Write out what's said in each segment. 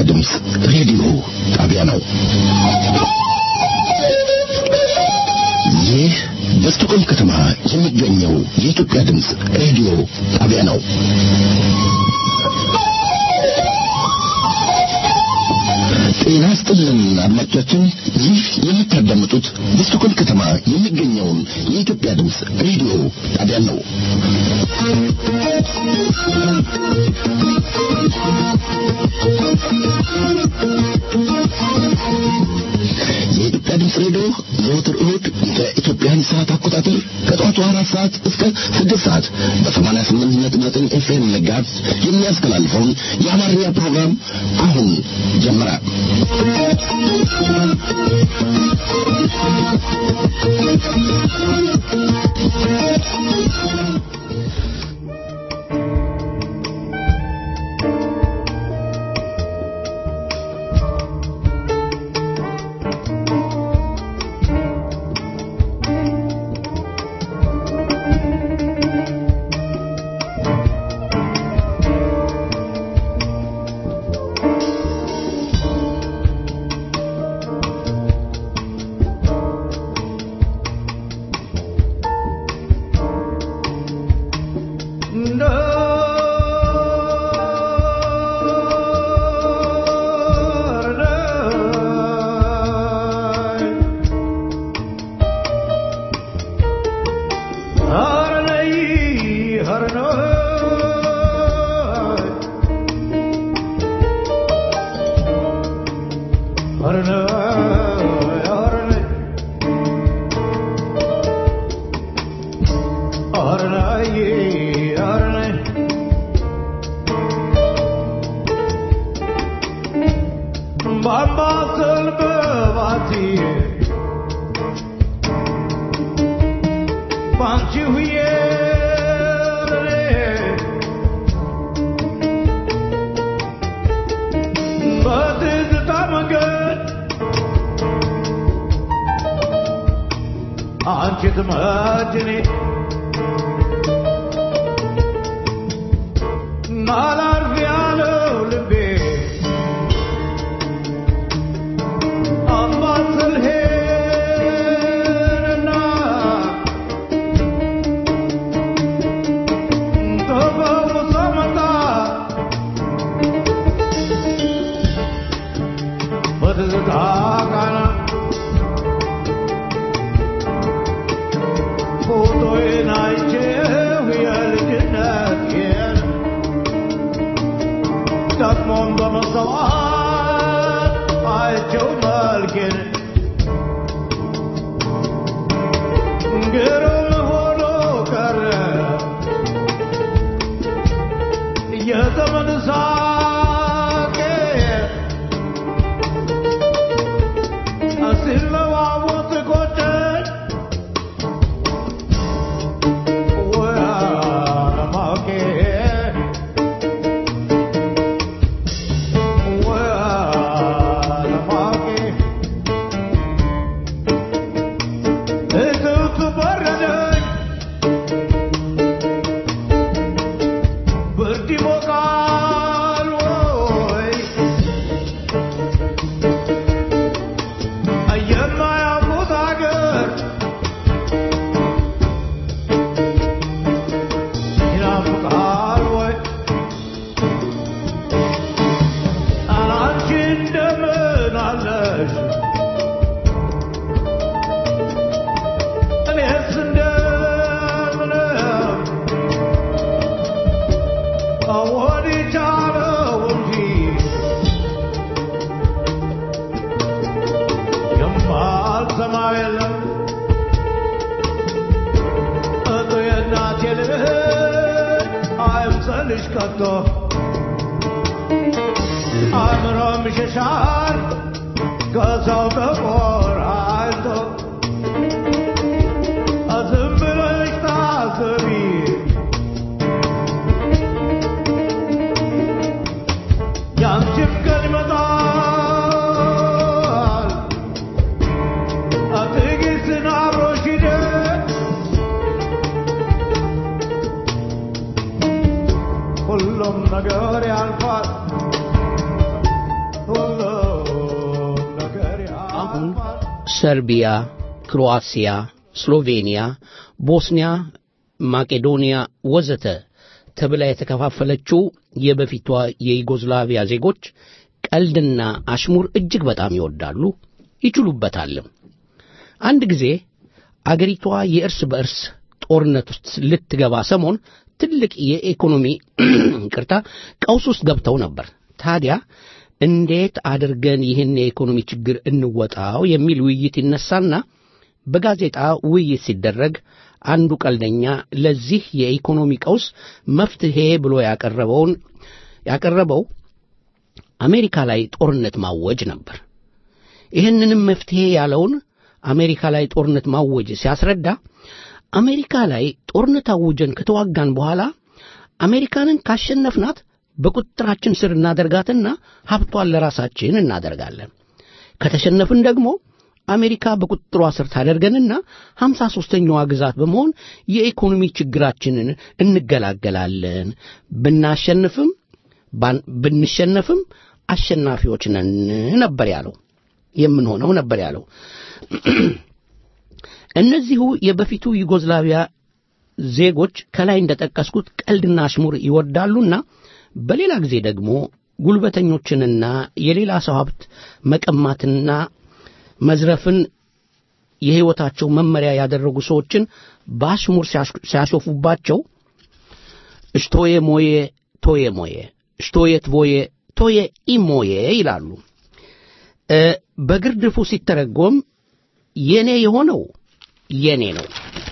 ድምፅ ሬዲዮ ጣቢያ ነው። ይህ በስቶኮልም ከተማ የሚገኘው የኢትዮጵያ ድምፅ ሬዲዮ ጣቢያ ነው። ጤና ይስጥልን አድማጮቻችን፣ ይህ የምታዳምጡት በስቶኮልም ከተማ የሚገኘውን የኢትዮጵያ ድምፅ ሬዲዮ ጣቢያ ነው። የኢትዮጵያ ድምፅ ሬዲዮ ዘወትር እሁድ በኢትዮጵያን ሰዓት አቆጣጠር ከጠዋቱ አራት ሰዓት እስከ ስድስት ሰዓት በሰማንያ ስምንት ነጥብ ዘጠኝ ኤፍኤም መጋዝ የሚያስተላልፈውን የአማርኛ ፕሮግራም አሁን ጀመረ። አንቺ ትመጭኔ ናላርፍ ያለው ልቤ አምባሰል ሄደና ተፈውሶ መጣ በትዝታ ቃና ፎቶዬን አይቼው የልጅነቴን ደግሞም በመስተዋት አይቼው መልኬን ግሩም ሆኖ ቀረ የዘመን ሳቄ ሲለዋወጥ ቆጨኝ የማያውቁት አገር ይናፍቃል ወይ አንቺ እንደምን አለሽ እኔስ እንደምንም ወድጃለሁ እንጂ የማልሰማ የለም እቱ የእናቴ ልጅ አይምሰልሽ ከቶ አእምሮም ይሸሻል ከሰው ተቆራኝቶ ዝም ብለሽ ታስቢ ያንቺም ቀን ይመጣል ትዕግስትን አብሮሽ ሂደት ሁሉም ነገር ያልፋል ሁሉም ነገር አሁን ያልፋል። ሰርቢያ፣ ክሮአሲያ፣ ስሎቬኒያ፣ ቦስኒያ፣ ማቄዶኒያ ወዘተ ተብላ የተከፋፈለችው የበፊቷ የዩጎዝላቪያ ዜጎች ቀልድና አሽሙር እጅግ በጣም ይወዳሉ፣ ይችሉበታልም። አንድ ጊዜ አገሪቷ የእርስ በእርስ ጦርነት ውስጥ ልትገባ ሰሞን ትልቅ የኢኮኖሚ ቅርታ ቀውስ ውስጥ ገብተው ነበር። ታዲያ እንዴት አድርገን ይህን የኢኮኖሚ ችግር እንወጣው የሚል ውይይት ይነሳና በጋዜጣ ውይይት ሲደረግ አንዱ ቀልደኛ ለዚህ የኢኮኖሚ ቀውስ መፍትሄ ብሎ ያቀረበውን ያቀረበው አሜሪካ ላይ ጦርነት ማወጅ ነበር። ይህንንም መፍትሄ ያለውን አሜሪካ ላይ ጦርነት ማወጅ ሲያስረዳ አሜሪካ ላይ ጦርነት አውጀን ከተዋጋን በኋላ አሜሪካንን ካሸነፍናት በቁጥጥራችን ስር እናደርጋትና ሀብቷን ለራሳችን እናደርጋለን። ከተሸነፍን ደግሞ አሜሪካ በቁጥጥሯ ስር ታደርገንና ሀምሳ ሦስተኛዋ ግዛት በመሆን የኢኮኖሚ ችግራችንን እንገላገላለን። ብናሸንፍም ባን- ብንሸነፍም አሸናፊዎች ነን ነበር ያለው። የምንሆነው ነበር ያለው። እነዚሁ የበፊቱ ዩጎዝላቪያ ዜጎች ከላይ እንደጠቀስኩት ቀልድና አሽሙር ይወዳሉና በሌላ ጊዜ ደግሞ ጉልበተኞችንና የሌላ ሰው ሀብት መቀማትና መዝረፍን የሕይወታቸው መመሪያ ያደረጉ ሰዎችን በአሽሙር ሲያሽ- ሲያሾፉባቸው እሽቶዬ ሞዬ ቶዬ ሞዬ እሽቶዬ ትቮዬ ቶዬ ኢሞዬ ይላሉ። እ በግርድፉ ሲተረጎም የኔ የሆነው የኔ ነው፣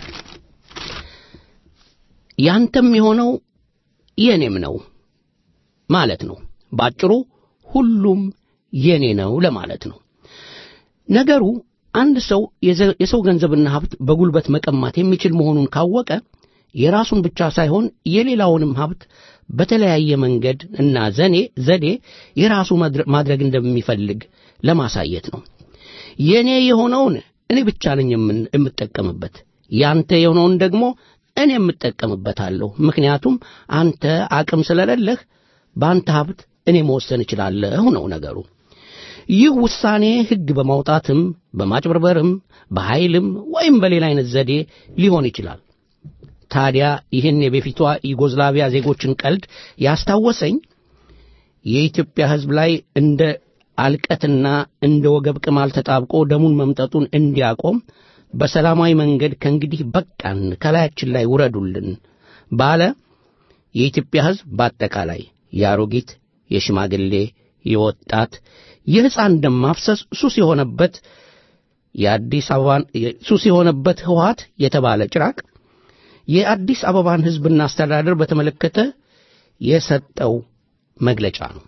ያንተም የሆነው የኔም ነው ማለት ነው። ባጭሩ ሁሉም የኔ ነው ለማለት ነው። ነገሩ አንድ ሰው የዘ- የሰው ገንዘብና ሀብት በጉልበት መቀማት የሚችል መሆኑን ካወቀ የራሱን ብቻ ሳይሆን የሌላውንም ሀብት በተለያየ መንገድ እና ዘኔ ዘዴ የራሱ መድረ- ማድረግ እንደሚፈልግ ለማሳየት ነው። የኔ የሆነውን እኔ ብቻ ነኝ የምን- የምጠቀምበት፣ ያንተ የሆነውን ደግሞ እኔ የምጠቀምበታለሁ። ምክንያቱም አንተ አቅም ስለሌለህ በአንተ ሀብት እኔ መወሰን እችላለሁ ነው ነገሩ። ይህ ውሳኔ ሕግ በማውጣትም በማጭበርበርም በኃይልም ወይም በሌላ አይነት ዘዴ ሊሆን ይችላል። ታዲያ ይህን የበፊቷ ዩጎዝላቪያ ዜጎችን ቀልድ ያስታወሰኝ የኢትዮጵያ ሕዝብ ላይ እንደ አልቀትና እንደ ወገብ ቅማል ተጣብቆ ደሙን መምጠጡን እንዲያቆም በሰላማዊ መንገድ ከእንግዲህ በቃን፣ ከላያችን ላይ ውረዱልን ባለ የኢትዮጵያ ሕዝብ በአጠቃላይ የአሮጊት፣ የሽማግሌ፣ የወጣት፣ የሕፃን ደም ማፍሰስ ሱስ የሆነበት የአዲስ አበባን ሱስ የሆነበት ህወሓት የተባለ ጭራቅ የአዲስ አበባን ሕዝብና አስተዳደር በተመለከተ የሰጠው መግለጫ ነው።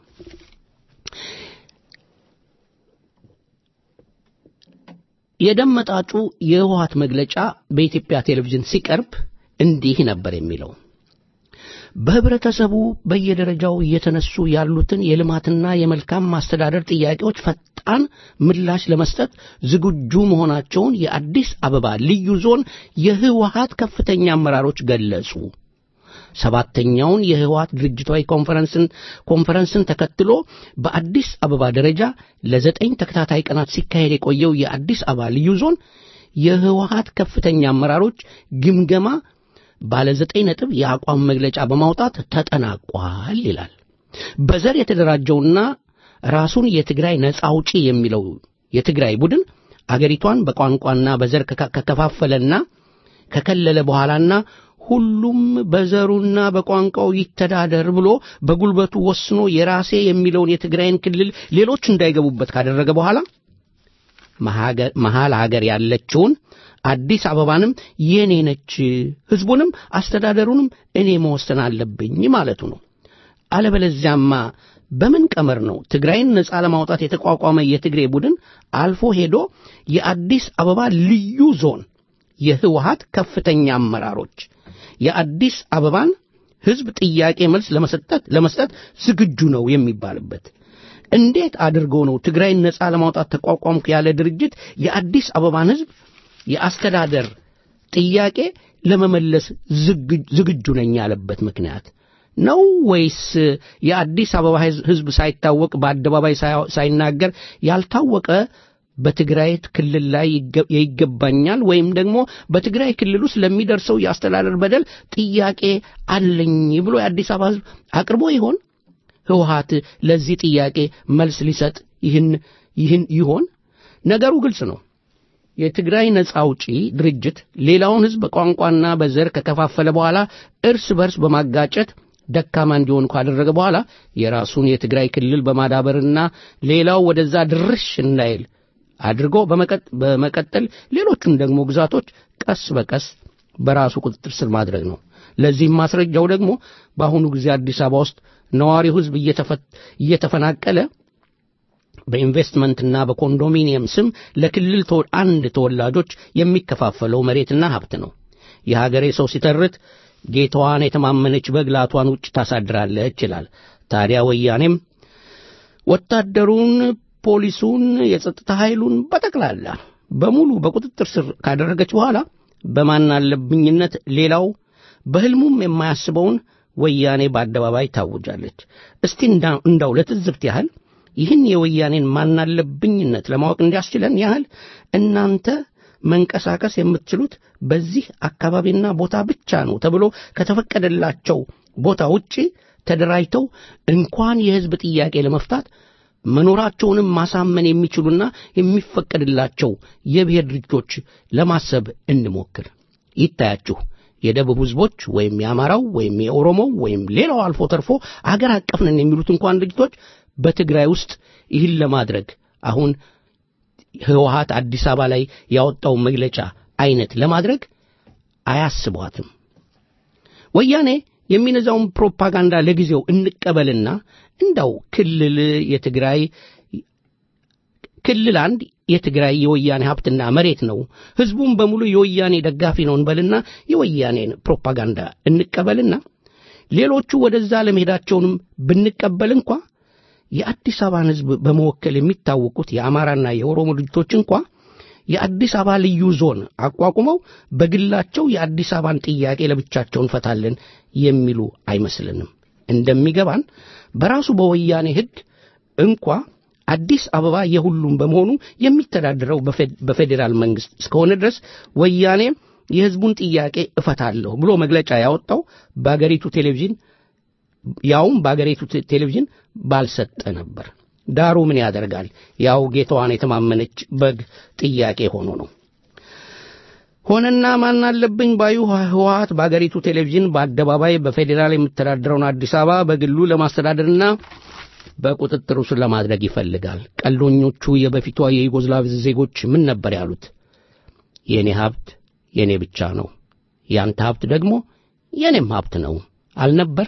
የደም መጣጩ የህወሓት መግለጫ በኢትዮጵያ ቴሌቪዥን ሲቀርብ እንዲህ ነበር የሚለው። በህብረተሰቡ በየደረጃው እየተነሱ ያሉትን የልማትና የመልካም ማስተዳደር ጥያቄዎች ፈጣን ምላሽ ለመስጠት ዝግጁ መሆናቸውን የአዲስ አበባ ልዩ ዞን የህወሓት ከፍተኛ አመራሮች ገለጹ። ሰባተኛውን የህወሓት ድርጅታዊ ኮንፈረንስን ኮንፈረንስን ተከትሎ በአዲስ አበባ ደረጃ ለዘጠኝ ተከታታይ ቀናት ሲካሄድ የቆየው የአዲስ አበባ ልዩ ዞን የህወሓት ከፍተኛ አመራሮች ግምገማ ባለ ዘጠኝ ነጥብ የአቋም መግለጫ በማውጣት ተጠናቋል ይላል። በዘር የተደራጀውና ራሱን የትግራይ ነጻ አውጪ የሚለው የትግራይ ቡድን አገሪቷን በቋንቋና በዘር ከካ- ከከፋፈለና ከከለለ በኋላና ሁሉም በዘሩና በቋንቋው ይተዳደር ብሎ በጉልበቱ ወስኖ የራሴ የሚለውን የትግራይን ክልል ሌሎች እንዳይገቡበት ካደረገ በኋላ መሃገ- መሃል ሀገር ያለችውን አዲስ አበባንም የኔ ነች፣ ህዝቡንም አስተዳደሩንም እኔ መወሰን አለብኝ ማለቱ ነው። አለበለዚያማ በምን ቀመር ነው ትግራይን ነጻ ለማውጣት የተቋቋመ የትግሬ ቡድን አልፎ ሄዶ የአዲስ አበባ ልዩ ዞን የህወሓት ከፍተኛ አመራሮች የአዲስ አበባን ህዝብ ጥያቄ መልስ ለመስጠት ለመስጠት ዝግጁ ነው የሚባልበት? እንዴት አድርጎ ነው ትግራይን ነጻ ለማውጣት ተቋቋምኩ ያለ ድርጅት የአዲስ አበባን ህዝብ የአስተዳደር ጥያቄ ለመመለስ ዝግ- ዝግጁ ነኝ ያለበት ምክንያት ነው ወይስ የአዲስ አበባ ሕዝ- ሕዝብ ሳይታወቅ በአደባባይ ሳያ- ሳይናገር ያልታወቀ በትግራይ ክልል ላይ ይገ- ይገባኛል ወይም ደግሞ በትግራይ ክልል ውስጥ ለሚደርሰው የአስተዳደር በደል ጥያቄ አለኝ ብሎ የአዲስ አበባ ሕዝብ አቅርቦ ይሆን? ህወሓት ለዚህ ጥያቄ መልስ ሊሰጥ ይህን ይህን ይሆን? ነገሩ ግልጽ ነው። የትግራይ ነጻ አውጪ ድርጅት ሌላውን ህዝብ በቋንቋና በዘር ከከፋፈለ በኋላ እርስ በርስ በማጋጨት ደካማ እንዲሆን ካደረገ በኋላ የራሱን የትግራይ ክልል በማዳበርና ሌላው ወደዛ ድርሽ እንዳይል አድርጎ በመቀጥ- በመቀጠል ሌሎቹን ደግሞ ግዛቶች ቀስ በቀስ በራሱ ቁጥጥር ስር ማድረግ ነው። ለዚህም ማስረጃው ደግሞ በአሁኑ ጊዜ አዲስ አበባ ውስጥ ነዋሪው ህዝብ እየተፈ- እየተፈናቀለ በኢንቨስትመንትና በኮንዶሚኒየም ስም ለክልል ተወ- አንድ ተወላጆች የሚከፋፈለው መሬትና ሀብት ነው። የሀገሬ ሰው ሲተርት ጌታዋን የተማመነች በግ ላቷን ውጭ ታሳድራለች ይላል። ታዲያ ወያኔም ወታደሩን፣ ፖሊሱን፣ የጸጥታ ኃይሉን በጠቅላላ በሙሉ በቁጥጥር ስር ካደረገች በኋላ በማናለብኝነት ሌላው በሕልሙም የማያስበውን ወያኔ በአደባባይ ታውጃለች። እስቲ እንዳ- እንዳው ለትዝብት ያህል ይህን የወያኔን ማናለብኝነት ለማወቅ እንዲያስችለን ያህል እናንተ መንቀሳቀስ የምትችሉት በዚህ አካባቢና ቦታ ብቻ ነው ተብሎ ከተፈቀደላቸው ቦታ ውጪ ተደራጅተው እንኳን የሕዝብ ጥያቄ ለመፍታት መኖራቸውንም ማሳመን የሚችሉና የሚፈቀድላቸው የብሔር ድርጅቶች ለማሰብ እንሞክር። ይታያችሁ የደቡብ ሕዝቦች ወይም የአማራው ወይም የኦሮሞው ወይም ሌላው አልፎ ተርፎ አገር አቀፍ ነን የሚሉት እንኳን ድርጅቶች በትግራይ ውስጥ ይህን ለማድረግ አሁን ህወሓት አዲስ አበባ ላይ ያወጣው መግለጫ አይነት ለማድረግ አያስቧትም። ወያኔ የሚነዛውን ፕሮፓጋንዳ ለጊዜው እንቀበልና እንዳው ክልል የትግራይ ክልል አንድ የትግራይ የወያኔ ሀብትና መሬት ነው፣ ህዝቡም በሙሉ የወያኔ ደጋፊ ነው እንበልና የወያኔን ፕሮፓጋንዳ እንቀበልና ሌሎቹ ወደዛ ለመሄዳቸውንም ብንቀበል እንኳ የአዲስ አበባን ህዝብ በመወከል የሚታወቁት የአማራና የኦሮሞ ድርጅቶች እንኳ የአዲስ አበባ ልዩ ዞን አቋቁመው በግላቸው የአዲስ አበባን ጥያቄ ለብቻቸው እንፈታለን የሚሉ አይመስልንም። እንደሚገባን በራሱ በወያኔ ህግ እንኳ አዲስ አበባ የሁሉም በመሆኑ የሚተዳደረው በፌ- በፌዴራል መንግስት እስከሆነ ድረስ ወያኔ የህዝቡን ጥያቄ እፈታለሁ ብሎ መግለጫ ያወጣው በአገሪቱ ቴሌቪዥን ያውም በአገሪቱ ቴ- ቴሌቪዥን ባልሰጠ ነበር። ዳሩ ምን ያደርጋል፣ ያው ጌታዋን የተማመነች በግ ጥያቄ ሆኖ ነው። ሆነና ማን አለብኝ ባዩ ህወሓት በአገሪቱ ቴሌቪዥን በአደባባይ በፌዴራል የምተዳደረውን አዲስ አበባ በግሉ ለማስተዳደርና በቁጥጥሩ ስር ለማድረግ ይፈልጋል። ቀልዶኞቹ የበፊቷ የዩጎዝላቭ ዜጎች ምን ነበር ያሉት? የእኔ ሀብት የእኔ ብቻ ነው፣ ያንተ ሀብት ደግሞ የእኔም ሀብት ነው አልነበር?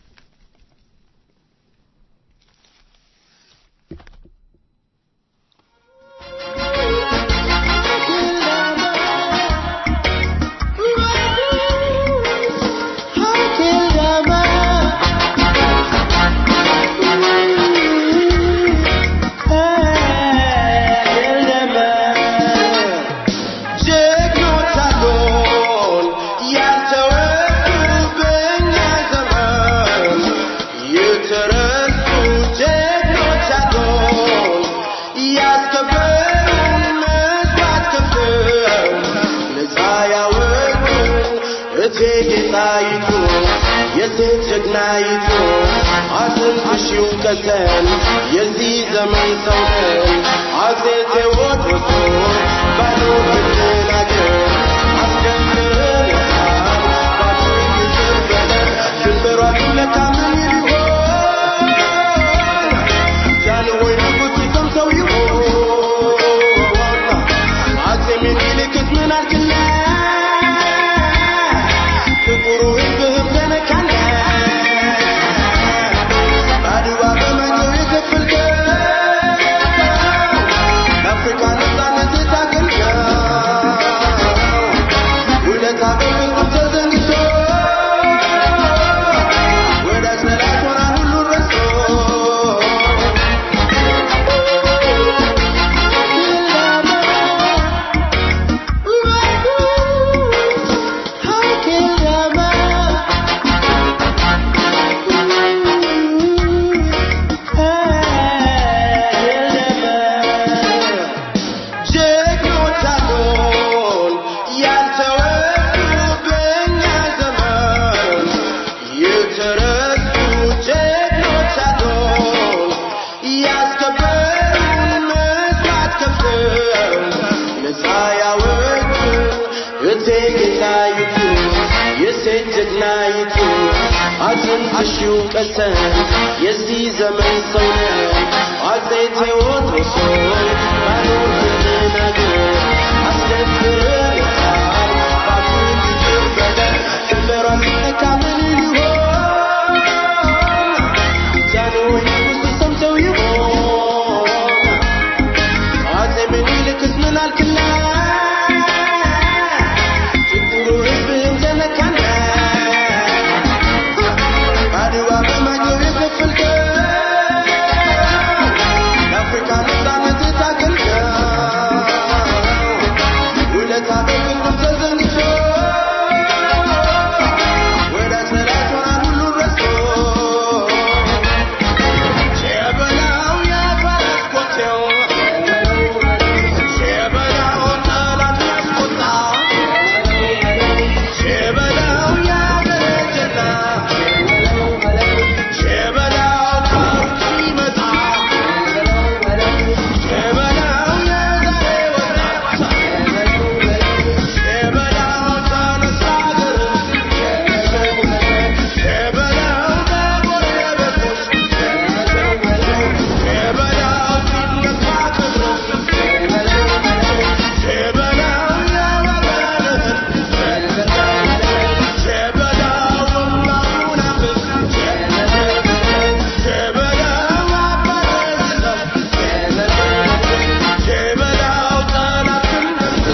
የሴት ጀግናይቱ አትንሽው ቀሰን የዚህ ዘመን ሰው ነን አፄ ቴዎድሮስ ባዶ ብትናገር አስደምረናል ባዶ ይዘበለ ድንበሯ ቢለካ ምን ይሆን ጃንሆይ ንጉሥ ሰምተው ይሆን አፄ ምኒልክስ ምን አልክና ጥቁሩ ሕዝብህም ተነካና አድዋ በመተው የከፈልከው ለአፍሪካ ነፃነት የታገልከው ሺው ቀሰን የዚህ ዘመን ሰው ነህ አፄ ቴዎድሮስ ሆይ ባኖር ብትናገር አስደፍርሃል ባፉን ይበደል ድንበሯ ሲነካ ምን ሊሆን ጃንሆይ ንጉሡ ሰምተው ይሆን አፄ ምኒልክስ ምን አልክላት ችግሩ ህዝብህን ተነካና አድዋ በማጀብ የከፈልከው ለአፍሪካ ነፃነት የታገልከው ውለታ በፍቅርም ተዘንግቶ ወዳጅ ጠላት ሆናል ሁሉን ረስቶ ሸበላው የፈረስ ኮቴው ሸበላው ጠላት ያስቆጣ ሸበላው ያገረጀና ሸበላው ከሩቅ ሲመጣ ሸበላው የዛሬ ወጣት ሸበላው ተነሳ ሀገር ሸበላው ለጎረቤቶች ሸበላው ሲነሳ ክብር ሸበላው የወገንህን ሸበላው የማሙናፍቅ ሸበላው አባረዝለው ሸበላው ጠላትን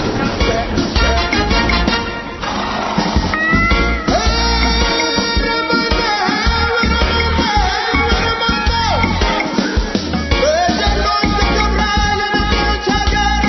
በጀግኖች ተከብራ የነበረች ሀገር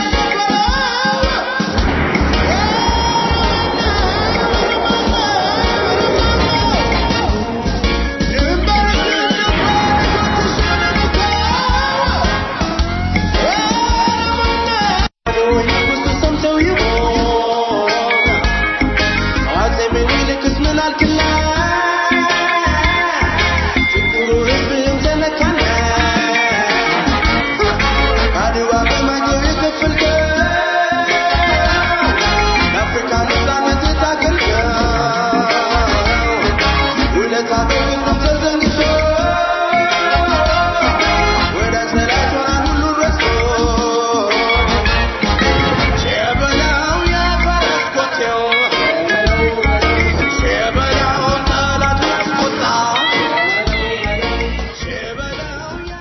ሰምተው ይሆን አፄ ምኒልክስ ምን አልክላት ችግሩ ህዝብህን ተነካና አድዋ በማጀብ የከፈልከው ለአፍሪካ ነፃነት የታገልከው ውለታ በፍቅርም ተዘንግቶ ወዳጅ ጠላት ሆናል ሁሉን ረስቶ ሸበላው የፈረስ ኮቴው ሸበላው ጠላት ያስቆጣ ሸበላው ያ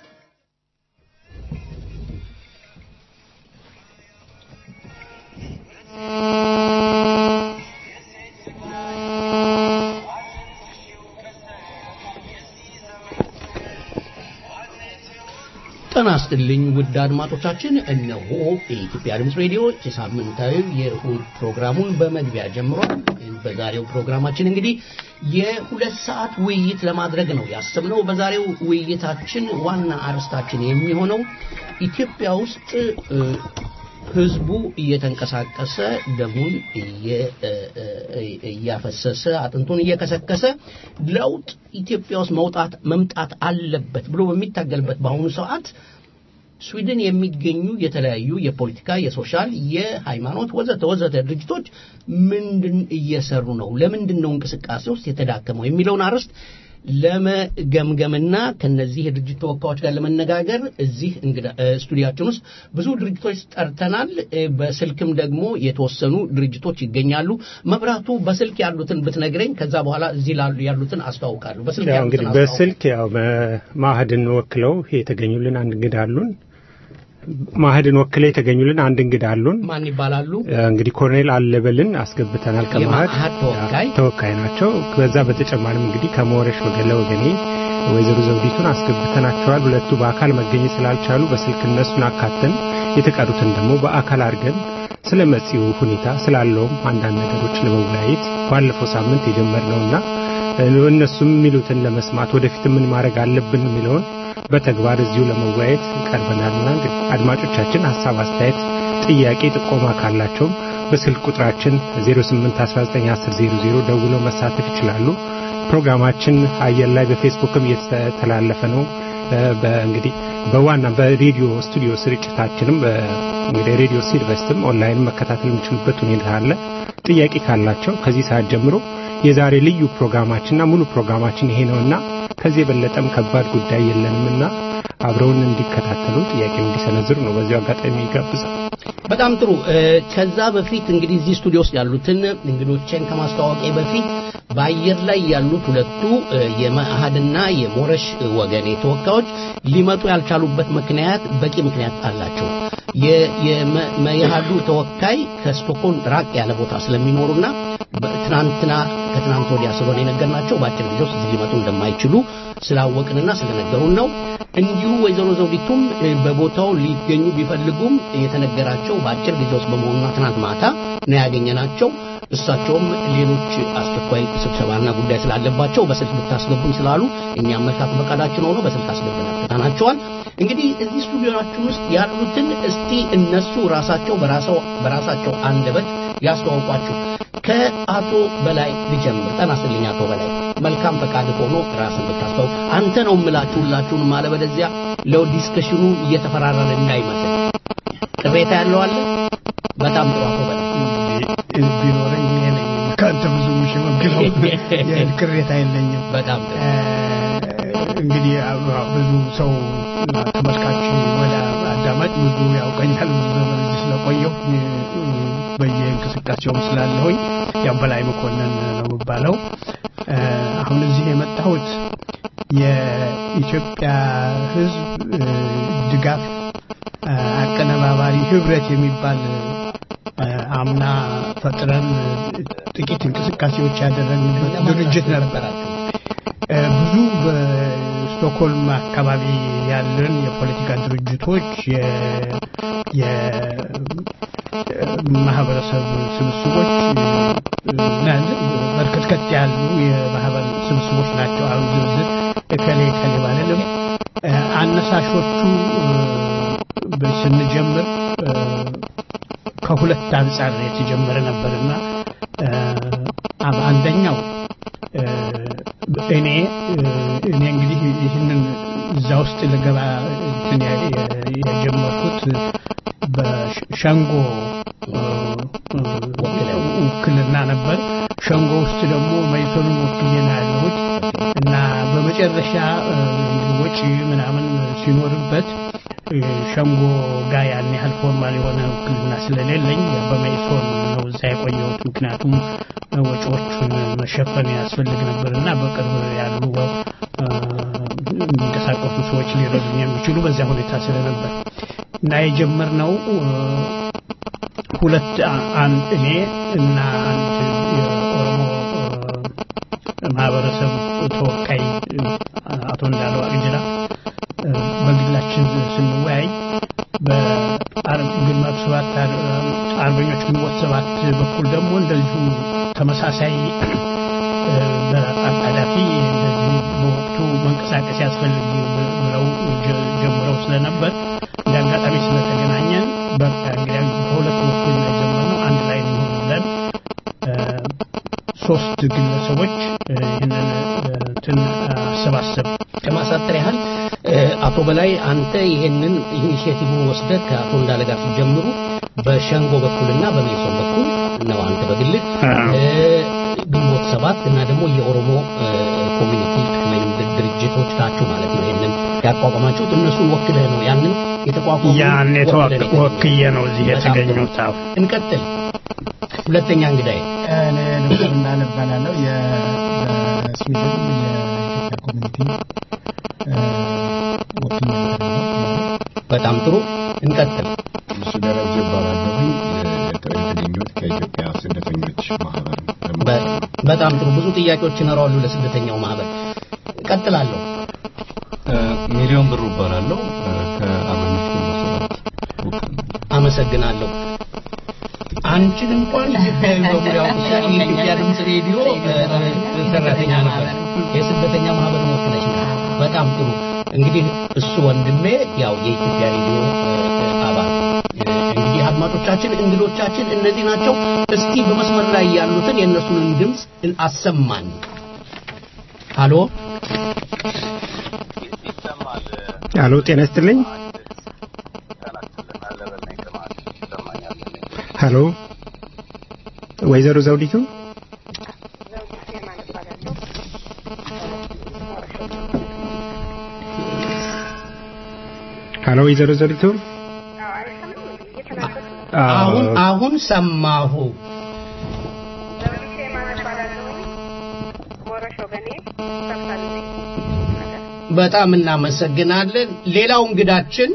ጤና ይስጥልኝ ውድ አድማጮቻችን፣ እነሆ የኢትዮጵያ ድምፅ ሬዲዮ የሳምንታዊ የእሁድ ፕሮግራሙን በመግቢያ ጀምሯል። በዛሬው ፕሮግራማችን እንግዲህ የሁለት ሰዓት ውይይት ለማድረግ ነው ያሰብነው። በዛሬው ውይይታችን ዋና አርዕስታችን የሚሆነው ኢትዮጵያ ውስጥ እ፣ ህዝቡ እየተንቀሳቀሰ ደሙን እየ- እ- እ- እያፈሰሰ አጥንቱን እየከሰከሰ ለውጥ ኢትዮጵያ ውስጥ መውጣት መምጣት አለበት ብሎ በሚታገልበት በአሁኑ ሰዓት ስዊድን የሚገኙ የተለያዩ የፖለቲካ፣ የሶሻል፣ የሃይማኖት ወዘተ ወዘተ ድርጅቶች ምንድን እየሰሩ ነው? ለምንድን ነው እንቅስቃሴ ውስጥ የተዳከመው የሚለውን አርዕስት ለመገምገምና ከነዚህ የድርጅት ተወካዮች ጋር ለመነጋገር እዚህ እንግዳ እ፣ ስቱዲያችን ውስጥ ብዙ ድርጅቶች ጠርተናል። እ፣ በስልክም ደግሞ የተወሰኑ ድርጅቶች ይገኛሉ። መብራቱ በስልክ ያሉትን ብትነግረኝ፣ ከዛ በኋላ እዚህ ላሉ ያሉትን አስተዋውቃለሁ። በስልክ ያው ያሉትን እንግዲህ አስተዋውቅ። በስልክ ያው በማህድን ወክለው የተገኙልን አንድ እንግዳ አሉን። ማህድን ወክለው የተገኙልን አንድ እንግዳ አሉን። ማን ይባላሉ? እንግዲህ ኮሎኔል አለበልን አስገብተናል ከማህድ የማዕድ ተወካይ። ተወካይ ናቸው። ከዛ በተጨማሪም እንግዲህ ከመወረሽ ወገለ ወገኔ ወይዘሮ ዘውዲቱን አስገብተናቸዋል። ሁለቱ በአካል መገኘት ስላልቻሉ በስልክ እነሱን አካተን የተቀሩትን ደግሞ በአካል አድርገን ስለ መጪው ሁኔታ ስላለውም አንዳንድ ነገሮች ለመወያየት ባለፈው ሳምንት የጀመርነውና እነሱም የሚሉትን ለመስማት ወደፊት ምን ማድረግ አለብን የሚለውን በተግባር እዚሁ ለመወያየት ቀርበናልና እንግዲህ አድማጮቻችን ሀሳብ፣ አስተያየት፣ ጥያቄ፣ ጥቆማ ካላቸውም በስልክ ቁጥራችን 08191000 ደውለው መሳተፍ ይችላሉ። ፕሮግራማችን አየር ላይ በፌስቡክም እየተተላለፈ ነው። በእንግዲህ በዋና በሬዲዮ ስቱዲዮ ስርጭታችንም እንግዲህ ሬዲዮ ሲድቨስትም ኦንላይን መከታተል የሚችሉበት ሁኔታ አለ። ጥያቄ ካላቸው ከዚህ ሰዓት ጀምሮ የዛሬ ልዩ ፕሮግራማችንና ሙሉ ፕሮግራማችን ይሄ ነውና ከዚህ የበለጠም ከባድ ጉዳይ የለንምና አብረውን እንዲከታተሉ ጥያቄ እንዲሰነዝሩ ነው በዚሁ አጋጣሚ ይጋብዛል። በጣም ጥሩ። እ፣ ከዛ በፊት እንግዲህ እዚህ ስቱዲዮ ውስጥ ያሉትን እንግዶቼን ከማስተዋወቄ በፊት በአየር ላይ ያሉት ሁለቱ እ፣ የመኢአድና የሞረሽ ወገኔ ተወካዮች ሊመጡ ያልቻሉበት ምክንያት በቂ ምክንያት አላቸው። የ- የመ- መኢአዱ ተወካይ ከስቶኮልም ራቅ ያለ ቦታ ስለሚኖሩና ትናንትና ከትናንት ወዲያ ስለሆነ የነገርናቸው በአጭር ጊዜ ውስጥ እዚህ ሊመጡ እንደማይችሉ ስላወቅንና ስለነገሩን ነው። እንዲሁ ወይዘሮ ዘውዲቱም እ፣ በቦታው ሊገኙ ቢፈልጉም የተነገራቸው በአጭር ጊዜ ውስጥ በመሆኑና ትናንት ማታ ነው ያገኘናቸው። እሳቸውም ሌሎች አስቸኳይ ስብሰባና ጉዳይ ስላለባቸው በስልክ ብታስገቡኝ ስላሉ እኛም መልካም ፈቃዳችን ሆኖ በስልክ አስገብተናል ትተናቸዋል። እንግዲህ እዚህ ስቱዲዮናችን ውስጥ ያሉትን እስቲ እነሱ ራሳቸው በራሰው በራሳቸው አንደበት ያስተዋውቋችሁ። ከአቶ በላይ ልጀምር። ጤና ይስጥልኝ አቶ በላይ። መልካም ፈቃድ ሆኖ ራስን ብታስተዋውቅ። አንተ ነው የምላችሁ ሁላችሁንም፣ አለበለዚያ ለዲስከሽኑ እየተፈራረረ እንዳይመስል። ቅሬታ ያለው አለ? በጣም ጥሩ አቶ በላይ ቢኖረኝ እኔ ነኝ ከአንተ ብዙ የምሸመግለው ቅሬታ የለኝም። በጣም ጥሩ እንግዲህ አዎ፣ ብዙ ሰው እና ተመልካች ወደ አዳማጭ ብዙ ያውቀኛል። ብዙ ዘመን እዚህ ስለቆየሁ እ፣ በየእንቅስቃሴውም ስላለሁኝ ያው በላይ መኮንን ነው የሚባለው። እ፣ አሁን እዚህ የመጣሁት የኢትዮጵያ ሕዝብ እ፣ ድጋፍ እ፣ አቀነባባሪ ህብረት የሚባል እ፣ አምና ፈጥረን እ፣ ጥቂት እንቅስቃሴዎች ያደረግንበት ድርጅት ነበር። እ፣ ብዙ በስቶክሆልም አካባቢ ያለን የፖለቲካ ድርጅቶች የ- የማህበረሰብ ስብስቦች እ፣ እና በርከትከት ያሉ የማህበር ስብስቦች ናቸው። አሁን ዝርዝር እከሌ እከሌ ባልልም እ፣ አነሳሾቹ እ፣ ስንጀምር እ፣ ከሁለት አንጻር የተጀመረ ነበርና እ፣ አብ- አንደኛው እ፣ እኔ እ፣ እኔ እንግዲህ ይህንን እዛ ውስጥ ልገባ እንትን ያ- ያ- የጀመርኩት በሸንጎ እ፣ እ፣ ውክልና ነበር። ሸንጎ ውስጥ ደግሞ መይሶንን ወክዬ ነው ያለሁት እና በመጨረሻ እ፣ እንግዲህ ወጪ ምናምን ሲኖርበት እ፣ ሸንጎ ጋር ያን ያህል ፎርማል የሆነ ውክልና ስለሌለኝ በመይሶን ነው እዛ የቆየሁት። ምክንያቱም እ፣ ወጪዎቹን መሸፈን ያስፈልግ ነበር እና በቅርብ ያሉ እ፣ የሚንቀሳቀሱ ሰዎች ሊረዱኝ የሚችሉ በዚያ ሁኔታ ስለነበር እና የጀመርነው እ፣ ሁለት አ- አንድ እኔ እና አንድ የኦሮሞ እ፣ ማህበረሰብ ተወካይ እ፣ አቶ እንዳለው አቅጅራ እ፣ በግላችን ስንወያይ በግንቦት ሰባት አር- አርበኞች ግንቦት ሰባት በኩል ደግሞ እንደዚሁ ተመሳሳይ እ፣ በአጣዳፊ እንደዚሁ በወቅቱ መንቀሳቀስ ያስፈልግ ብለው ጀ- ጀምረው ስለነበር እንደ አጋጣሚ ስለተገናኘን በቃ እንግዲህ በሁለቱ በኩል ነው የጀመርነው አንድ ላይ እንሆን ብለን እ፣ ሶስት ግለሰቦች እ፣ ይህንን እ፣ እንትን አሰባሰብ ለማሳጠር ያህል እ፣ አቶ በላይ አንተ ይሄንን ኢኒሼቲቭን ወስደህ ከአቶ እንዳለ ጋር ሲጀምሩ በሸንጎ በኩልና በሜሶን በኩል ነው አንተ በግልህ አዎ። እ፣ ግንቦት ሰባት እና ደግሞ የኦሮሞ እ፣ ኮሚኒቲ ወይም ድ- ድርጅቶች ናችሁ ማለት ነው። ይሄንን ያቋቋማችሁት እነሱን ወክለህ ነው ያንን የተቋቋሙ ያን ወክለህ ነው ወክዬ ነው እዚህ በጣም ጥሩ። የተገኘሁት። አዎ። እንቀጥል። ሁለተኛ እንግዳዬ እኔ ዶክተር እንዳለ እባላለሁ። የ- በስዊድን የኢትዮጵያ ኮሚኒቲ እ፣ ወኪል ነበር ነው። በጣም ጥሩ እንቀጥል። እሱ ደረጀ ይባላለሁኝ የተገኘሁት ከኢትዮጵያ ስደተኞች ማህበር በ- በመሆን ነው። በጣም ጥሩ ብዙ ጥያቄዎች ይኖራሉ ለስደተኛው ማህበር እቀጥላለሁ ሚሊዮን ብሩ እባላለሁ ከአርበኞች ግንቦት ሰባት ውክልና አመሰግናለሁ አንቺን እንኳን በሙሉ ያውቁሻል የኢትዮጵያ ድምፅ ሬዲዮ እ፣ እ፣ ሰራተኛ ነበር የስደተኛ ማህበር ወክለሽ ነው በጣም ጥሩ እንግዲህ እሱ ወንድሜ ያው የኢትዮጵያ ሬዲዮ እ፣ እ፣ አባል እ፣ እንግዲህ አድማጮቻችን እንግዶቻችን እነዚህ ናቸው እስቲ በመስመር ላይ ያሉትን የእነሱን ድምፅ አሰማን ሃሎ አሎ ጤና ይስጥልኝ ሀሎ ወይዘሮ ዘውዲቱ ሀሎ ወይዘሮ ዘሪቱ አሁን አሁን ሰማሁ በጣም እናመሰግናለን ሌላው እንግዳችን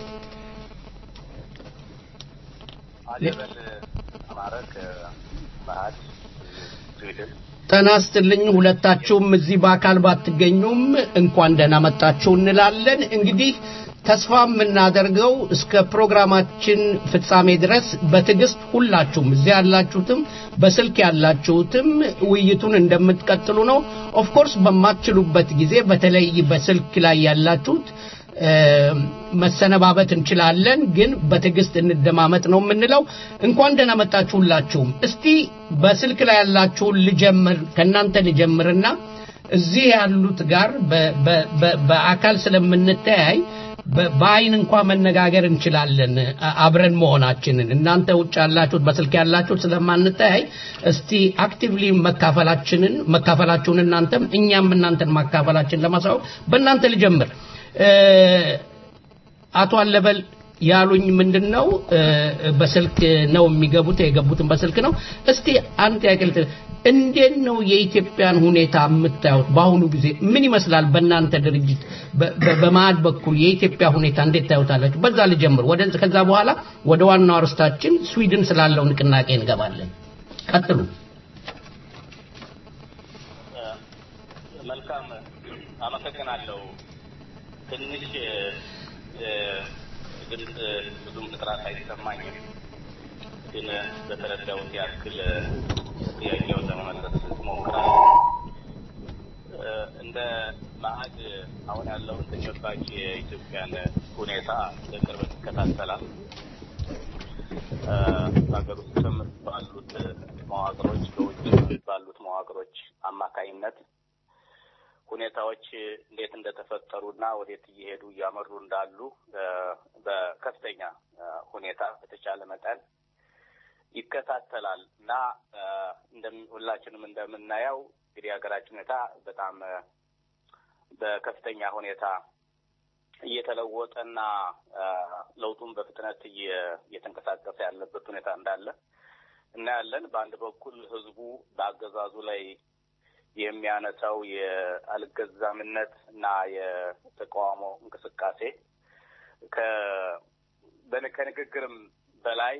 ጤና ይስጥልኝ ሁለታችሁም እዚህ በአካል ባትገኙም እንኳን ደህና መጣችሁ እንላለን እንግዲህ ተስፋ የምናደርገው እስከ ፕሮግራማችን ፍጻሜ ድረስ በትዕግስት ሁላችሁም እዚያ ያላችሁትም በስልክ ያላችሁትም ውይይቱን እንደምትቀጥሉ ነው ኦፍኮርስ በማትችሉበት ጊዜ በተለይ በስልክ ላይ ያላችሁት እ፣ መሰነባበት እንችላለን ግን በትዕግስት እንደማመጥ ነው የምንለው እንኳን ደህና መጣችሁ ሁላችሁም እስቲ በስልክ ላይ ያላችሁን ልጀምር ከእናንተ ልጀምርና እዚህ ያሉት ጋር በ- በ- በ- በአካል ስለምንተያይ በ- በአይን እንኳ መነጋገር እንችላለን አ- አብረን መሆናችንን እናንተ ውጭ ያላችሁት በስልክ ያላችሁት ስለማንተያይ እስቲ አክቲቭሊ መካፈላችንን መካፈላችሁን እናንተም እኛም እናንተን ማካፈላችን ለማሳወቅ በእናንተ ልጀምር እ፣ አቶ አለበል ያሉኝ ምንድን ነው እ፣ በስልክ ነው የሚገቡት የገቡትን በስልክ ነው እስቲ አንድ ጥያቄ ልት እንዴት ነው የኢትዮጵያን ሁኔታ የምታዩት በአሁኑ ጊዜ ምን ይመስላል በእናንተ ድርጅት በ- በ- በማዕድ በኩል የኢትዮጵያ ሁኔታ እንዴት ታዩታላችሁ በዛ ልጀምር ወደ ከዛ በኋላ ወደ ዋናው አርስታችን ስዊድን ስላለው ንቅናቄ እንገባለን ቀጥሉ መልካም አመሰግናለሁ። ትንሽ እ፣ ድምፅ ብዙም ጥራት አይሰማኝም፣ ግን በተረዳሁት ያክል ጥያቄውን ለመመለስ እሞክራለሁ። እ፣ እንደ ማዕድ አሁን ያለውን ተጨባጭ የኢትዮጵያን ሁኔታ በቅርበት ይከታተላል። እ፣ በሀገር ውስጥም ባሉት መዋቅሮች በውጭ ባሉት መዋቅሮች አማካኝነት ሁኔታዎች እንዴት እንደተፈጠሩና ወዴት እየሄዱ እያመሩ እንዳሉ እ፣ በከፍተኛ እ፣ ሁኔታ በተቻለ መጠን ይከታተላል እና እ፣ እንደም- ሁላችንም እንደምናየው እንግዲህ የሀገራችን ሁኔታ በጣም እ፣ በከፍተኛ ሁኔታ እየተለወጠና እ፣ ለውጡን በፍጥነት እየ- እየተንቀሳቀሰ ያለበት ሁኔታ እንዳለ እናያለን። በአንድ በኩል ህዝቡ በአገዛዙ ላይ የሚያነሳው የአልገዛምነት እና የተቃውሞ እንቅስቃሴ ከ- በን- ከንግግርም በላይ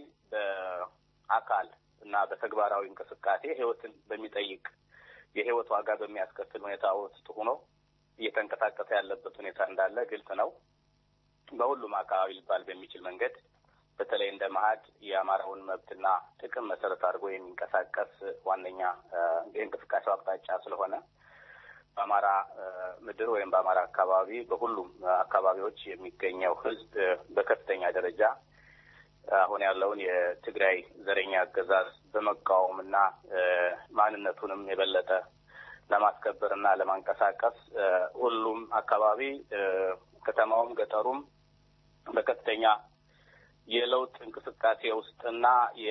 በአካል እና በተግባራዊ እንቅስቃሴ ህይወትን በሚጠይቅ የህይወት ዋጋ በሚያስከፍል ሁኔታ ውስጥ ሆኖ እየተንቀሳቀሰ ያለበት ሁኔታ እንዳለ ግልጽ ነው። በሁሉም አካባቢ ሊባል በሚችል መንገድ በተለይ እንደ መሀድ የአማራውን መብትና ጥቅም መሰረት አድርጎ የሚንቀሳቀስ ዋነኛ እ፣ የእንቅስቃሴው አቅጣጫ ስለሆነ በአማራ እ፣ ምድር ወይም በአማራ አካባቢ በሁሉም እ፣ አካባቢዎች የሚገኘው ህዝብ እ፣ በከፍተኛ ደረጃ አሁን ያለውን የትግራይ ዘረኛ አገዛዝ በመቃወምና እ፣ ማንነቱንም የበለጠ ለማስከበር እና ለማንቀሳቀስ እ፣ ሁሉም አካባቢ እ፣ ከተማውም ገጠሩም በከፍተኛ የለውጥ እንቅስቃሴ ውስጥና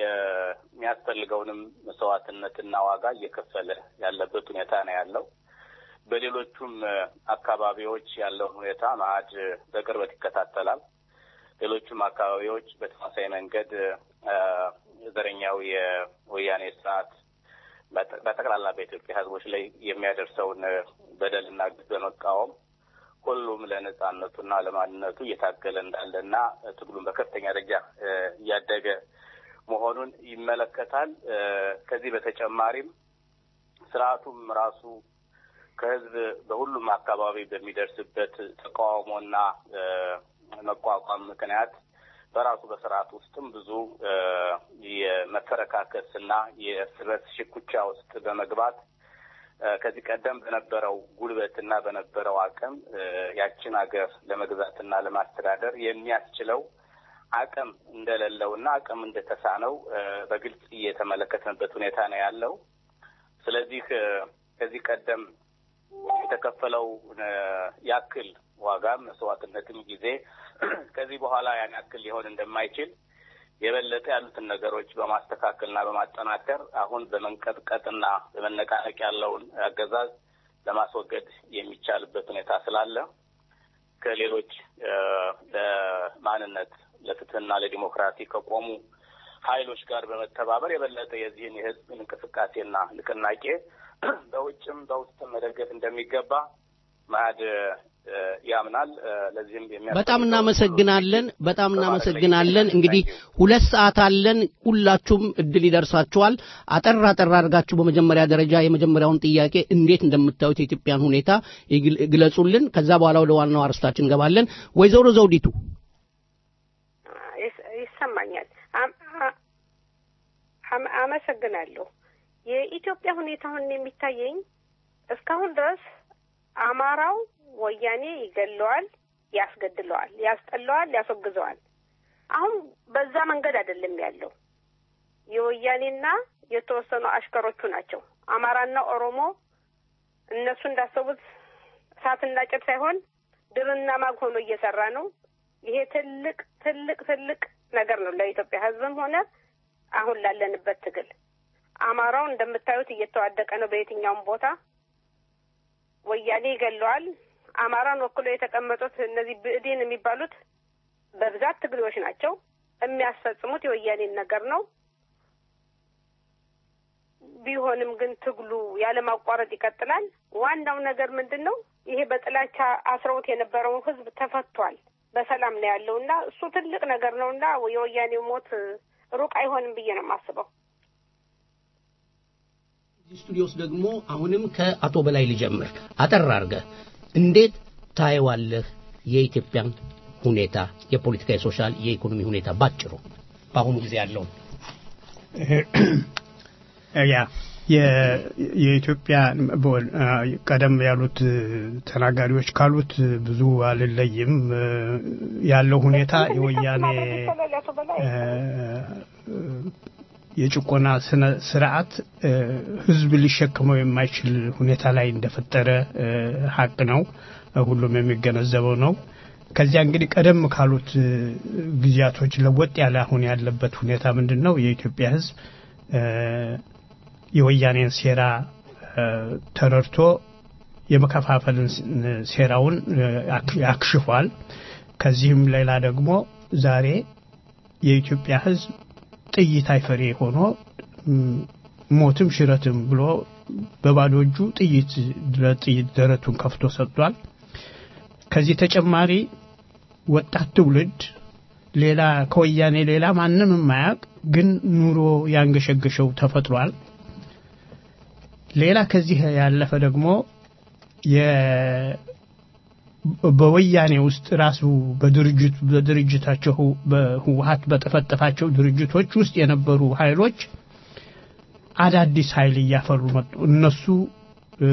የሚያስፈልገውንም መስዋዕትነትና ዋጋ እየከፈለ ያለበት ሁኔታ ነው ያለው። በሌሎቹም እ፣ አካባቢዎች ያለውን ሁኔታ ማዕድ በቅርበት ይከታተላል። ሌሎቹም አካባቢዎች በተመሳሳይ መንገድ እ፣ ዘረኛው የወያኔ ስርዓት በጠ- በጠቅላላ በኢትዮጵያ ሕዝቦች ላይ የሚያደርሰውን እ፣ በደልና ግፍ በመቃወም ሁሉም ለነጻነቱና ለማንነቱ እየታገለ እንዳለና ትግሉን በከፍተኛ ደረጃ እ፣ እያደገ መሆኑን ይመለከታል። እ፣ ከዚህ በተጨማሪም ስርዓቱም ራሱ ከህዝብ በሁሉም አካባቢ በሚደርስበት ተቃውሞና እ፣ መቋቋም ምክንያት በራሱ በስርዓት ውስጥም ብዙ እ፣ የመፈረካከስና የእርስ በርስ ሽኩቻ ውስጥ በመግባት እ፣ ከዚህ ቀደም በነበረው ጉልበትና በነበረው አቅም እ፣ ያችን ሀገር ለመግዛትና ለማስተዳደር የሚያስችለው አቅም እንደሌለውና አቅም እንደተሳነው እ፣ በግልጽ እየተመለከትንበት ሁኔታ ነው ያለው። ስለዚህ እ፣ ከዚህ ቀደም የተከፈለው እ፣ ያክል ዋጋም መስዋዕትነትም ጊዜ ከዚህ በኋላ ያን ያክል ሊሆን እንደማይችል የበለጠ ያሉትን ነገሮች በማስተካከልና በማጠናከር አሁን በመንቀጥቀጥና በመነቃነቅ ያለውን አገዛዝ ለማስወገድ የሚቻልበት ሁኔታ ስላለ ከሌሎች እ፣ ለማንነት ለፍትህና ለዲሞክራሲ ከቆሙ ኃይሎች ጋር በመተባበር የበለጠ የዚህን የህዝብ እንቅስቃሴና ንቅናቄ በውጭም በውስጥም መደገፍ እንደሚገባ ማዕድ እ፣ ያምናል። እ፣ ለዚህም የሚያስፈልገው በጣም እናመሰግናለን። በጣም እናመሰግናለን። እንግዲህ ሁለት ሰዓት አለን። ሁላችሁም እድል ይደርሳችኋል። አጠር አጠር አድርጋችሁ በመጀመሪያ ደረጃ የመጀመሪያውን ጥያቄ እንዴት እንደምታዩት የኢትዮጵያን ሁኔታ ይግል- ግለጹልን። ከዛ በኋላ ወደ ዋናው አርስታችን እንገባለን። ወይዘሮ ዘውዲቱ ይስ- ይሰማኛል። አም- አ- አም- አመሰግናለሁ። የኢትዮጵያ ሁኔታ አሁን የሚታየኝ እስካሁን ድረስ አማራው ወያኔ ይገለዋል፣ ያስገድለዋል፣ ያስጠለዋል፣ ያስወግዘዋል። አሁን በዛ መንገድ አይደለም ያለው። የወያኔና የተወሰኑ አሽከሮቹ ናቸው። አማራና ኦሮሞ እነሱ እንዳሰቡት እሳትና ጭድ ሳይሆን ድርና ማግ ሆኖ እየሰራ ነው። ይሄ ትልቅ ትልቅ ትልቅ ነገር ነው ለኢትዮጵያ ሕዝብም ሆነ አሁን ላለንበት ትግል። አማራው እንደምታዩት እየተዋደቀ ነው በየትኛውም ቦታ። ወያኔ ይገለዋል። አማራን ወክሎ የተቀመጡት እነዚህ ብእዴን የሚባሉት በብዛት ትግሬዎች ናቸው። የሚያስፈጽሙት የወያኔን ነገር ነው። ቢሆንም ግን ትግሉ ያለማቋረጥ ይቀጥላል። ዋናው ነገር ምንድን ነው? ይሄ በጥላቻ አስረውት የነበረውን ህዝብ ተፈቷል። በሰላም ነው ያለው እና እሱ ትልቅ ነገር ነው እና የወያኔው ሞት ሩቅ አይሆንም ብዬ ነው የማስበው። እዚህ ስቱዲዮ ውስጥ ደግሞ አሁንም ከአቶ በላይ ልጀምር። አጠር አድርገህ እንዴት ታየዋለህ የኢትዮጵያን ሁኔታ የፖለቲካ፣ የሶሻል፣ የኢኮኖሚ ሁኔታ ባጭሩ በአሁኑ ጊዜ ያለውን? ያ የ- የኢትዮጵያ በወል- አ፣ ቀደም ያሉት ተናጋሪዎች ካሉት ብዙ አልለይም። እ፣ ያለው ሁኔታ የወያኔ እ፣ የጭቆና ስነ ስርዓት እ፣ ህዝብ ሊሸክመው የማይችል ሁኔታ ላይ እንደፈጠረ እ፣ ሀቅ ነው። ሁሉም የሚገነዘበው ነው። ከዚያ እንግዲህ ቀደም ካሉት እ፣ ጊዜያቶች ለወጥ ያለ አሁን ያለበት ሁኔታ ምንድን ነው? የኢትዮጵያ ህዝብ እ፣ የወያኔን ሴራ እ፣ ተረድቶ የመከፋፈልን ስ- ሴራውን እ፣ አክ- አክሽፏል። ከዚህም ሌላ ደግሞ ዛሬ የኢትዮጵያ ህዝብ ጥይት አይፈሬ ሆኖ ም፣ ሞትም ሽረትም ብሎ በባዶ እጁ ጥይት ለጥይት ደረቱን ከፍቶ ሰጥቷል። ከዚህ ተጨማሪ ወጣት ትውልድ ሌላ ከወያኔ ሌላ ማንም የማያውቅ ግን ኑሮ ያንገሸገሸው ተፈጥሯል። ሌላ ከዚህ ያለፈ ደግሞ የ- በወያኔ ውስጥ ራሱ በድርጅት በድርጅታቸው በህወሀት በጠፈጠፋቸው ድርጅቶች ውስጥ የነበሩ ኃይሎች አዳዲስ ኃይል እያፈሩ መጡ። እነሱ እ፣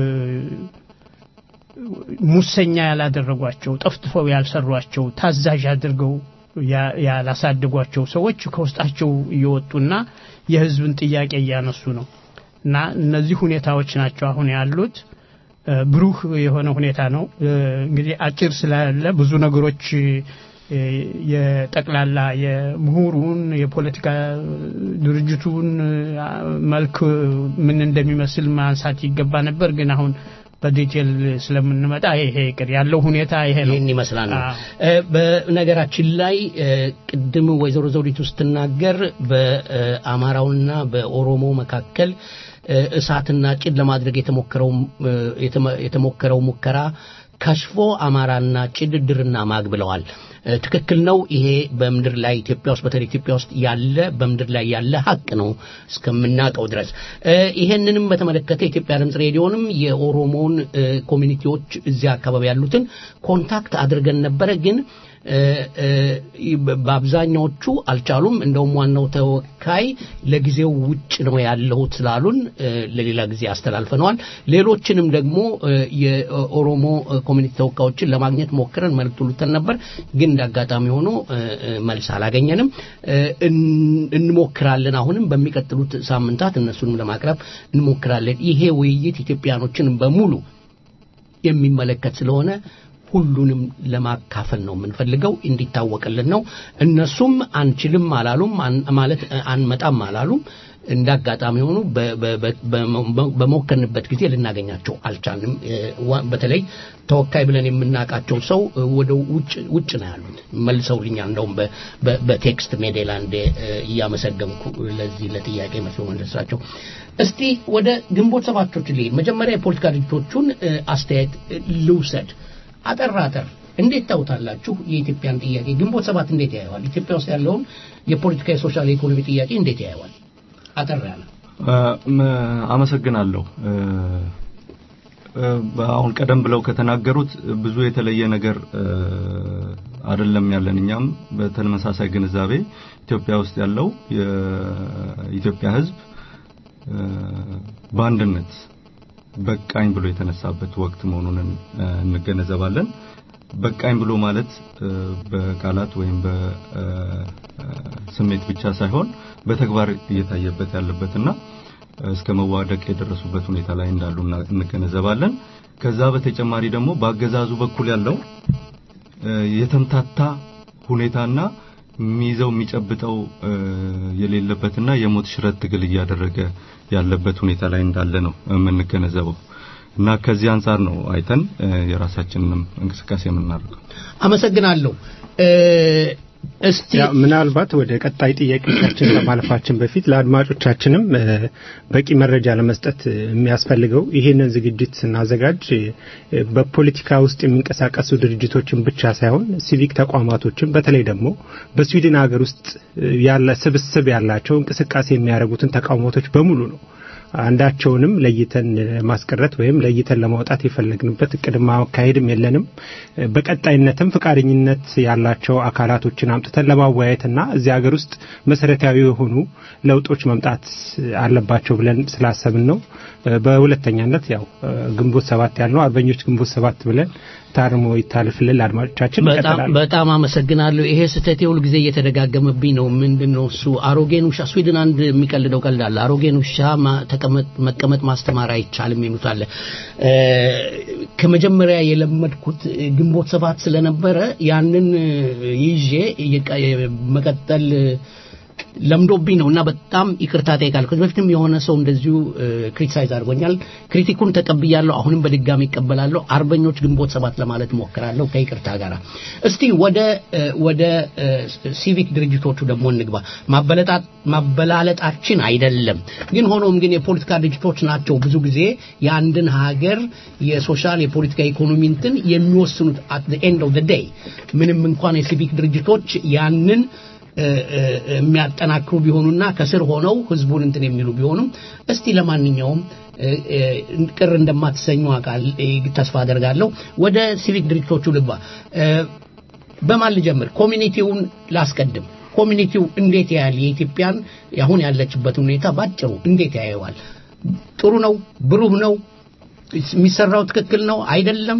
ሙሰኛ ያላደረጓቸው ጠፍጥፈው ያልሰሯቸው ታዛዥ አድርገው ያ- ያላሳደጓቸው ሰዎች ከውስጣቸው እየወጡና የህዝብን ጥያቄ እያነሱ ነው እና እነዚህ ሁኔታዎች ናቸው አሁን ያሉት። እ፣ ብሩህ የሆነ ሁኔታ ነው። እ፣ እንግዲህ አጭር ስላለ ብዙ ነገሮች እ፣ የጠቅላላ የምሁሩን የፖለቲካ ድርጅቱን አ፣ መልክ ምን እንደሚመስል ማንሳት ይገባ ነበር፣ ግን አሁን በዲቴል ስለምንመጣ ይሄ ይቅር። ያለው ሁኔታ ይሄ ነው። ይህን ይመስላል ነው። አዎ። እ፣ በነገራችን ላይ እ፣ ቅድም ወይዘሮ ዘውዲቱ ስትናገር በአማራውና በኦሮሞ መካከል እ፣ እሳትና ጭድ ለማድረግ የተሞከረው እ፣ የተመ- የተሞከረው ሙከራ ከሽፎ አማራና ጭድ ድርና ማግ ብለዋል። እ፣ ትክክል ነው። ይሄ በምድር ላይ ኢትዮጵያ ውስጥ በተለይ ኢትዮጵያ ውስጥ ያለ በምድር ላይ ያለ ሀቅ ነው እስከምናውቀው ድረስ። እ፣ ይሄንንም በተመለከተ የኢትዮጵያ ድምፅ ሬዲዮንም የኦሮሞውን እ፣ ኮሚኒቲዎች እዚያ አካባቢ ያሉትን ኮንታክት አድርገን ነበረ ግን እ፣ እ፣ በአብዛኛዎቹ አልቻሉም። እንደውም ዋናው ተወካይ ለጊዜው ውጭ ነው ያለሁት ስላሉን እ፣ ለሌላ ጊዜ አስተላልፈነዋል። ሌሎችንም ደግሞ እ፣ የኦሮሞ እ፣ ኮሚኒቲ ተወካዮችን ለማግኘት ሞክረን መልእክት ልተን ነበር፣ ግን እንደ አጋጣሚ ሆኖ እ፣ እ፣ መልስ አላገኘንም። እ፣ እን- እንሞክራለን። አሁንም በሚቀጥሉት ሳምንታት እነሱንም ለማቅረብ እንሞክራለን። ይሄ ውይይት ኢትዮጵያኖችን በሙሉ የሚመለከት ስለሆነ ሁሉንም ለማካፈል ነው የምንፈልገው፣ እንዲታወቅልን ነው። እነሱም አንችልም አላሉም፣ አን- ማለት እ፣ አንመጣም አላሉም። እንደ አጋጣሚ ሆኑ በ- በ- በ- በ- በሞከርንበት ጊዜ ልናገኛቸው አልቻልንም። እ፣ ዋ- በተለይ ተወካይ ብለን የምናውቃቸው ሰው እ፣ ወደ ውጭ ውጭ ነው ያሉት። መልሰውልኛል። እንደውም በ- በ- በቴክስት ሜዴላንዴ እ፣ እያመሰገንኩ ለዚህ ለጥያቄ መልስ መለሳቸው። እስቲ ወደ ግንቦት ሰባቶች ልሂድ። መጀመሪያ የፖለቲካ ድርጅቶቹን እ፣ አስተያየት እ፣ ልውሰድ። አጠር አጠር እንዴት ታውታላችሁ? የኢትዮጵያን ጥያቄ ግንቦት ሰባት እንዴት ያየዋል? ኢትዮጵያ ውስጥ ያለውን የፖለቲካ የሶሻል የኢኮኖሚ ጥያቄ እንዴት ያየዋል? አጠር ያለ አመሰግናለሁ። እ፣ እ፣ አሁን ቀደም ብለው ከተናገሩት ብዙ የተለየ ነገር እ፣ አይደለም ያለን። እኛም በተመሳሳይ ግንዛቤ ኢትዮጵያ ውስጥ ያለው የኢትዮጵያ ሕዝብ እ፣ በአንድነት በቃኝ ብሎ የተነሳበት ወቅት መሆኑን እ፣ እንገነዘባለን። በቃኝ ብሎ ማለት እ፣ በቃላት ወይም በስሜት ብቻ ሳይሆን በተግባር እየታየበት ያለበትና እስከ መዋደቅ የደረሱበት ሁኔታ ላይ እንዳሉ እና- እንገነዘባለን። ከዛ በተጨማሪ ደግሞ በአገዛዙ በኩል ያለው እ፣ የተምታታ ሁኔታና የሚይዘው የሚጨብጠው እ፣ የሌለበትና የሞት ሽረት ትግል እያደረገ ያለበት ሁኔታ ላይ እንዳለ ነው የምንገነዘበው እና ከዚህ አንጻር ነው አይተን እ፣ የራሳችንንም እንቅስቃሴ የምናደርገው። አመሰግናለሁ። እ፣ እስቲ ያው ምናልባት ወደ ቀጣይ ጥያቄዎቻችን ከማለፋችን በፊት ለአድማጮቻችንም እ፣ በቂ መረጃ ለመስጠት እ፣ የሚያስፈልገው ይሄንን ዝግጅት ስናዘጋጅ እ፣ በፖለቲካ ውስጥ የሚንቀሳቀሱ ድርጅቶችን ብቻ ሳይሆን ሲቪክ ተቋማቶችን በተለይ ደግሞ በስዊድን ሀገር ውስጥ እ፣ ያለ ስብስብ ያላቸው እንቅስቃሴ የሚያደርጉትን ተቃውሞቶች በሙሉ ነው አንዳቸውንም ለይተን ማስቀረት ወይም ለይተን ለማውጣት የፈለግንበት እቅድ ማካሄድም የለንም። በቀጣይነትም ፈቃደኝነት ያላቸው አካላቶችን አምጥተን ለማወያየትና እዚህ ሀገር ውስጥ መሰረታዊ የሆኑ ለውጦች መምጣት አለባቸው ብለን ስላሰብን ነው። በሁለተኛነት ያው ግንቦት ሰባት ያልነው አርበኞች ግንቦት ሰባት ብለን ታርሞ ይታልፍልን አድማጮቻችን በጣም ይቀጥላል። በጣም አመሰግናለሁ። ይሄ ስህተቴ ሁል ጊዜ እየተደጋገመብኝ ነው። ምንድን ነው እሱ? አሮጌን ውሻ ስዊድን አንድ የሚቀልደው ቀልድ አለ። አሮጌን ውሻ ማ- ተቀመጥ መቀመጥ ማስተማር አይቻልም የሚሉት አለ። እ፣ ከመጀመሪያ የለመድኩት ግንቦት ሰባት ስለነበረ ያንን ይዤ የቀ- መቀጠል ለምዶብኝ ነው እና በጣም ይቅርታ ጠይቃለሁ። ከዚህ በፊትም የሆነ ሰው እንደዚሁ ክሪቲሳይዝ አድርጎኛል። ክሪቲኩን ተቀብያለሁ። አሁንም በድጋሚ ይቀበላለሁ። አርበኞች ግንቦት ሰባት ለማለት ሞክራለሁ ከይቅርታ ጋር። እስቲ ወደ እ፣ ወደ እ፣ ሲቪክ ድርጅቶቹ ደግሞ እንግባ። ማበለጣ- ማበላለጣችን አይደለም ግን ሆኖም ግን የፖለቲካ ድርጅቶች ናቸው ብዙ ጊዜ የአንድን ሀገር የሶሻል የፖለቲካ ኢኮኖሚ እንትን የሚወስኑት አት ኤንድ ኦፍ ዴይ ምንም እንኳን የሲቪክ ድርጅቶች ያንን እ፣ እ፣ የሚያጠናክሩ ቢሆኑና ከስር ሆነው ህዝቡን እንትን የሚሉ ቢሆኑም እስቲ ለማንኛውም እ፣ እ፣ ቅር እንደማትሰኙ አቃል ተስፋ አደርጋለሁ። ወደ ሲቪክ ድርጅቶቹ ልግባ። እ፣ በማን ልጀምር? ኮሚኒቲውን ላስቀድም። ኮሚኒቲው እንዴት ያያል የኢትዮጵያን አሁን ያለችበት ሁኔታ ባጭሩ እንዴት ያየዋል? ጥሩ ነው? ብሩህ ነው? የሚሰራው ትክክል ነው አይደለም?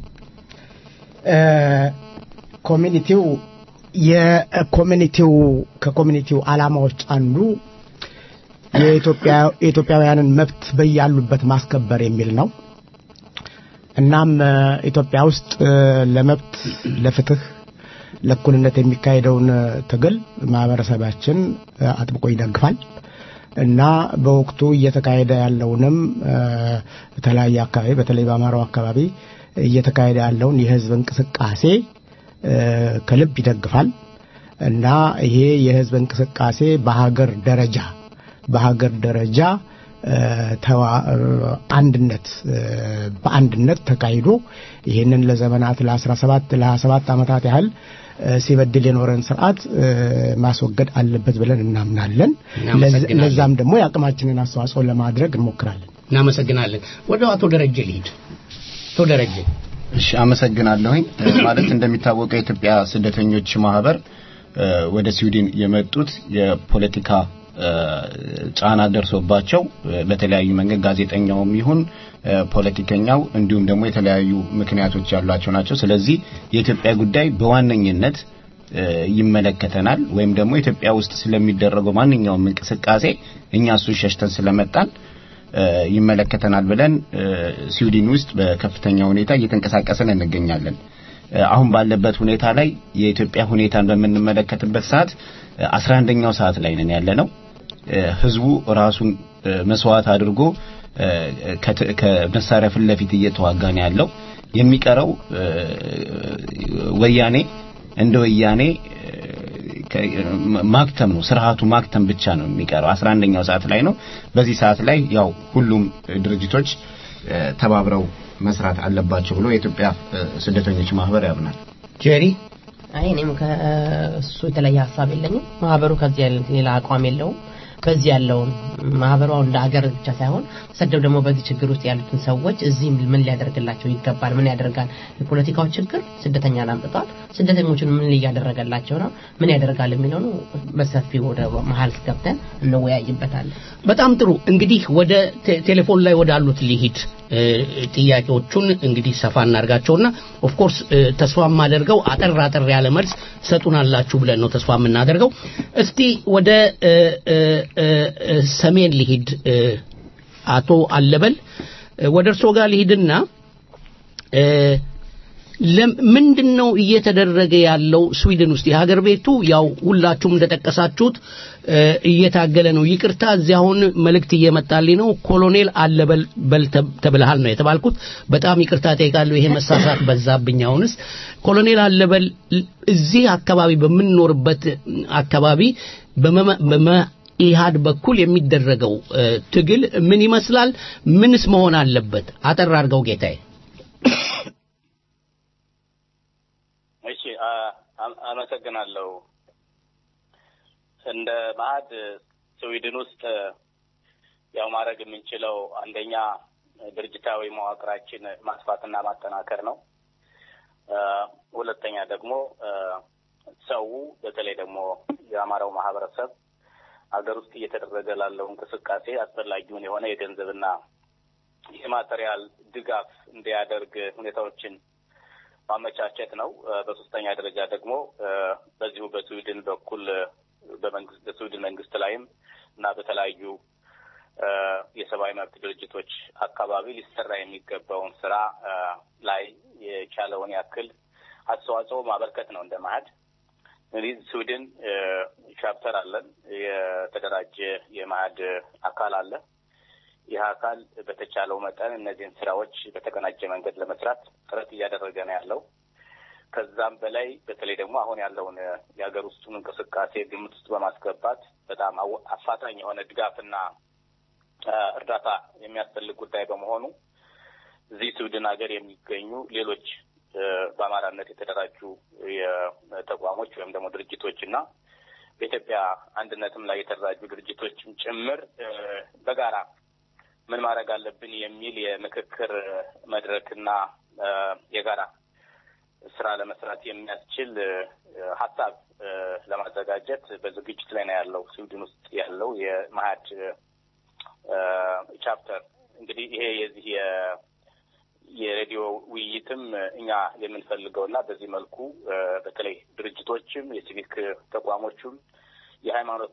ኮሚኒቲው የኮሚኒቲው ከኮሚኒቲው ዓላማዎች አንዱ የኢትዮጵያ የኢትዮጵያውያንን መብት በያሉበት ማስከበር የሚል ነው። እናም እ፣ ኢትዮጵያ ውስጥ እ፣ ለመብት፣ ለፍትህ፣ ለእኩልነት የሚካሄደውን እ፣ ትግል ማህበረሰባችን እ፣ አጥብቆ ይደግፋል እና በወቅቱ እየተካሄደ ያለውንም እ፣ በተለያየ አካባቢ በተለይ በአማራው አካባቢ እየተካሄደ ያለውን የህዝብ እንቅስቃሴ እ፣ ከልብ ይደግፋል እና ይሄ የህዝብ እንቅስቃሴ በሀገር ደረጃ በሀገር ደረጃ እ፣ ተዋ- እ፣ አንድነት እ፣ በአንድነት ተካሂዶ ይህንን ለዘመናት ለ17 ለ27 ዓመታት ያህል እ፣ ሲበድል የኖረን ስርዓት እ፣ ማስወገድ አለበት ብለን እናምናለን። እናመሰግናለን። ለዛም ደግሞ የአቅማችንን አስተዋጽኦ ለማድረግ እንሞክራለን። እናመሰግናለን። ወደ አቶ ደረጀ ልሂድ። አቶ ደረጀ እሺ አመሰግናለሁኝ። እ፣ ማለት እንደሚታወቀው የኢትዮጵያ ስደተኞች ማህበር እ፣ ወደ ስዊድን የመጡት የፖለቲካ እ፣ ጫና ደርሶባቸው እ፣ በተለያዩ መንገድ ጋዜጠኛውም ይሁን እ፣ ፖለቲከኛው እንዲሁም ደግሞ የተለያዩ ምክንያቶች ያሏቸው ናቸው። ስለዚህ የኢትዮጵያ ጉዳይ በዋነኝነት እ፣ ይመለከተናል ወይም ደግሞ ኢትዮጵያ ውስጥ ስለሚደረገው ማንኛውም እንቅስቃሴ እኛ እሱ ሸሽተን ስለመጣን እ፣ ይመለከተናል ብለን እ፣ ስዊድን ውስጥ በከፍተኛ ሁኔታ እየተንቀሳቀስን እንገኛለን። እ፣ አሁን ባለበት ሁኔታ ላይ የኢትዮጵያ ሁኔታን በምንመለከትበት ሰዓት አስራ አንደኛው ሰዓት ላይ ነን ያለ ነው። እ፣ ህዝቡ ራሱን እ፣ መስዋዕት አድርጎ እ፣ ከት- ከመሳሪያ ፊት ለፊት እየተዋጋ ነው ያለው። የሚቀረው እ፣ ወያኔ እንደ ወያኔ እ፣ ከ- ማክተም ነው ስርዓቱ ማክተም ብቻ ነው የሚቀረው። 11ኛው ሰዓት ላይ ነው። በዚህ ሰዓት ላይ ያው ሁሉም ድርጅቶች እ፣ ተባብረው መስራት አለባቸው ብሎ የኢትዮጵያ እ፣ ስደተኞች ማህበር ያምናል። ጄሪ አይ እኔም ከእሱ የተለየ ሀሳብ የለኝም። ማህበሩ ከዚህ ያለ ሌላ አቋም የለውም። በዚህ ያለውን ማህበሩ እንደ ሀገር ብቻ ሳይሆን ሰደው ደግሞ በዚህ ችግር ውስጥ ያሉትን ሰዎች እዚህ ምን ሊያደርግላቸው ይገባል? ምን ያደርጋል? የፖለቲካው ችግር ስደተኛን አምጥቷል። ስደተኞችን ምን እያደረገላቸው ነው? ምን ያደርጋል የሚለውን በሰፊው ወደ መሀል ገብተን እንወያይበታለን። በጣም ጥሩ እንግዲህ ወደ ቴ- ቴሌፎን ላይ ወዳሉት ሊሂድ እ፣ ጥያቄዎቹን እንግዲህ ሰፋ እናርጋቸውና ኦፍ ኮርስ ተስፋ የማደርገው አጠር አጠር ያለ መልስ ሰጡናላችሁ ብለን ነው ተስፋ የምናደርገው እስቲ ወደ እ፣ እ፣ እ፣ እ፣ ሰሜን ሊሂድ እ፣ አቶ አለበል እ፣ ወደ እርሶ ጋር ሊሂድና እ፣ ለም- ምንድን ነው እየተደረገ ያለው ስዊድን ውስጥ የሀገር ቤቱ ያው ሁላችሁም እንደጠቀሳችሁት እ፣ እየታገለ ነው ይቅርታ እዚህ አሁን መልእክት እየመጣልኝ ነው ኮሎኔል አለበል በል ተብ- ተብልሃል ነው የተባልኩት በጣም ይቅርታ ጠይቃለሁ ይሄ መሳሳት በዛብኝ አሁንስ ኮሎኔል አለበል ል- እዚህ አካባቢ በምንኖርበት አካባቢ በመመ- በመኢሃድ በኩል የሚደረገው እ፣ ትግል ምን ይመስላል ምንስ መሆን አለበት አጠር አድርገው ጌታዬ እሺ አ- አ- አመሰግናለሁ። እንደ ማዕድ ስዊድን ውስጥ ያው ማድረግ የምንችለው አንደኛ ድርጅታዊ መዋቅራችን ማስፋትና ማጠናከር ነው። አ፣ ሁለተኛ ደግሞ አ፣ ሰው በተለይ ደግሞ የአማራው ማህበረሰብ ሀገር ውስጥ እየተደረገ ላለው እንቅስቃሴ አስፈላጊውን የሆነ የገንዘብና የማቴሪያል ድጋፍ እንዲያደርግ ሁኔታዎችን ማመቻቸት ነው። እ፣ በሶስተኛ ደረጃ ደግሞ እ፣ በዚሁ በስዊድን በኩል እ፣ በመንግስት በስዊድን መንግስት ላይም እና በተለያዩ እ፣ የሰብአዊ መብት ድርጅቶች አካባቢ ሊሰራ የሚገባውን ስራ እ፣ ላይ የቻለውን ያክል አስተዋጽኦ ማበርከት ነው እንደ ማህድ እንግዲህ ስዊድን እ፣ ቻፕተር አለን። የተደራጀ የማህድ አካል አለ። ይህ አካል በተቻለው መጠን እነዚህን ስራዎች በተቀናጀ መንገድ ለመስራት ጥረት እያደረገ ነው ያለው። ከዛም በላይ በተለይ ደግሞ አሁን ያለውን እ፣ የሀገር ውስጡን እንቅስቃሴ ግምት ውስጥ በማስገባት በጣም አወ- አፋጣኝ የሆነ ድጋፍና እ፣ እርዳታ የሚያስፈልግ ጉዳይ በመሆኑ እዚህ ስዊድን ሀገር የሚገኙ ሌሎች እ፣ በአማራነት የተደራጁ የተቋሞች ወይም ደግሞ ድርጅቶች እና በኢትዮጵያ አንድነትም ላይ የተደራጁ ድርጅቶችም ጭምር እ፣ በጋራ ምን ማድረግ አለብን የሚል የምክክር መድረክና እ፣ የጋራ ስራ ለመስራት የሚያስችል እ፣ ሀሳብ እ፣ ለማዘጋጀት በዝግጅት ላይ ነው ያለው ስዊድን ውስጥ ያለው የማህድ እ፣ ቻፕተር እንግዲህ ይሄ የዚህ የ- የሬዲዮ ውይይትም እኛ የምንፈልገውና በዚህ መልኩ እ፣ በተለይ ድርጅቶችም የሲቪክ ተቋሞቹም የሃይማኖት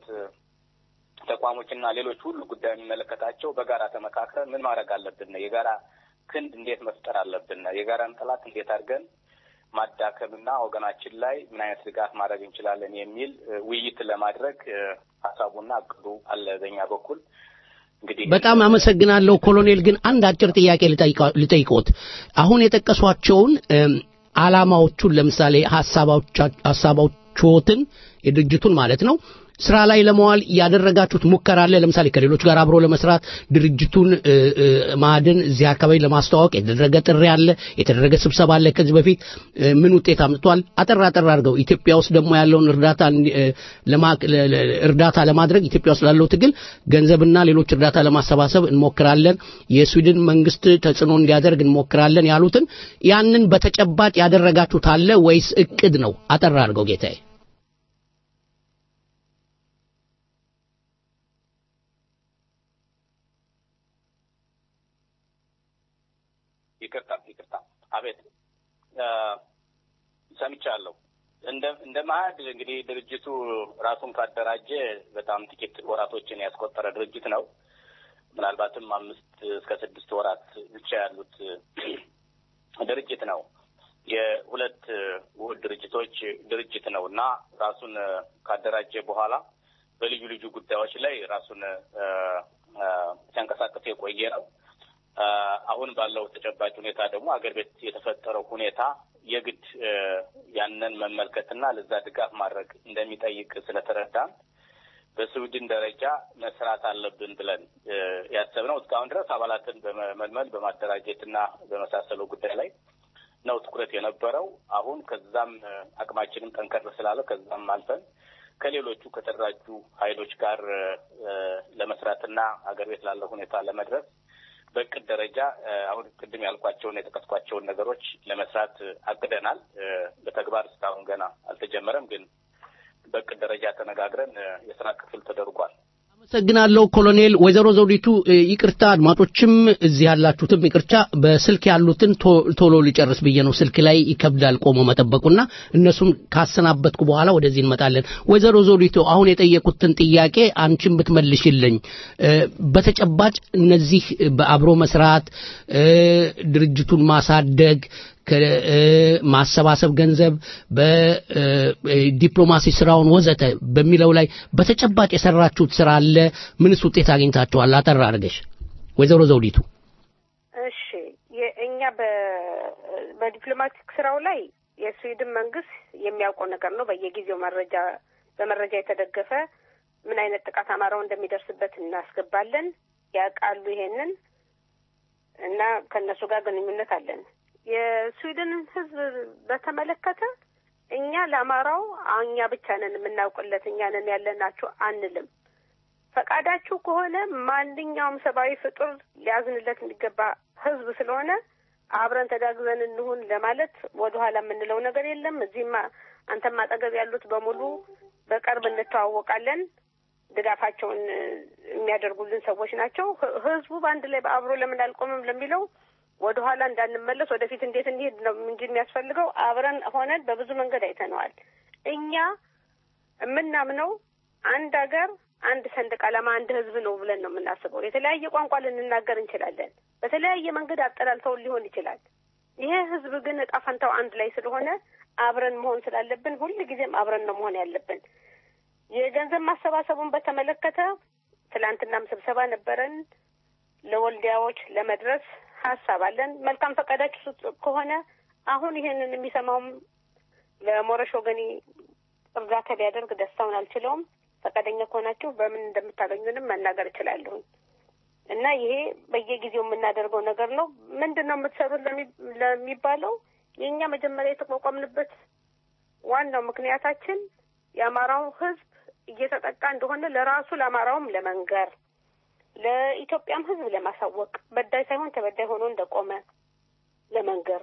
ተቋሞችና ሌሎች ሁሉ ጉዳይ የሚመለከታቸው በጋራ ተመካክረን ምን ማድረግ አለብን፣ የጋራ ክንድ እንዴት መፍጠር አለብን፣ የጋራን ጠላት እንዴት አድርገን ማዳከምና ወገናችን ላይ ምን አይነት ድጋፍ ማድረግ እንችላለን የሚል እ፣ ውይይት ለማድረግ እ፣ ሀሳቡና እቅዱ አለ በኛ በኩል እንግዲህ በጣም አመሰግናለሁ ኮሎኔል ግን አንድ አጭር ጥያቄ ልጠይቃ- ልጠይቅዎት አሁን የጠቀሷቸውን እም፣ አላማዎቹን ለምሳሌ ሀሳቦቻ- ሀሳቦችዎትን የድርጅቱን ማለት ነው ስራ ላይ ለመዋል ያደረጋችሁት ሙከራ አለ ለምሳሌ ከሌሎች ጋር አብሮ ለመስራት ድርጅቱን እ፣ እ፣ ማዕድን እዚህ አካባቢ ለማስተዋወቅ የተደረገ ጥሪ አለ የተደረገ ስብሰባ አለ ከዚህ በፊት እ፣ ምን ውጤት አምጥቷል አጠር አጠር አድርገው ኢትዮጵያ ውስጥ ደግሞ ያለውን እርዳታ እንዲ- እ፣ ለማ- ለ- ለ- እርዳታ ለማድረግ ኢትዮጵያ ውስጥ ላለው ትግል ገንዘብና ሌሎች እርዳታ ለማሰባሰብ እንሞክራለን የስዊድን መንግስት ተጽዕኖ እንዲያደርግ እንሞክራለን ያሉትን ያንን በተጨባጭ ያደረጋችሁት አለ ወይስ እቅድ ነው አጠር አድርገው ጌታዬ ይቅርታ ይቅርታ፣ አቤት እ፣ ሰምቻለሁ። እንደ እንደ ማዕድ እንግዲህ ድርጅቱ ራሱን ካደራጀ በጣም ጥቂት ወራቶችን ያስቆጠረ ድርጅት ነው። ምናልባትም አምስት እስከ ስድስት ወራት ብቻ ያሉት ድርጅት ነው። የሁለት ውህድ ድርጅቶች ድርጅት ነው እና ራሱን ካደራጀ በኋላ በልዩ ልዩ ጉዳዮች ላይ ራሱን ሲያንቀሳቅስ የቆየ ነው። አሁን ባለው ተጨባጭ ሁኔታ ደግሞ አገር ቤት የተፈጠረው ሁኔታ የግድ ያንን መመልከትና ለዛ ድጋፍ ማድረግ እንደሚጠይቅ ስለተረዳን በስዊድን ደረጃ መስራት አለብን ብለን ያሰብነው እስካሁን ድረስ አባላትን በመመልመል በማደራጀትና በመሳሰሉ ጉዳይ ላይ ነው ትኩረት የነበረው። አሁን ከዛም አቅማችንም ጠንከር ስላለ ከዛም አልፈን ከሌሎቹ ከተደራጁ ኃይሎች ጋር ለመስራትና አገር ቤት ላለው ሁኔታ ለመድረስ በእቅድ ደረጃ አሁን ቅድም ያልኳቸውን የጠቀስኳቸውን ነገሮች ለመስራት አቅደናል። በተግባር እስካሁን ገና አልተጀመረም፣ ግን በእቅድ ደረጃ ተነጋግረን የስራ ክፍል ተደርጓል። አመሰግናለሁ ኮሎኔል። ወይዘሮ ዘውዲቱ ይቅርታ፣ አድማጮችም እዚህ ያላችሁትም ይቅርታ፣ በስልክ ያሉትን ቶሎ ሊጨርስ ብዬ ነው። ስልክ ላይ ይከብዳል ቆሞ መጠበቁና እነሱን ካሰናበትኩ በኋላ ወደዚህ እንመጣለን። ወይዘሮ ዘውዲቱ አሁን የጠየቁትን ጥያቄ አንቺን ብትመልሽልኝ፣ በተጨባጭ እነዚህ በአብሮ መስራት ድርጅቱን ማሳደግ ማሰባሰብ ገንዘብ በዲፕሎማሲ ስራውን ወዘተ በሚለው ላይ በተጨባጭ የሰራችሁት ስራ አለ? ምንስ ውጤት አግኝታችኋል? አጠር አድርገሽ ወይዘሮ ዘውዲቱ። እሺ እኛ በዲፕሎማቲክ ስራው ላይ የስዊድን መንግስት የሚያውቀው ነገር ነው። በየጊዜው መረጃ በመረጃ የተደገፈ ምን አይነት ጥቃት አማራው እንደሚደርስበት እናስገባለን። ያውቃሉ ይሄንን እና ከእነሱ ጋር ግንኙነት አለን። የስዊድንን ህዝብ በተመለከተ እኛ ለአማራው እኛ ብቻ ነን የምናውቅለት እኛ ነን ያለናችሁ አንልም። ፈቃዳችሁ ከሆነ ማንኛውም ሰብአዊ ፍጡር ሊያዝንለት የሚገባ ህዝብ ስለሆነ አብረን ተጋግዘን እንሁን ለማለት ወደኋላ የምንለው ነገር የለም። እዚህም አንተም አጠገብ ያሉት በሙሉ በቅርብ እንተዋወቃለን። ድጋፋቸውን የሚያደርጉልን ሰዎች ናቸው። ህዝቡ በአንድ ላይ በአብሮ ለምን አልቆምም ለሚለው ወደ ኋላ እንዳንመለስ ወደፊት እንዴት እንሄድ ነው እንጂ የሚያስፈልገው አብረን ሆነን በብዙ መንገድ አይተነዋል። እኛ የምናምነው አንድ ሀገር፣ አንድ ሰንደቅ ዓላማ፣ አንድ ህዝብ ነው ብለን ነው የምናስበው። የተለያየ ቋንቋ ልንናገር እንችላለን። በተለያየ መንገድ አጠላልተውን ሊሆን ይችላል። ይሄ ህዝብ ግን እጣ ፈንታው አንድ ላይ ስለሆነ አብረን መሆን ስላለብን ሁል ጊዜም አብረን ነው መሆን ያለብን። የገንዘብ ማሰባሰቡን በተመለከተ ትላንትናም ስብሰባ ነበረን። ለወልዲያዎች ለመድረስ ሀሳብ አለን። መልካም ፈቃዳችሁ ከሆነ አሁን ይሄንን የሚሰማውም ለሞረሽ ወገኔ እርዳታ ቢያደርግ ደስታውን አልችለውም። ፈቃደኛ ከሆናችሁ በምን እንደምታገኙንም መናገር እችላለሁኝ እና ይሄ በየጊዜው የምናደርገው ነገር ነው። ምንድን ነው የምትሰሩት ለሚባለው የእኛ መጀመሪያ የተቋቋምንበት ዋናው ምክንያታችን የአማራው ህዝብ እየተጠቃ እንደሆነ ለራሱ ለአማራውም ለመንገር ለኢትዮጵያም ህዝብ ለማሳወቅ በዳይ ሳይሆን ተበዳይ ሆኖ እንደቆመ ለመንገር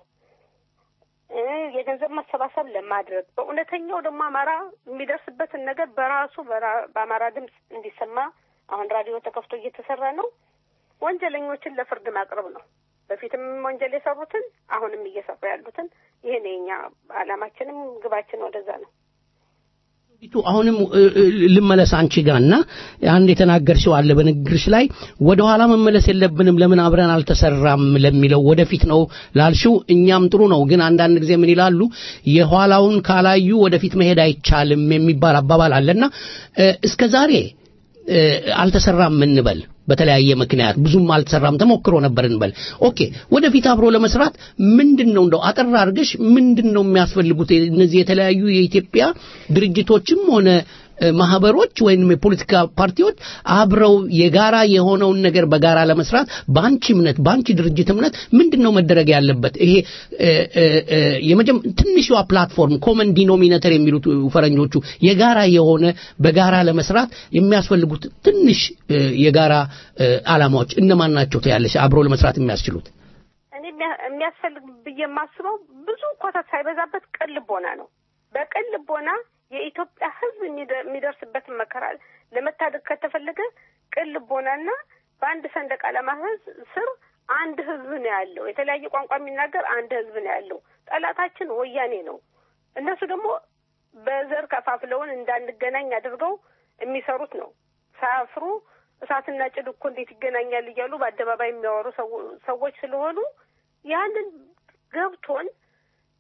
የገንዘብ ማሰባሰብ ለማድረግ በእውነተኛው ደግሞ አማራ የሚደርስበትን ነገር በራሱ በአማራ ድምፅ እንዲሰማ አሁን ራዲዮ ተከፍቶ እየተሰራ ነው። ወንጀለኞችን ለፍርድ ማቅረብ ነው። በፊትም ወንጀል የሰሩትን አሁንም እየሰሩ ያሉትን ይህን የኛ አላማችንም ግባችን ወደዛ ነው። አሁንም ልመለስ አንቺ ጋርና አንድ የተናገርሽው አለ በንግግርሽ ላይ ወደ ኋላ መመለስ የለብንም ለምን አብረን አልተሰራም ለሚለው ወደፊት ነው ላልሽው እኛም ጥሩ ነው ግን አንዳንድ ጊዜ ምን ይላሉ የኋላውን ካላዩ ወደፊት መሄድ አይቻልም የሚባል አባባል አለና እስከ ዛሬ አልተሰራም እንበል በተለያየ ምክንያት ብዙም አልተሰራም ተሞክሮ ነበር እንበል ኦኬ ወደፊት አብሮ ለመስራት ምንድን ነው እንደው አጠር አድርገሽ ምንድን ነው የሚያስፈልጉት እነዚህ የተለያዩ የኢትዮጵያ ድርጅቶችም ሆነ ማህበሮች ወይም የፖለቲካ ፓርቲዎች አብረው የጋራ የሆነውን ነገር በጋራ ለመስራት በአንቺ እምነት በአንቺ ድርጅት እምነት ምንድን ነው መደረግ ያለበት ይሄ የመጀመ ትንሿ ፕላትፎርም ኮመን ዲኖሚኔተር የሚሉት ፈረንጆቹ የጋራ የሆነ በጋራ ለመስራት የሚያስፈልጉት ትንሽ የጋራ አላማዎች እነማን ናቸው ትያለሽ አብሮ ለመስራት የሚያስችሉት እኔ የሚያስፈልግ ብዬ የማስበው ብዙ ኮተት ሳይበዛበት ቅን ልቦና ነው በቅን ልቦና የኢትዮጵያ ሕዝብ የሚደርስበትን መከራ ለመታደግ ከተፈለገ ቅን ልቦናና በአንድ ሰንደቅ ዓላማ ህዝብ ስር አንድ ህዝብ ነው ያለው። የተለያየ ቋንቋ የሚናገር አንድ ህዝብ ነው ያለው። ጠላታችን ወያኔ ነው። እነሱ ደግሞ በዘር ከፋፍለውን እንዳንገናኝ አድርገው የሚሰሩት ነው። ሳያፍሩ እሳትና ጭድ እኮ እንዴት ይገናኛል እያሉ በአደባባይ የሚያወሩ ሰዎች ስለሆኑ ያንን ገብቶን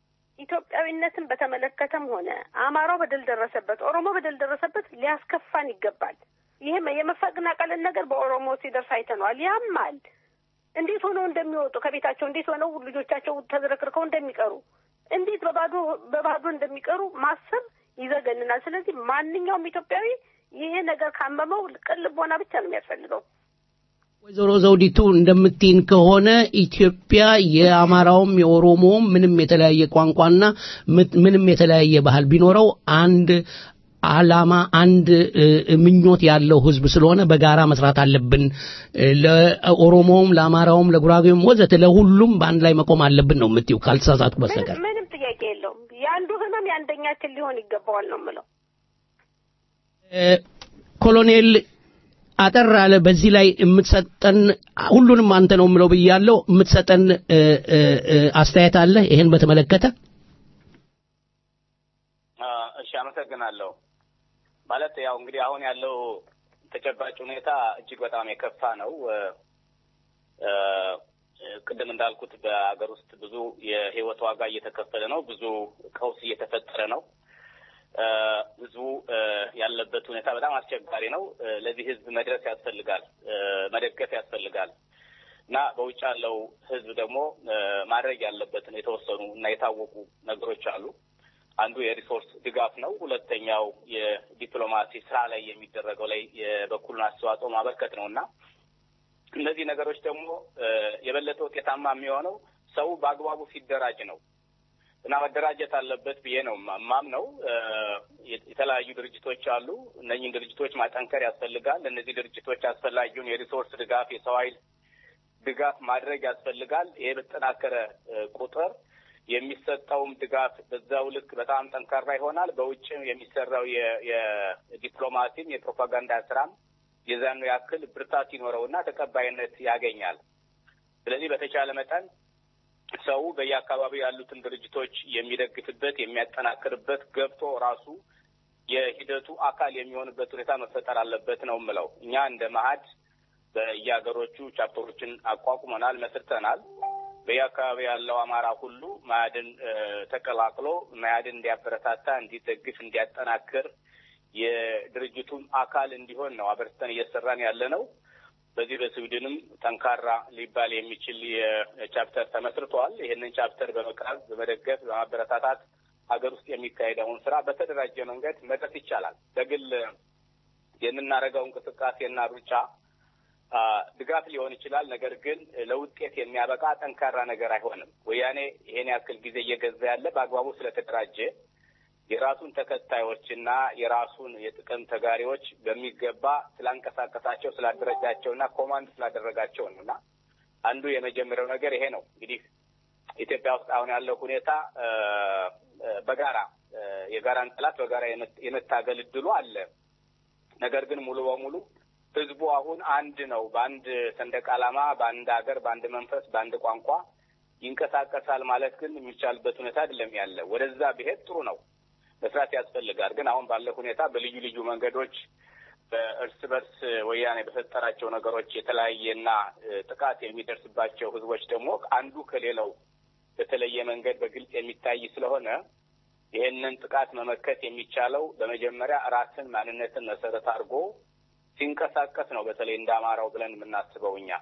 ኢትዮጵያዊነትን በተመለከተም ሆነ አማራው በደል ደረሰበት፣ ኦሮሞ በደል ደረሰበት ሊያስከፋን ይገባል። ይህም የመፈናቀልን ነገር በኦሮሞ ሲደርስ አይተነዋል። ያማል። እንዴት ሆነው እንደሚወጡ ከቤታቸው እንዴት ሆነው ልጆቻቸው ተዝረክርከው እንደሚቀሩ እንዴት በባዶ በባዶ እንደሚቀሩ ማሰብ ይዘገንናል። ስለዚህ ማንኛውም ኢትዮጵያዊ ይሄ ነገር ካመመው ቅን ልቦና ብቻ ነው የሚያስፈልገው። ወይዘሮ ዘውዲቱ እንደምትይን ከሆነ ኢትዮጵያ የአማራውም የኦሮሞውም ምንም የተለያየ ቋንቋና ምት- ምንም የተለያየ ባህል ቢኖረው አንድ አላማ አንድ እ፣ ምኞት ያለው ህዝብ ስለሆነ በጋራ መስራት አለብን። እ፣ ለኦሮሞውም፣ ለአማራውም፣ ለጉራጌውም ወዘተ ለሁሉም በአንድ ላይ መቆም አለብን ነው የምትይው ካልተሳሳትኩ በስተቀር። ምንም ምንም ጥያቄ የለውም። የአንዱ ህመም የአንደኛችን ሊሆን ይገባዋል ነው የምለው። እ፣ ኮሎኔል አጠር አለ በዚህ ላይ የምትሰጠን ሁሉንም አንተ ነው የምለው ብያለሁ። የምትሰጠን እ፣ እ፣ እ፣ አስተያየት አለ ይሄን በተመለከተ? አ፣ እሺ አመሰግናለሁ። ማለት ያው እንግዲህ አሁን ያለው ተጨባጭ ሁኔታ እጅግ በጣም የከፋ ነው። እ፣ እ፣ ቅድም እንዳልኩት በሀገር ውስጥ ብዙ የህይወት ዋጋ እየተከፈለ ነው። ብዙ ቀውስ እየተፈጠረ ነው። እ፣ ህዝቡ እ፣ ያለበት ሁኔታ በጣም አስቸጋሪ ነው። እ፣ ለዚህ ህዝብ መድረስ ያስፈልጋል፣ እ፣ መደገፍ ያስፈልጋል እና በውጭ ያለው ህዝብ ደግሞ እ፣ ማድረግ ያለበትን የተወሰኑ እና የታወቁ ነገሮች አሉ። አንዱ የሪሶርስ ድጋፍ ነው። ሁለተኛው የዲፕሎማሲ ስራ ላይ የሚደረገው ላይ የበኩሉን አስተዋጽኦ ማበርከት ነው እና እነዚህ ነገሮች ደግሞ እ፣ የበለጠ ውጤታማ የሚሆነው ሰው በአግባቡ ሲደራጅ ነው እና መደራጀት አለበት ብዬ ነው ማም ነው። የተለያዩ ድርጅቶች አሉ። እነኝህን ድርጅቶች ማጠንከር ያስፈልጋል። እነዚህ ድርጅቶች አስፈላጊውን የሪሶርስ ድጋፍ፣ የሰው ኃይል ድጋፍ ማድረግ ያስፈልጋል። ይሄ በተጠናከረ እ፣ ቁጥር የሚሰጠውም ድጋፍ በዛው ልክ በጣም ጠንካራ ይሆናል። በውጭ የሚሰራው የ- የዲፕሎማሲም የፕሮፓጋንዳ ስራም የዛኑ ያክል ብርታት ይኖረውና ተቀባይነት ያገኛል። ስለዚህ በተቻለ መጠን ሰው በየአካባቢው ያሉትን ድርጅቶች የሚደግፍበት የሚያጠናክርበት ገብቶ ራሱ የሂደቱ አካል የሚሆንበት ሁኔታ መፈጠር አለበት ነው የምለው። እኛ እንደ መሀድ በየሀገሮቹ ቻፕተሮችን አቋቁመናል፣ መስርተናል። በየአካባቢ ያለው አማራ ሁሉ መያድን እ፣ ተቀላቅሎ መያድን እንዲያበረታታ፣ እንዲደግፍ፣ እንዲያጠናክር የድርጅቱም አካል እንዲሆን ነው አበርተን እየሰራን ያለ ነው። በዚህ በስዊድንም ጠንካራ ሊባል የሚችል የቻፕተር ተመስርቷል። ይህንን ቻፕተር በመቅረብ በመደገፍ በማበረታታት ሀገር ውስጥ የሚካሄደውን ስራ በተደራጀ መንገድ መድረስ ይቻላል። በግል የምናደርገው እንቅስቃሴና ሩጫ አ፣ ድጋፍ ሊሆን ይችላል። ነገር ግን ለውጤት የሚያበቃ ጠንካራ ነገር አይሆንም። ወያኔ ይሄን ያክል ጊዜ እየገዛ ያለ በአግባቡ ስለተደራጀ የራሱን ተከታዮችና የራሱን የጥቅም ተጋሪዎች በሚገባ ስላንቀሳቀሳቸው ስላደረጃቸውና ኮማንድ ስላደረጋቸው ነው እና አንዱ የመጀመሪያው ነገር ይሄ ነው። እንግዲህ ኢትዮጵያ ውስጥ አሁን ያለው ሁኔታ እ፣ እ፣ በጋራ እ፣ የጋራን ጠላት በጋራ የመት- የመታገል እድሉ አለ። ነገር ግን ሙሉ በሙሉ ህዝቡ አሁን አንድ ነው። በአንድ ሰንደቅ ዓላማ፣ በአንድ ሀገር፣ በአንድ መንፈስ፣ በአንድ ቋንቋ ይንቀሳቀሳል ማለት ግን የሚቻልበት ሁኔታ አይደለም ያለ። ወደዛ ብሄድ ጥሩ ነው፣ መስራት ያስፈልጋል። ግን አሁን ባለው ሁኔታ በልዩ ልዩ መንገዶች በእርስ በርስ ወያኔ በፈጠራቸው ነገሮች የተለያየና እ፣ ጥቃት የሚደርስባቸው ህዝቦች ደግሞ አንዱ ከሌላው በተለየ መንገድ በግልጽ የሚታይ ስለሆነ ይህንን ጥቃት መመከት የሚቻለው በመጀመሪያ ራስን ማንነትን መሰረት አድርጎ ሲንቀሳቀስ ነው። በተለይ እንደ አማራው ብለን የምናስበው እኛ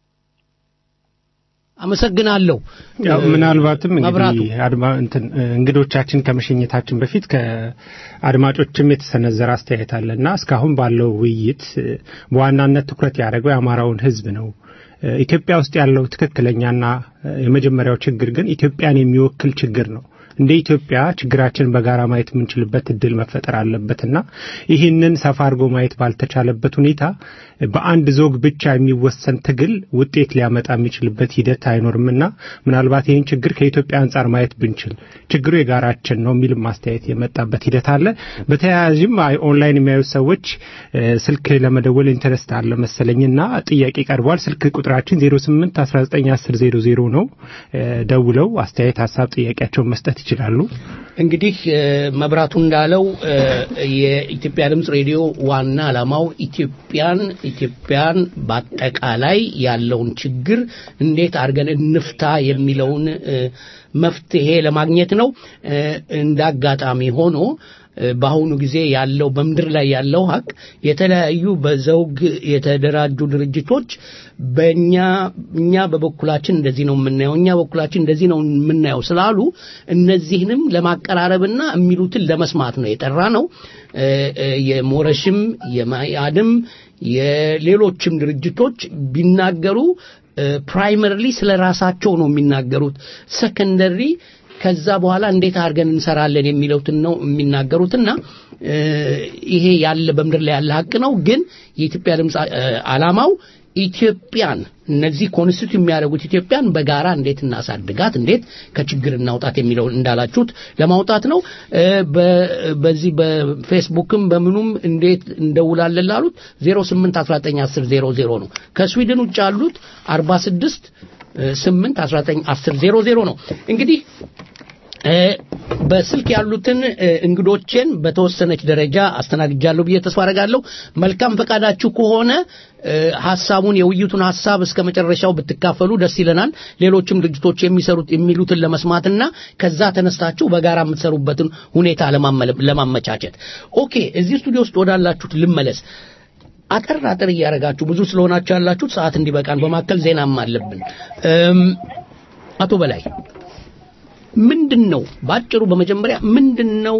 አመሰግናለሁ። ያው ምናልባትም መብራቱ እንግዲህ አድማ እንትን እንግዶቻችን ከመሸኘታችን በፊት ከአድማጮችም የተሰነዘረ አስተያየት አለና እስካሁን ባለው ውይይት እ፣ በዋናነት ትኩረት ያደረገው የአማራውን ሕዝብ ነው። እ፣ ኢትዮጵያ ውስጥ ያለው ትክክለኛና እ፣ የመጀመሪያው ችግር ግን ኢትዮጵያን የሚወክል ችግር ነው። እንደ ኢትዮጵያ ችግራችን በጋራ ማየት የምንችልበት እድል መፈጠር አለበትና ይህንን ሰፋ አድርጎ ማየት ባልተቻለበት ሁኔታ በአንድ ዞግ ብቻ የሚወሰን ትግል ውጤት ሊያመጣ የሚችልበት ሂደት አይኖርምና ምናልባት ይህን ችግር ከኢትዮጵያ አንጻር ማየት ብንችል ችግሩ የጋራችን ነው የሚል ማስተያየት የመጣበት ሂደት አለ። በተያያዥም አይ ኦንላይን የሚያዩት ሰዎች እ፣ ስልክ ለመደወል ኢንተረስት አለ መሰለኝና ጥያቄ ቀርቧል። ስልክ ቁጥራችን 08 19 10 00 ነው። እ፣ ደውለው አስተያየት፣ ሀሳብ፣ ጥያቄያቸውን መስጠት ይችላሉ። እንግዲህ እ፣ መብራቱ እንዳለው እ፣ የኢትዮጵያ ድምፅ ሬዲዮ ዋና ዓላማው ኢትዮጵያን ኢትዮጵያን በአጠቃላይ ያለውን ችግር እንዴት አድርገን እንፍታ የሚለውን እ፣ መፍትሄ ለማግኘት ነው። እ፣ እንደ አጋጣሚ ሆኖ እ፣ በአሁኑ ጊዜ ያለው በምድር ላይ ያለው ሀቅ የተለያዩ በዘውግ የተደራጁ ድርጅቶች በእኛ እኛ በበኩላችን እንደዚህ ነው የምናየው እኛ በኩላችን እንደዚህ ነው የምናየው ስላሉ እነዚህንም ለማቀራረብና የሚሉትን ለመስማት ነው የጠራ ነው። እ፣ እ፣ የሞረሽም የማያድም የሌሎችም ድርጅቶች ቢናገሩ ፕራይመሪሊ ስለ ራሳቸው ነው የሚናገሩት። ሰከንደሪ ከዛ በኋላ እንዴት አድርገን እንሰራለን የሚለውትን ነው የሚናገሩትና እ፣ ይሄ ያለ በምድር ላይ ያለ ሀቅ ነው። ግን የኢትዮጵያ ድምፅ አ- ዓላማው ኢትዮጵያን እነዚህ ኮንስቲቱት የሚያደርጉት ኢትዮጵያን በጋራ እንዴት እናሳድጋት፣ እንዴት ከችግር እናውጣት የሚለውን እንዳላችሁት ለማውጣት ነው። እ፣ በ- በዚህ በፌስቡክም በምኑም እንዴት እንደውላለን ላሉት 08191000 ነው። ከስዊድን ውጭ ያሉት 46 8 19 10 00 ነው። እንግዲህ እ፣ በስልክ ያሉትን እ፣ እንግዶቼን በተወሰነች ደረጃ አስተናግጃለሁ ብዬ ተስፋ አደርጋለሁ። መልካም ፈቃዳችሁ ከሆነ እ፣ ሀሳቡን የውይይቱን ሀሳብ እስከ መጨረሻው ብትካፈሉ ደስ ይለናል። ሌሎችም ድርጅቶች የሚሰሩት የሚሉትን ለመስማትና ከዛ ተነስታችሁ በጋራ የምትሰሩበትን ሁኔታ ለማመለ- ለማመቻቸት። ኦኬ፣ እዚህ ስቱዲዮ ውስጥ ወዳላችሁት ልመለስ። አጠር አጠር እያደረጋችሁ ብዙ ስለሆናችሁ ያላችሁት ሰዓት እንዲበቃን በማከል ዜናም አለብን። እም፣ አቶ በላይ ምንድን ነው ባጭሩ በመጀመሪያ ምንድን ነው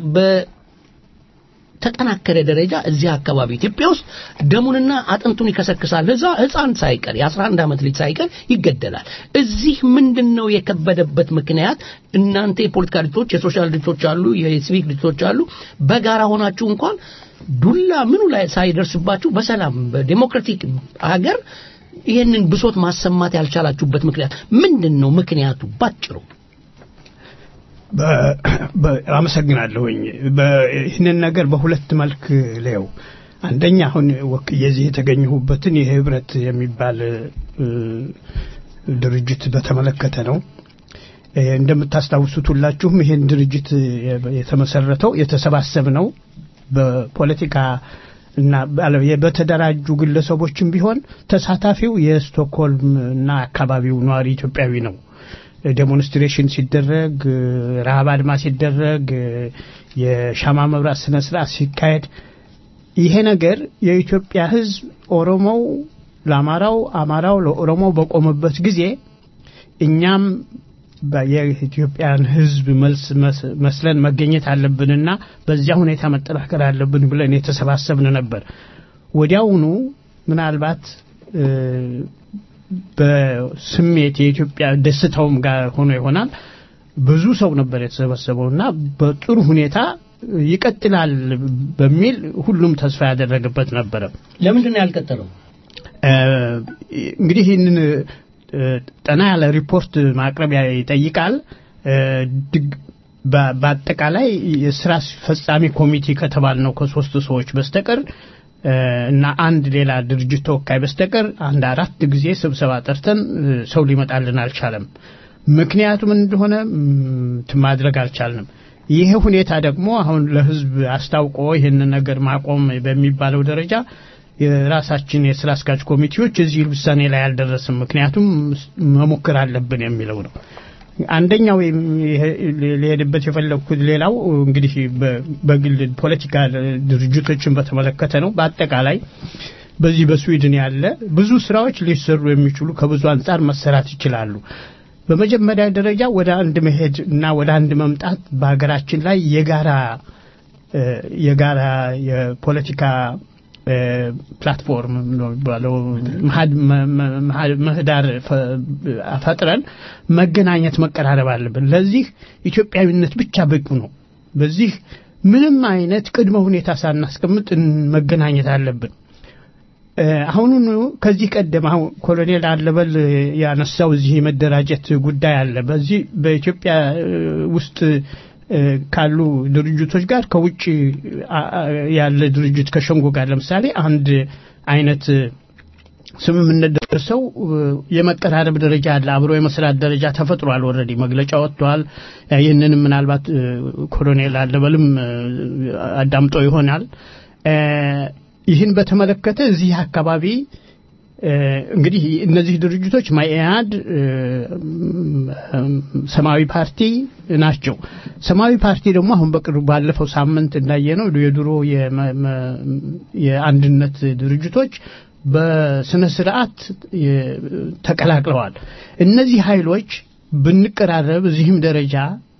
በተጠናከረ ደረጃ እዚህ አካባቢ ኢትዮጵያ ውስጥ ደሙንና አጥንቱን ይከሰክሳል እዛ ህፃን ሳይቀር የ11 ዓመት ልጅ ሳይቀር ይገደላል እዚህ ምንድን ነው የከበደበት ምክንያት እናንተ የፖለቲካ ድርጅቶች የሶሻል ድርጅቶች አሉ የሲቪክ ድርጅቶች አሉ በጋራ ሆናችሁ እንኳን ዱላ ምኑ ላይ ሳይደርስባችሁ በሰላም በዴሞክራቲክ ሀገር ይህንን ብሶት ማሰማት ያልቻላችሁበት ምክንያት ምንድን ነው ምክንያቱ ባጭሩ በ- በ- አመሰግናለሁኝ። በ- ይህንን ነገር በሁለት መልክ ለው አንደኛ አሁን ወክዬ እዚህ የተገኘሁበትን የህብረት የሚባል እ፣ ድርጅት በተመለከተ ነው። እ፣ እንደምታስታውሱት ሁላችሁም ይህን ድርጅት የ- የተመሰረተው የተሰባሰብ ነው በፖለቲካ እና ባለ- የ- በተደራጁ ግለሰቦችም ቢሆን ተሳታፊው የስቶክሆልም እና አካባቢው ነዋሪ ኢትዮጵያዊ ነው። ዴሞንስትሬሽን ሲደረግ እ፣ ረሃብ አድማ ሲደረግ እ፣ የሻማ መብራት ስነ ስርዓት ሲካሄድ ይሄ ነገር የኢትዮጵያ ህዝብ ኦሮሞው ለአማራው አማራው ለኦሮሞው በቆመበት ጊዜ እኛም በ- የኢትዮጵያን ህዝብ መልስ መስ- መስለን መገኘት አለብንና በዚያ ሁኔታ መጠናከር አለብን ብለን የተሰባሰብን ነበር። ወዲያውኑ ምናልባት እ፣ በስሜት የኢትዮጵያ ደስታውም ጋር ሆኖ ይሆናል ብዙ ሰው ነበር የተሰበሰበው እና በጥሩ ሁኔታ ይቀጥላል በሚል ሁሉም ተስፋ ያደረገበት ነበረ። ለምንድን ነው ያልቀጠለው እ፣ እንግዲህ ይህንን እ፣ ጠና ያለ ሪፖርት ማቅረብ ይጠይቃል። እ፣ ድግ- በ- በአጠቃላይ የስራ አስፈጻሚ ኮሚቴ ከተባል ነው ከሶስት ሰዎች በስተቀር እ፣ እና አንድ ሌላ ድርጅት ተወካይ በስተቀር አንድ አራት ጊዜ ስብሰባ ጠርተን እ፣ ሰው ሊመጣልን አልቻለም። ምክንያቱም እንደሆነ ም፣ ማድረግ አልቻልንም። ይሄ ሁኔታ ደግሞ አሁን ለህዝብ አስታውቆ ይህንን ነገር ማቆም በሚባለው ደረጃ የራሳችን የስራ አስኪያጅ ኮሚቴዎች እዚህ ውሳኔ ላይ አልደረስም። ምክንያቱም መሞከር አለብን የሚለው ነው። አንደኛው ይሄ- ሊሄድበት የፈለግኩት ሌላው እንግዲህ በ- በግል ፖለቲካ ድርጅቶችን በተመለከተ ነው። በአጠቃላይ በዚህ በስዊድን ያለ ብዙ ስራዎች ሊሰሩ የሚችሉ ከብዙ አንጻር መሰራት ይችላሉ። በመጀመሪያ ደረጃ ወደ አንድ መሄድ እና ወደ አንድ መምጣት በሀገራችን ላይ የጋራ እ፣ የጋራ የፖለቲካ እ፣ ፕላትፎርም ነው የሚባለው መሀድ- መ- መ- መሀድ- ምህዳር ፈ- ፈጥረን መገናኘት መቀራረብ አለብን። ለዚህ ኢትዮጵያዊነት ብቻ በቂ ነው። በዚህ ምንም አይነት ቅድመ ሁኔታ ሳናስቀምጥ እን- መገናኘት አለብን። እ፣ አሁኑኑ ከዚህ ቀደም አሁን ኮሎኔል አለበል ያነሳው እዚህ የመደራጀት ጉዳይ አለ። በዚህ በኢትዮጵያ እ፣ ውስጥ እ፣ ካሉ ድርጅቶች ጋር ከውጭ አ- አ- ያለ ድርጅት ከሸንጎ ጋር ለምሳሌ አንድ አይነት ስምምነት ደርሰው እ፣ የመቀራረብ ደረጃ አለ፣ አብሮ የመስራት ደረጃ ተፈጥሯል። ኦልሬዲ መግለጫ ወጥቷል። እ፣ ይህንንም ምናልባት እ፣ ኮሎኔል አለበልም እ፣ አዳምጦ ይሆናል። እ፣ ይህን በተመለከተ እዚህ አካባቢ እ፣ እንግዲህ እነዚህ ድርጅቶች ማኢአድ እ፣ ሰማያዊ ፓርቲ ናቸው። ሰማያዊ ፓርቲ ደግሞ አሁን በቅርቡ ባለፈው ሳምንት እንዳየነው የድሮ የመ- መ- የአንድነት ድርጅቶች በስነ ስርዓት የ- ተቀላቅለዋል። እነዚህ ኃይሎች ብንቀራረብ እዚህም ደረጃ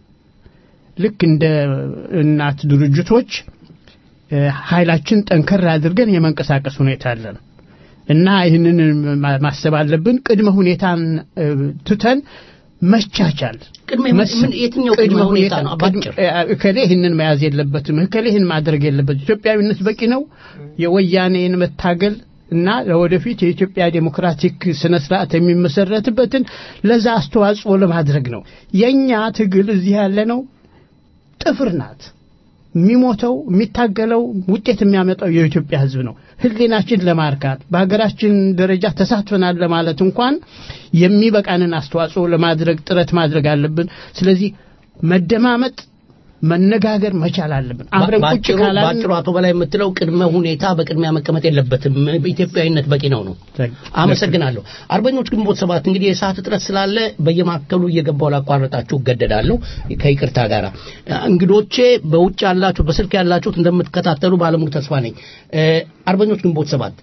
ልክ እንደ እናት ድርጅቶች እ፣ ኃይላችን ጠንከር አድርገን የመንቀሳቀስ ሁኔታ አለን እና ይህንን ማ- ማሰብ አለብን። ቅድመ ሁኔታን እ፣ ትተን መቻቻል ቅድመ መስ- ምን የትኛው ቅድመ ሁኔታ ነው? ባጭር ቅድመ- እከሌ ይህንን መያዝ የለበትም፣ እከሌ ይህን ማድረግ የለበትም። ኢትዮጵያዊነት በቂ ነው። የወያኔን መታገል እና ለወደፊት የኢትዮጵያ ዴሞክራቲክ ስነ ስርዓት የሚመሰረትበትን ለዛ አስተዋጽኦ ለማድረግ ነው። የኛ ትግል እዚህ ያለ ነው ጥፍር ናት። የሚሞተው የሚታገለው ውጤት የሚያመጣው የኢትዮጵያ ሕዝብ ነው። ሕሊናችን ለማርካት በሀገራችን ደረጃ ተሳትፈናል ለማለት እንኳን የሚበቃንን አስተዋጽኦ ለማድረግ ጥረት ማድረግ አለብን። ስለዚህ መደማመጥ፣ መነጋገር መቻል አለብን። አብረን ቁጭ ባጭሩ ካላልን ባጭሩ አቶ በላይ የምትለው ቅድመ ሁኔታ በቅድሚያ መቀመጥ የለበትም በኢትዮጵያዊነት በቂ ነው ነው አመሰግናለሁ አርበኞች ግንቦት ሰባት እንግዲህ የሰዓት እጥረት ስላለ በየማዕከሉ እየገባው ላቋረጣችሁ እገደዳለሁ ከይቅርታ ጋር እንግዶቼ በውጭ ያላችሁ በስልክ ያላችሁት እንደምትከታተሉ ባለሙሉ ተስፋ ነኝ እ፣ አርበኞች ግንቦት ሰባት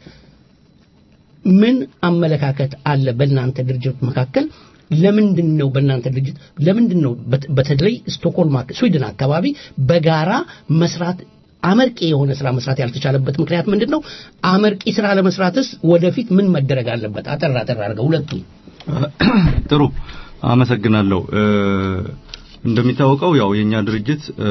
ምን አመለካከት አለ በእናንተ ድርጅት መካከል ለምንድን ነው በእናንተ ድርጅት ለምንድን ነው በት- በተለይ ስቶክሆልም አክ- ስዊድን አካባቢ በጋራ መስራት አመርቂ የሆነ ስራ መስራት ያልተቻለበት ምክንያት ምንድን ነው? አመርቂ ስራ ለመስራትስ ወደፊት ምን መደረግ አለበት? አጠር አጠር አድርገው ሁለቱም። ጥሩ አመሰግናለሁ እ፣ እንደሚታወቀው ያው የኛ ድርጅት እ፣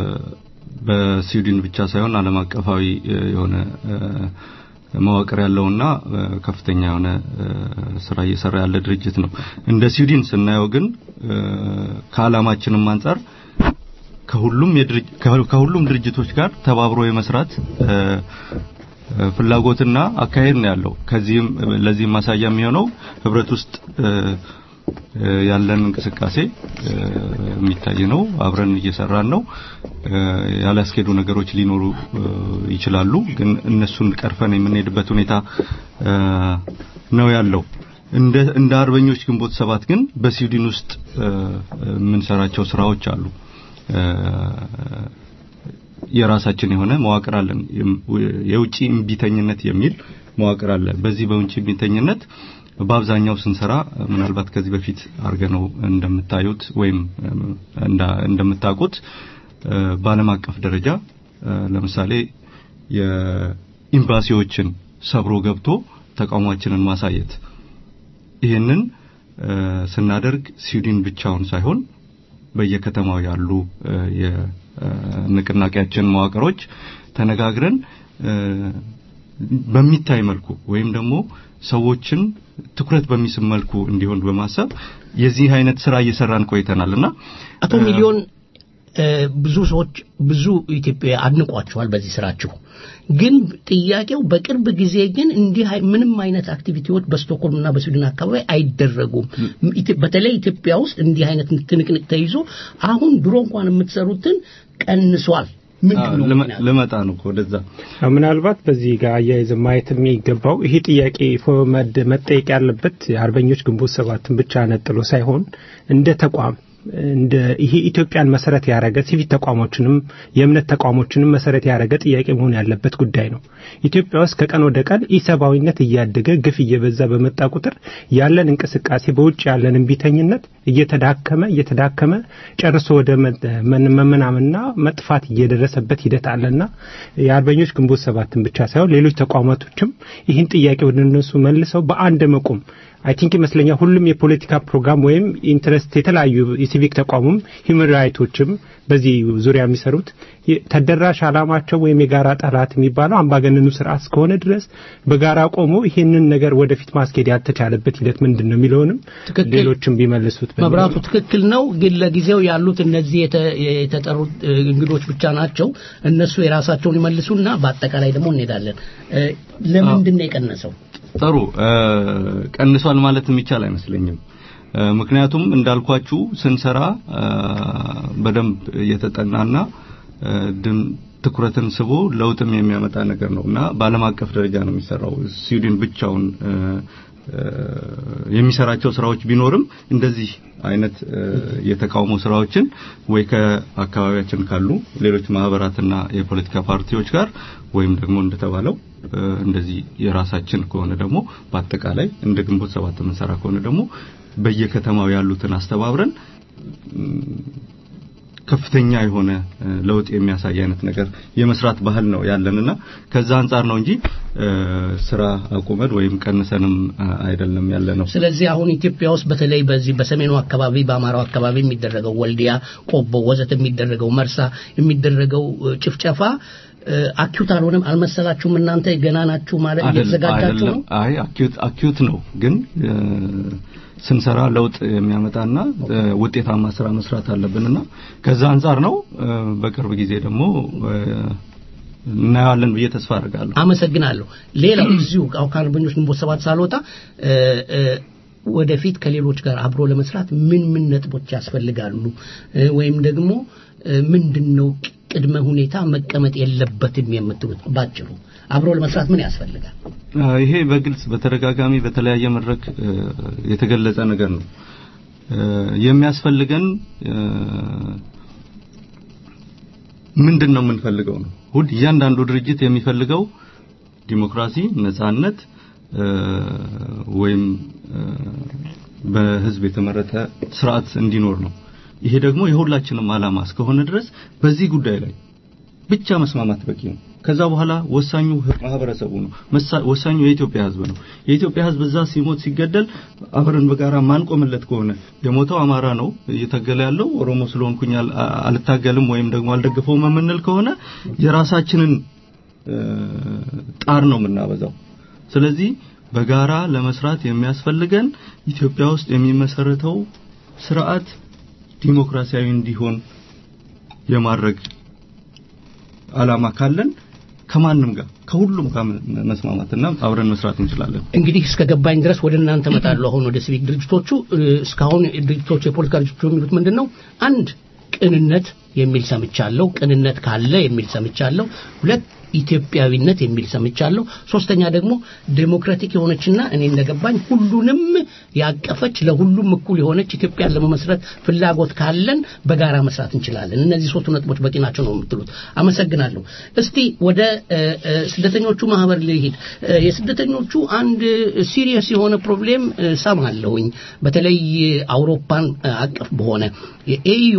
በስዊድን ብቻ ሳይሆን ዓለም አቀፋዊ እ፣ የሆነ እ፣ መዋቅር ያለውና እ፣ ከፍተኛ የሆነ እ፣ ስራ እየሰራ ያለ ድርጅት ነው። እንደ ስዊድን ስናየው ግን እ፣ ከዓላማችንም አንጻር ከሁሉም የድርጅ ከ- ከሁሉም ድርጅቶች ጋር ተባብሮ የመስራት እ፣ እ፣ ፍላጎትና አካሄድ ነው ያለው። ከዚህም ለዚህም ማሳያ የሚሆነው ህብረት ውስጥ እ፣ እ፣ ያለን እንቅስቃሴ እ፣ የሚታይ ነው። አብረን እየሰራን ነው። እ፣ ያላስኬዱ ነገሮች ሊኖሩ እ፣ ይችላሉ፣ ግን እነሱን ቀርፈን የምንሄድበት ሁኔታ እ፣ ነው ያለው። እንደ እንደ አርበኞች ግንቦት ሰባት ግን በስዊድን ውስጥ እ፣ የምንሰራቸው ስራዎች አሉ። እ፣ የራሳችን የሆነ መዋቅር አለን። የም- የውጪ እምቢተኝነት የሚል መዋቅር አለ። በዚህ በውጪ እምቢተኝነት በአብዛኛው ስንሰራ ምናልባት ከዚህ በፊት አድርገነው እንደምታዩት ወይም እንዳ- እንደምታውቁት እ፣ በዓለም አቀፍ ደረጃ እ፣ ለምሳሌ የኤምባሲዎችን ሰብሮ ገብቶ ተቃውሟችንን ማሳየት ይህንን እ፣ ስናደርግ ስዊድን ብቻውን ሳይሆን በየከተማው ያሉ እ፣ የንቅናቄያችን መዋቅሮች ተነጋግረን እ፣ በሚታይ መልኩ ወይም ደግሞ ሰዎችን ትኩረት በሚስብ መልኩ እንዲሆን በማሰብ የዚህ አይነት ስራ እየሰራን ቆይተናልና አቶ ሚሊዮን እ፣ ብዙ ሰዎች ብዙ ኢትዮጵያ አድንቋቸዋል በዚህ ስራችሁ። ግን ጥያቄው በቅርብ ጊዜ ግን እንዲህ አይ- ምንም አይነት አክቲቪቲዎች በስቶክሆልም እና በስዊድን አካባቢ አይደረጉም። ኢትዮ- በተለይ ኢትዮጵያ ውስጥ እንዲህ አይነት ትንቅንቅ ተይዞ አሁን ድሮ እንኳን የምትሰሩትን ቀንሷል። ምንድን ነው ልመ- ምክንያቱ? ልመጣ ነው ወደዛ አዎ፣ ምናልባት በዚህ ጋር አያይዘን ማየት የሚገባው ይሄ ጥያቄ ፎ- መድ- መጠየቅ ያለበት የአርበኞች ግንቦት ሰባትን ብቻ ነጥሎ ሳይሆን እንደ ተቋም እንደ ይሄ ኢትዮጵያን መሰረት ያደረገ ሲቪክ ተቋሞችንም የእምነት ተቋሞችንም መሰረት ያደረገ ጥያቄ መሆን ያለበት ጉዳይ ነው። ኢትዮጵያ ውስጥ ከቀን ወደ ቀን ኢሰብአዊነት እያደገ ግፍ እየበዛ በመጣ ቁጥር ያለን እንቅስቃሴ በውጭ ያለን እምቢተኝነት እየተዳከመ እየተዳከመ ጨርሶ ወደ መ- መን- መመናመንና መጥፋት እየደረሰበት ሂደት አለና የአርበኞች ግንቦት ሰባትን ብቻ ሳይሆን ሌሎች ተቋማቶችም ይህን ጥያቄ ወደ እነሱ መልሰው በአንድ መቆም አይ ቲንክ ይመስለኛል ሁሉም የፖለቲካ ፕሮግራም ወይም ኢንትረስት የተለያዩ የሲቪክ ተቋሙም ሂውማን ራይቶችም በዚህ ዙሪያ የሚሰሩት የ- ተደራሽ አላማቸው ወይም የጋራ ጠላት የሚባለው አምባገነኑ ስርዓት እስከሆነ ድረስ በጋራ ቆሞ ይህንን ነገር ወደፊት ማስኬድ ያልተቻለበት ሂደት ምንድን ነው የሚለውንም ትክክል። ሌሎችም ቢመልሱት በሚል መብራቱ ትክክል ነው። ግን ለጊዜው ያሉት እነዚህ የተ- የተጠሩት እ፣ እንግዶች ብቻ ናቸው። እነሱ የራሳቸውን ይመልሱና በአጠቃላይ ደግሞ እንሄዳለን። እ፣ ለምንድን ነው የቀነሰው? ጥሩ እ፣ ቀንሷል ማለት የሚቻል አይመስለኝም። እ፣ ምክንያቱም እንዳልኳችሁ ስንሰራ እ፣ በደንብ የተጠናና እ፣ ድም ትኩረትን ስቦ ለውጥም የሚያመጣ ነገር ነው እና በዓለም አቀፍ ደረጃ ነው የሚሰራው። ስዊድን ብቻውን እ፣ እ፣ የሚሰራቸው ስራዎች ቢኖርም እንደዚህ አይነት እ፣ የተቃውሞ ስራዎችን ወይ ከአካባቢያችን ካሉ ሌሎች ማህበራትና የፖለቲካ ፓርቲዎች ጋር ወይም ደግሞ እንደተባለው እ፣ እንደዚህ የራሳችን ከሆነ ደግሞ በአጠቃላይ እንደ ግንቦት ሰባት የምንሰራ ከሆነ ደግሞ በየከተማው ያሉትን አስተባብረን እም፣ ከፍተኛ የሆነ እ፣ ለውጥ የሚያሳይ አይነት ነገር የመስራት ባህል ነው ያለንና ከዛ አንጻር ነው እንጂ እ፣ ስራ አቁመን ወይም ቀንሰንም እ፣ አይደለም ያለ ነው። ስለዚህ አሁን ኢትዮጵያ ውስጥ በተለይ በዚህ በሰሜኑ አካባቢ በአማራው አካባቢ የሚደረገው ወልዲያ፣ ቆቦ ወዘተ የሚደረገው መርሳ የሚደረገው እ፣ ጭፍጨፋ እ፣ አኪዩት አልሆነም አልመሰላችሁም? እናንተ ገና ናችሁ ማለት አይደለም እየተዘጋጃችሁ ነው? አይደለም። አይ አኪዩት አኪዩት ነው ግን እ፣ ስንሰራ ለውጥ የሚያመጣና እ፣ ውጤታማ ስራ መስራት አለብንና ከዛ አንጻር ነው እ፣ በቅርብ ጊዜ ደግሞ እ፣ እናየዋለን ብዬ ተስፋ አደርጋለሁ። አመሰግናለሁ። ሌላው እዚሁ አሁን ከአርበኞች ግንቦት ሰባት ሳልወጣ እ፣ እ፣ ወደፊት ከሌሎች ጋር አብሮ ለመስራት ምን ምን ነጥቦች ያስፈልጋሉ እ፣ ወይም ደግሞ እ፣ ምንድነው ቅድመ ሁኔታ መቀመጥ የለበትም የምትሉት ባጭሩ አብሮ ለመስራት ምን ያስፈልጋል? አ፣ ይሄ በግልጽ በተደጋጋሚ በተለያየ መድረክ እ፣ የተገለጸ ነገር ነው። እ፣ የሚያስፈልገን እ፣ ምንድን ነው የምንፈልገው ነው። ሁል እያንዳንዱ ድርጅት የሚፈልገው ዲሞክራሲ፣ ነጻነት እ፣ ወይም እ፣ በህዝብ የተመረጠ ስርዓት እንዲኖር ነው። ይሄ ደግሞ የሁላችንም ዓላማ እስከሆነ ድረስ በዚህ ጉዳይ ላይ ብቻ መስማማት በቂ ነው። ከዛ በኋላ ወሳኙ ማህበረሰቡ ነው። መሳ- ወሳኙ የኢትዮጵያ ህዝብ ነው። የኢትዮጵያ ህዝብ እዛ ሲሞት ሲገደል አብረን በጋራ ማንቆምለት ከሆነ የሞተው አማራ ነው እየታገለ ያለው ኦሮሞ ስለሆንኩኝ አል- አልታገልም ወይም ደግሞ አልደግፈውም የምንል ከሆነ የራሳችንን እ፣ ጣር ነው የምናበዛው። ስለዚህ በጋራ ለመስራት የሚያስፈልገን ኢትዮጵያ ውስጥ የሚመሰረተው ስርዓት ዲሞክራሲያዊ እንዲሆን የማድረግ አላማ ካለን ከማንም ጋር ከሁሉም ጋር መስማማትና አብረን መስራት እንችላለን። እንግዲህ እስከ ገባኝ ድረስ ወደ እናንተ መጣለሁ። አሁን ወደ ሲቪክ ድርጅቶቹ እ፣ እስካሁን ድርጅቶቹ የፖለቲካ ድርጅቶቹ የሚሉት ምንድን ነው? አንድ ቅንነት የሚል ሰምቻለሁ። ቅንነት ካለ የሚል ሰምቻለሁ። ሁለት ኢትዮጵያዊነት የሚል ሰምቻለሁ። ሶስተኛ ደግሞ ዴሞክራቲክ የሆነችና እኔ እንደገባኝ ሁሉንም ያቀፈች ለሁሉም እኩል የሆነች ኢትዮጵያን ለመመስረት ፍላጎት ካለን በጋራ መስራት እንችላለን። እነዚህ ሶስቱ ነጥቦች በቂ ናቸው ነው የምትሉት። አመሰግናለሁ። እስቲ ወደ እ፣ እ፣ ስደተኞቹ ማህበር ልሂድ። እ፣ የስደተኞቹ አንድ ሲሪየስ የሆነ ፕሮብሌም እ፣ ሰማለሁኝ በተለይ አውሮፓን እ፣ አቀፍ በሆነ የኤዩ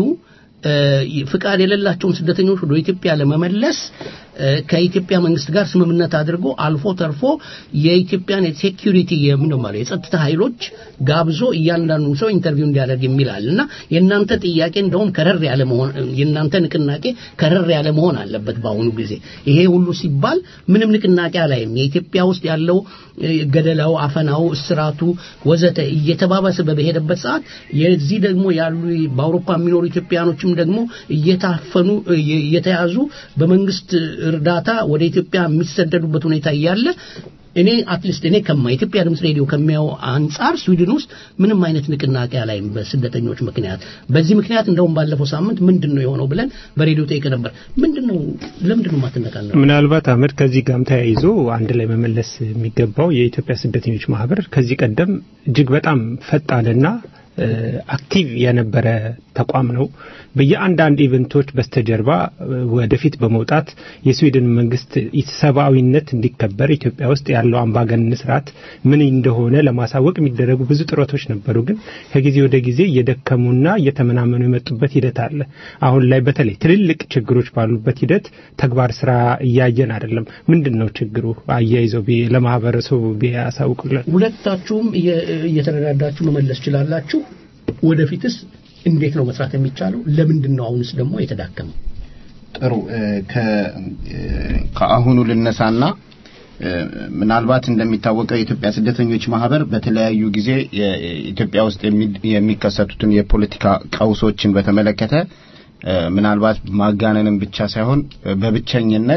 ፍቃድ የሌላቸውን ስደተኞች ወደ ኢትዮጵያ ለመመለስ እ፣ ከኢትዮጵያ መንግስት ጋር ስምምነት አድርጎ አልፎ ተርፎ የኢትዮጵያን የሴኪሪቲ የምንድነው ማለት የጸጥታ ኃይሎች ጋብዞ እያንዳንዱ ሰው ኢንተርቪው እንዲያደርግ የሚላል እና የእናንተ ጥያቄ እንደውም ከረር ያለ መሆን የእናንተ ንቅናቄ ከረር ያለ መሆን አለበት በአሁኑ ጊዜ ይሄ ሁሉ ሲባል ምንም ንቅናቄ አላይም የኢትዮጵያ ውስጥ ያለው እ፣ ገደላው አፈናው እስራቱ ወዘተ እየተባባሰ በሄደበት ሰዓት የዚህ ደግሞ ያሉ በአውሮፓ የሚኖሩ ኢትዮጵያኖችም ደግሞ እየታፈኑ እየ- እየተያዙ በመንግስት እርዳታ ወደ ኢትዮጵያ የሚሰደዱበት ሁኔታ እያለ እኔ አትሊስት እኔ ከማ የኢትዮጵያ ድምፅ ሬዲዮ ከሚያው አንጻር ስዊድን ውስጥ ምንም አይነት ንቅናቄ አላይም በስደተኞች ምክንያት። በዚህ ምክንያት እንደውም ባለፈው ሳምንት ምንድን ነው የሆነው ብለን በሬዲዮ ጠይቀ ነበር። ምንድን ነው ለምንድን ነው የማትነቃነው? ምናልባት አመድ ከዚህ ጋርም ተያይዞ አንድ ላይ መመለስ የሚገባው የኢትዮጵያ ስደተኞች ማህበር ከዚህ ቀደም እጅግ በጣም ፈጣንና እ፣ አክቲቭ የነበረ ተቋም ነው። በየአንዳንድ ኢቨንቶች በስተጀርባ እ፣ ወደፊት በመውጣት የስዊድን መንግስት ሰብአዊነት እንዲከበር ኢትዮጵያ ውስጥ ያለው አምባገነን ስርዓት ምን እንደሆነ ለማሳወቅ የሚደረጉ ብዙ ጥረቶች ነበሩ። ግን ከጊዜ ወደ ጊዜ እየደከሙና እየተመናመኑ የመጡበት ሂደት አለ። አሁን ላይ በተለይ ትልልቅ ችግሮች ባሉበት ሂደት ተግባር ስራ እያየን አይደለም። ምንድን ነው ችግሩ? አያይዘው ቢ- ለማህበረሰቡ ቢያሳውቁልን። ሁለታችሁም እየ- እየተረዳዳችሁ መመለስ ችላላችሁ። ወደፊትስ እንዴት ነው መስራት የሚቻለው? ለምንድን ነው አሁንስ ደግሞ የተዳከመው? ጥሩ እ፣ ከ- እ፣ ከአሁኑ ልነሳና እ፣ ምናልባት እንደሚታወቀው የኢትዮጵያ ስደተኞች ማህበር በተለያዩ ጊዜ የኢትዮጵያ ውስጥ የሚ- የሚከሰቱትን የፖለቲካ ቀውሶችን በተመለከተ እ፣ ምናልባት ማጋነንም ብቻ ሳይሆን እ፣ በብቸኝነት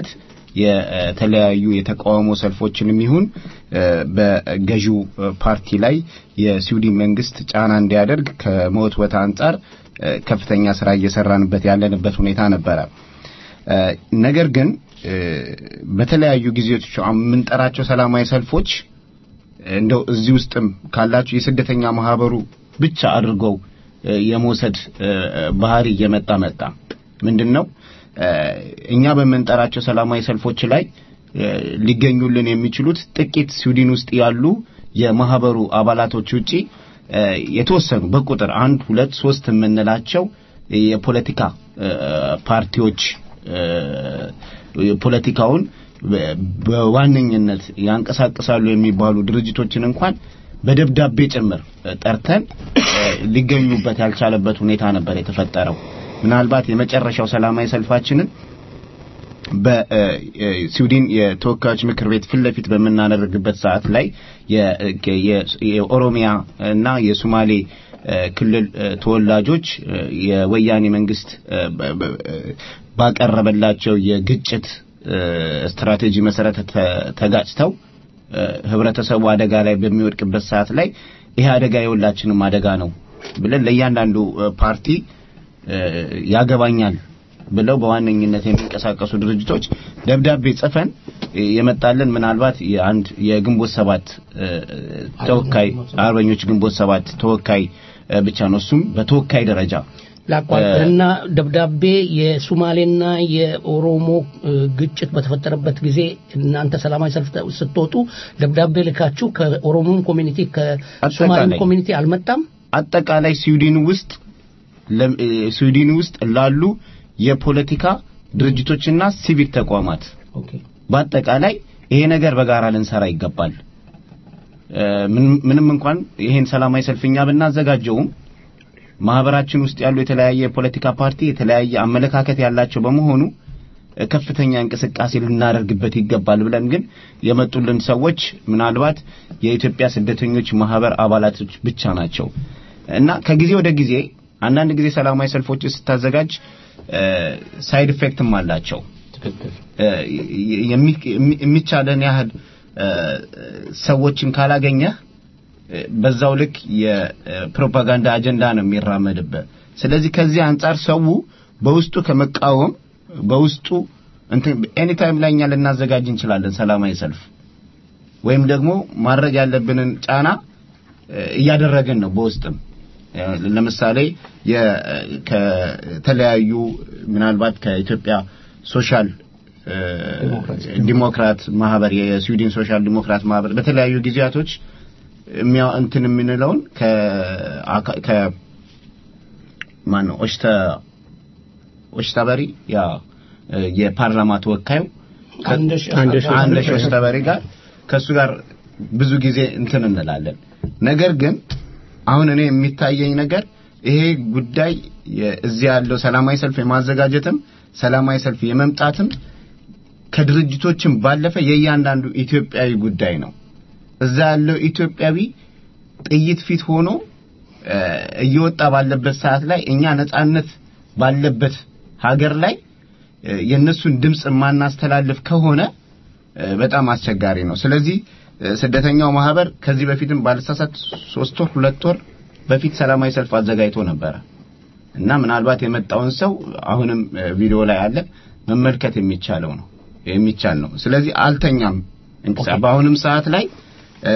የተለያዩ የተቃውሞ ሰልፎችንም ይሁን እ፣ በገዢው እ፣ ፓርቲ ላይ የስዊድን መንግስት ጫና እንዲያደርግ ከመወትወት አንጻር እ፣ ከፍተኛ ስራ እየሰራንበት ያለንበት ሁኔታ ነበረ። እ፣ ነገር ግን እ፣ በተለያዩ ጊዜዎች አሁን የምንጠራቸው ሰላማዊ ሰልፎች እንደው እዚህ ውስጥም ካላችሁ የስደተኛ ማህበሩ ብቻ አድርገው እ፣ የመውሰድ እ፣ ባህሪ እየመጣ መጣ። ምንድነው እ፣ እኛ በምንጠራቸው ሰላማዊ ሰልፎች ላይ እ፣ ሊገኙልን የሚችሉት ጥቂት ስዊድን ውስጥ ያሉ የማህበሩ አባላቶች ውጪ እ፣ የተወሰኑ በቁጥር አንድ ሁለት ሶስት የምንላቸው የፖለቲካ እ፣ ፓርቲዎች እ፣ ፖለቲካውን በ- በዋነኝነት ያንቀሳቅሳሉ የሚባሉ ድርጅቶችን እንኳን በደብዳቤ ጭምር እ፣ ጠርተን እ፣ ሊገኙበት ያልቻለበት ሁኔታ ነበር የተፈጠረው። ምናልባት የመጨረሻው ሰላማዊ ሰልፋችንን በስዊድን የተወካዮች ምክር ቤት ፊት ለፊት በምናደርግበት ሰዓት ላይ የ- የ- የኦሮሚያ እና የሶማሌ እ፣ ክልል እ፣ ተወላጆች እ፣ የወያኔ መንግስት እ፣ በ- በ- ባቀረበላቸው የግጭት እ፣ ስትራቴጂ መሰረት ተ- ተጋጭተው እ፣ ህብረተሰቡ አደጋ ላይ በሚወድቅበት ሰዓት ላይ ይሄ አደጋ የሁላችንም አደጋ ነው ብለን ለእያንዳንዱ እ፣ ፓርቲ እ፣ ያገባኛል ብለው በዋነኝነት የሚንቀሳቀሱ ድርጅቶች ደብዳቤ ጽፈን እ፣ የመጣልን ምናልባት የአንድ የግንቦት ሰባት እ፣ ተወካይ አርበኞች ግንቦት ሰባት ተወካይ እ፣ ብቻ ነው። እሱም በተወካይ ደረጃ ላቋርጥና ደብዳቤ የሱማሌና የኦሮሞ እ፣ ግጭት በተፈጠረበት ጊዜ እናንተ ሰላማዊ ሰልፍ ተ- ስትወጡ ደብዳቤ ልካችሁ ከኦሮሞም ኮሚኒቲ ከሶማሌም አጠቃላይ ኮሚኒቲ አልመጣም? አጠቃላይ ስዊድን ውስጥ ለ- እ፣ ስዊድን ውስጥ ላሉ የፖለቲካ ድርጅቶችና ሲቪክ ተቋማት በአጠቃላይ ይሄ ነገር በጋራ ልንሰራ ይገባል። እ፣ ምንም- ምንም እንኳን ይሄን ሰላማዊ ሰልፍኛ ብናዘጋጀውም ማህበራችን ውስጥ ያሉ የተለያየ የፖለቲካ ፓርቲ የተለያየ አመለካከት ያላቸው በመሆኑ እ፣ ከፍተኛ እንቅስቃሴ ልናደርግበት ይገባል ብለን ግን የመጡልን ሰዎች ምናልባት የኢትዮጵያ ስደተኞች ማህበር አባላቶች ብቻ ናቸው እና ከጊዜ ወደ ጊዜ አንዳንድ ጊዜ ሰላማዊ ሰልፎች ስታዘጋጅ ሳይድ ኢፌክትም አላቸው። እ፣ የሚ- የሚ- የሚቻለን ያህል እ፣ ሰዎችን ካላገኘህ እ፣ በዛው ልክ የፕሮፓጋንዳ አጀንዳ ነው የሚራመድበት። ስለዚህ ከዚህ አንጻር ሰው በውስጡ ከመቃወም በውስጡ እንትን ኤኒ ታይም ላይ እኛ ልናዘጋጅ እንችላለን ሰላማዊ ሰልፍ ወይም ደግሞ ማድረግ ያለብንን ጫና እ፣ እያደረግን ነው በውስጥም እ፣ ለምሳሌ የ- ከተለያዩ ምናልባት ከኢትዮጵያ ሶሻል እ፣ ዲሞክራት ማህበር የስዊድን ሶሻል ዲሞክራት ማህበር በተለያዩ ጊዜያቶች የሚያ እንትን የምንለውን ከ አካ- ከ ማን ነው ኦሽተ ኦሽተበሪ ያ እ፣ የፓርላማ ተወካዩ ከ- አንደሽ አንደሽ አንደሽ ኦሽተበሪ ጋር ከሱ ጋር ብዙ ጊዜ እንትን እንላለን። ነገር ግን አሁን እኔ የሚታየኝ ነገር ይሄ ጉዳይ የ- እዚህ ያለው ሰላማዊ ሰልፍ የማዘጋጀትም ሰላማዊ ሰልፍ የመምጣትም ከድርጅቶችም ባለፈ የእያንዳንዱ ኢትዮጵያዊ ጉዳይ ነው። እዛ ያለው ኢትዮጵያዊ ጥይት ፊት ሆኖ እ፣ እየወጣ ባለበት ሰዓት ላይ እኛ ነጻነት ባለበት ሀገር ላይ እ፣ የእነሱን ድምፅ የማናስተላልፍ ከሆነ እ፣ በጣም አስቸጋሪ ነው። ስለዚህ እ፣ ስደተኛው ማህበር ከዚህ በፊትም ባልሳሳት ሶስት ወር ሁለት ወር በፊት ሰላማዊ ሰልፍ አዘጋጅቶ ነበረ እና ምናልባት የመጣውን ሰው አሁንም እ፣ ቪዲዮ ላይ አለ መመልከት የሚቻለው ነው የሚቻል ነው። ስለዚህ አልተኛም። እንቅስቃሴ በአሁንም ሰዓት ላይ እ፣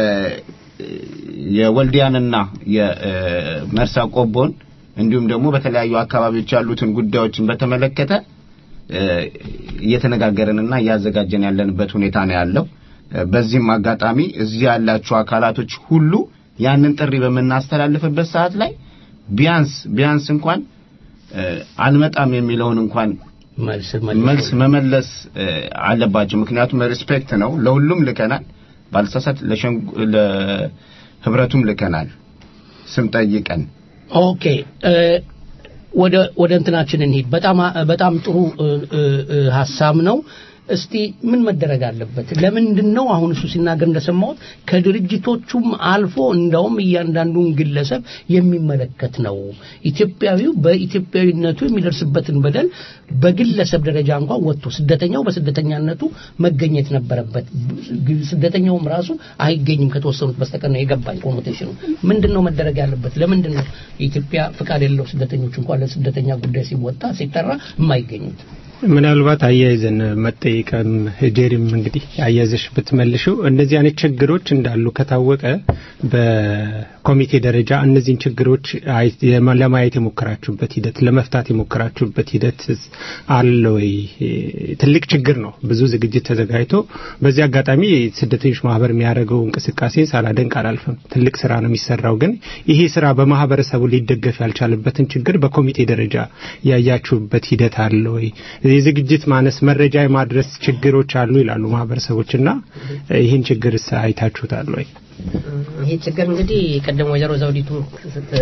የወልዲያንና የመርሳ ቆቦን እንዲሁም ደግሞ በተለያዩ አካባቢዎች ያሉትን ጉዳዮችን በተመለከተ እ፣ እየተነጋገርንና እያዘጋጀን ያለንበት ሁኔታ ነው ያለው። እ፣ በዚህም አጋጣሚ እዚህ ያላችሁ አካላቶች ሁሉ ያንን ጥሪ በምናስተላልፍበት ሰዓት ላይ ቢያንስ ቢያንስ እንኳን እ፣ አልመጣም የሚለውን እንኳን መልስ መመለስ እ፣ አለባቸው። ምክንያቱም ሪስፔክት ነው። ለሁሉም ልከናል። ባልሳሳት ለሸንጉ ለህብረቱም ልከናል ስም ጠይቀን ኦኬ እ፣ ወደ ወደ እንትናችን እንሂድ። በጣም በጣም ጥሩ እ፣ እ፣ እ፣ ሀሳብ ነው። እስቲ ምን መደረግ አለበት? ለምንድን ነው አሁን እሱ ሲናገር እንደሰማሁት ከድርጅቶቹም አልፎ እንደውም እያንዳንዱን ግለሰብ የሚመለከት ነው። ኢትዮጵያዊው በኢትዮጵያዊነቱ የሚደርስበትን በደል በግለሰብ ደረጃ እንኳን ወጥቶ ስደተኛው በስደተኛነቱ መገኘት ነበረበት። ስደተኛውም ራሱ አይገኝም ከተወሰኑት በስተቀር ነው የገባኝ ኮኖቴሽኑ። ምንድን ነው መደረግ ያለበት? ለምንድን ነው የኢትዮጵያ ፍቃድ የሌለው ስደተኞች እንኳን ለስደተኛ ጉዳይ ሲወጣ ሲጠራ የማይገኙት? ምናልባት አያይዘን መጠየቅም ጄሪም እንግዲህ አያይዘሽ ብትመልሽው እነዚህ አይነት ችግሮች እንዳሉ ከታወቀ በኮሚቴ ደረጃ እነዚህን ችግሮች አይ- የማ- ለማየት የሞከራችሁበት ሂደት ለመፍታት የሞከራችሁበት ሂደት አለ ወይ? ትልቅ ችግር ነው። ብዙ ዝግጅት ተዘጋጅቶ በዚህ አጋጣሚ ስደተኞች ማህበር የሚያደርገው እንቅስቃሴ ሳላደንቅ አላልፍም። ትልቅ ስራ ነው የሚሰራው። ግን ይሄ ስራ በማህበረሰቡ ሊደገፍ ያልቻለበትን ችግር በኮሚቴ ደረጃ ያያችሁበት ሂደት አለ ወይ? የዝግጅት ማነስ፣ መረጃ የማድረስ ችግሮች አሉ ይላሉ ማህበረሰቦችና ይህን ችግር አይታችሁታል ወይ? ይሄ ችግር እንግዲህ ቅድም ወይዘሮ ዘውዲቱ ስት-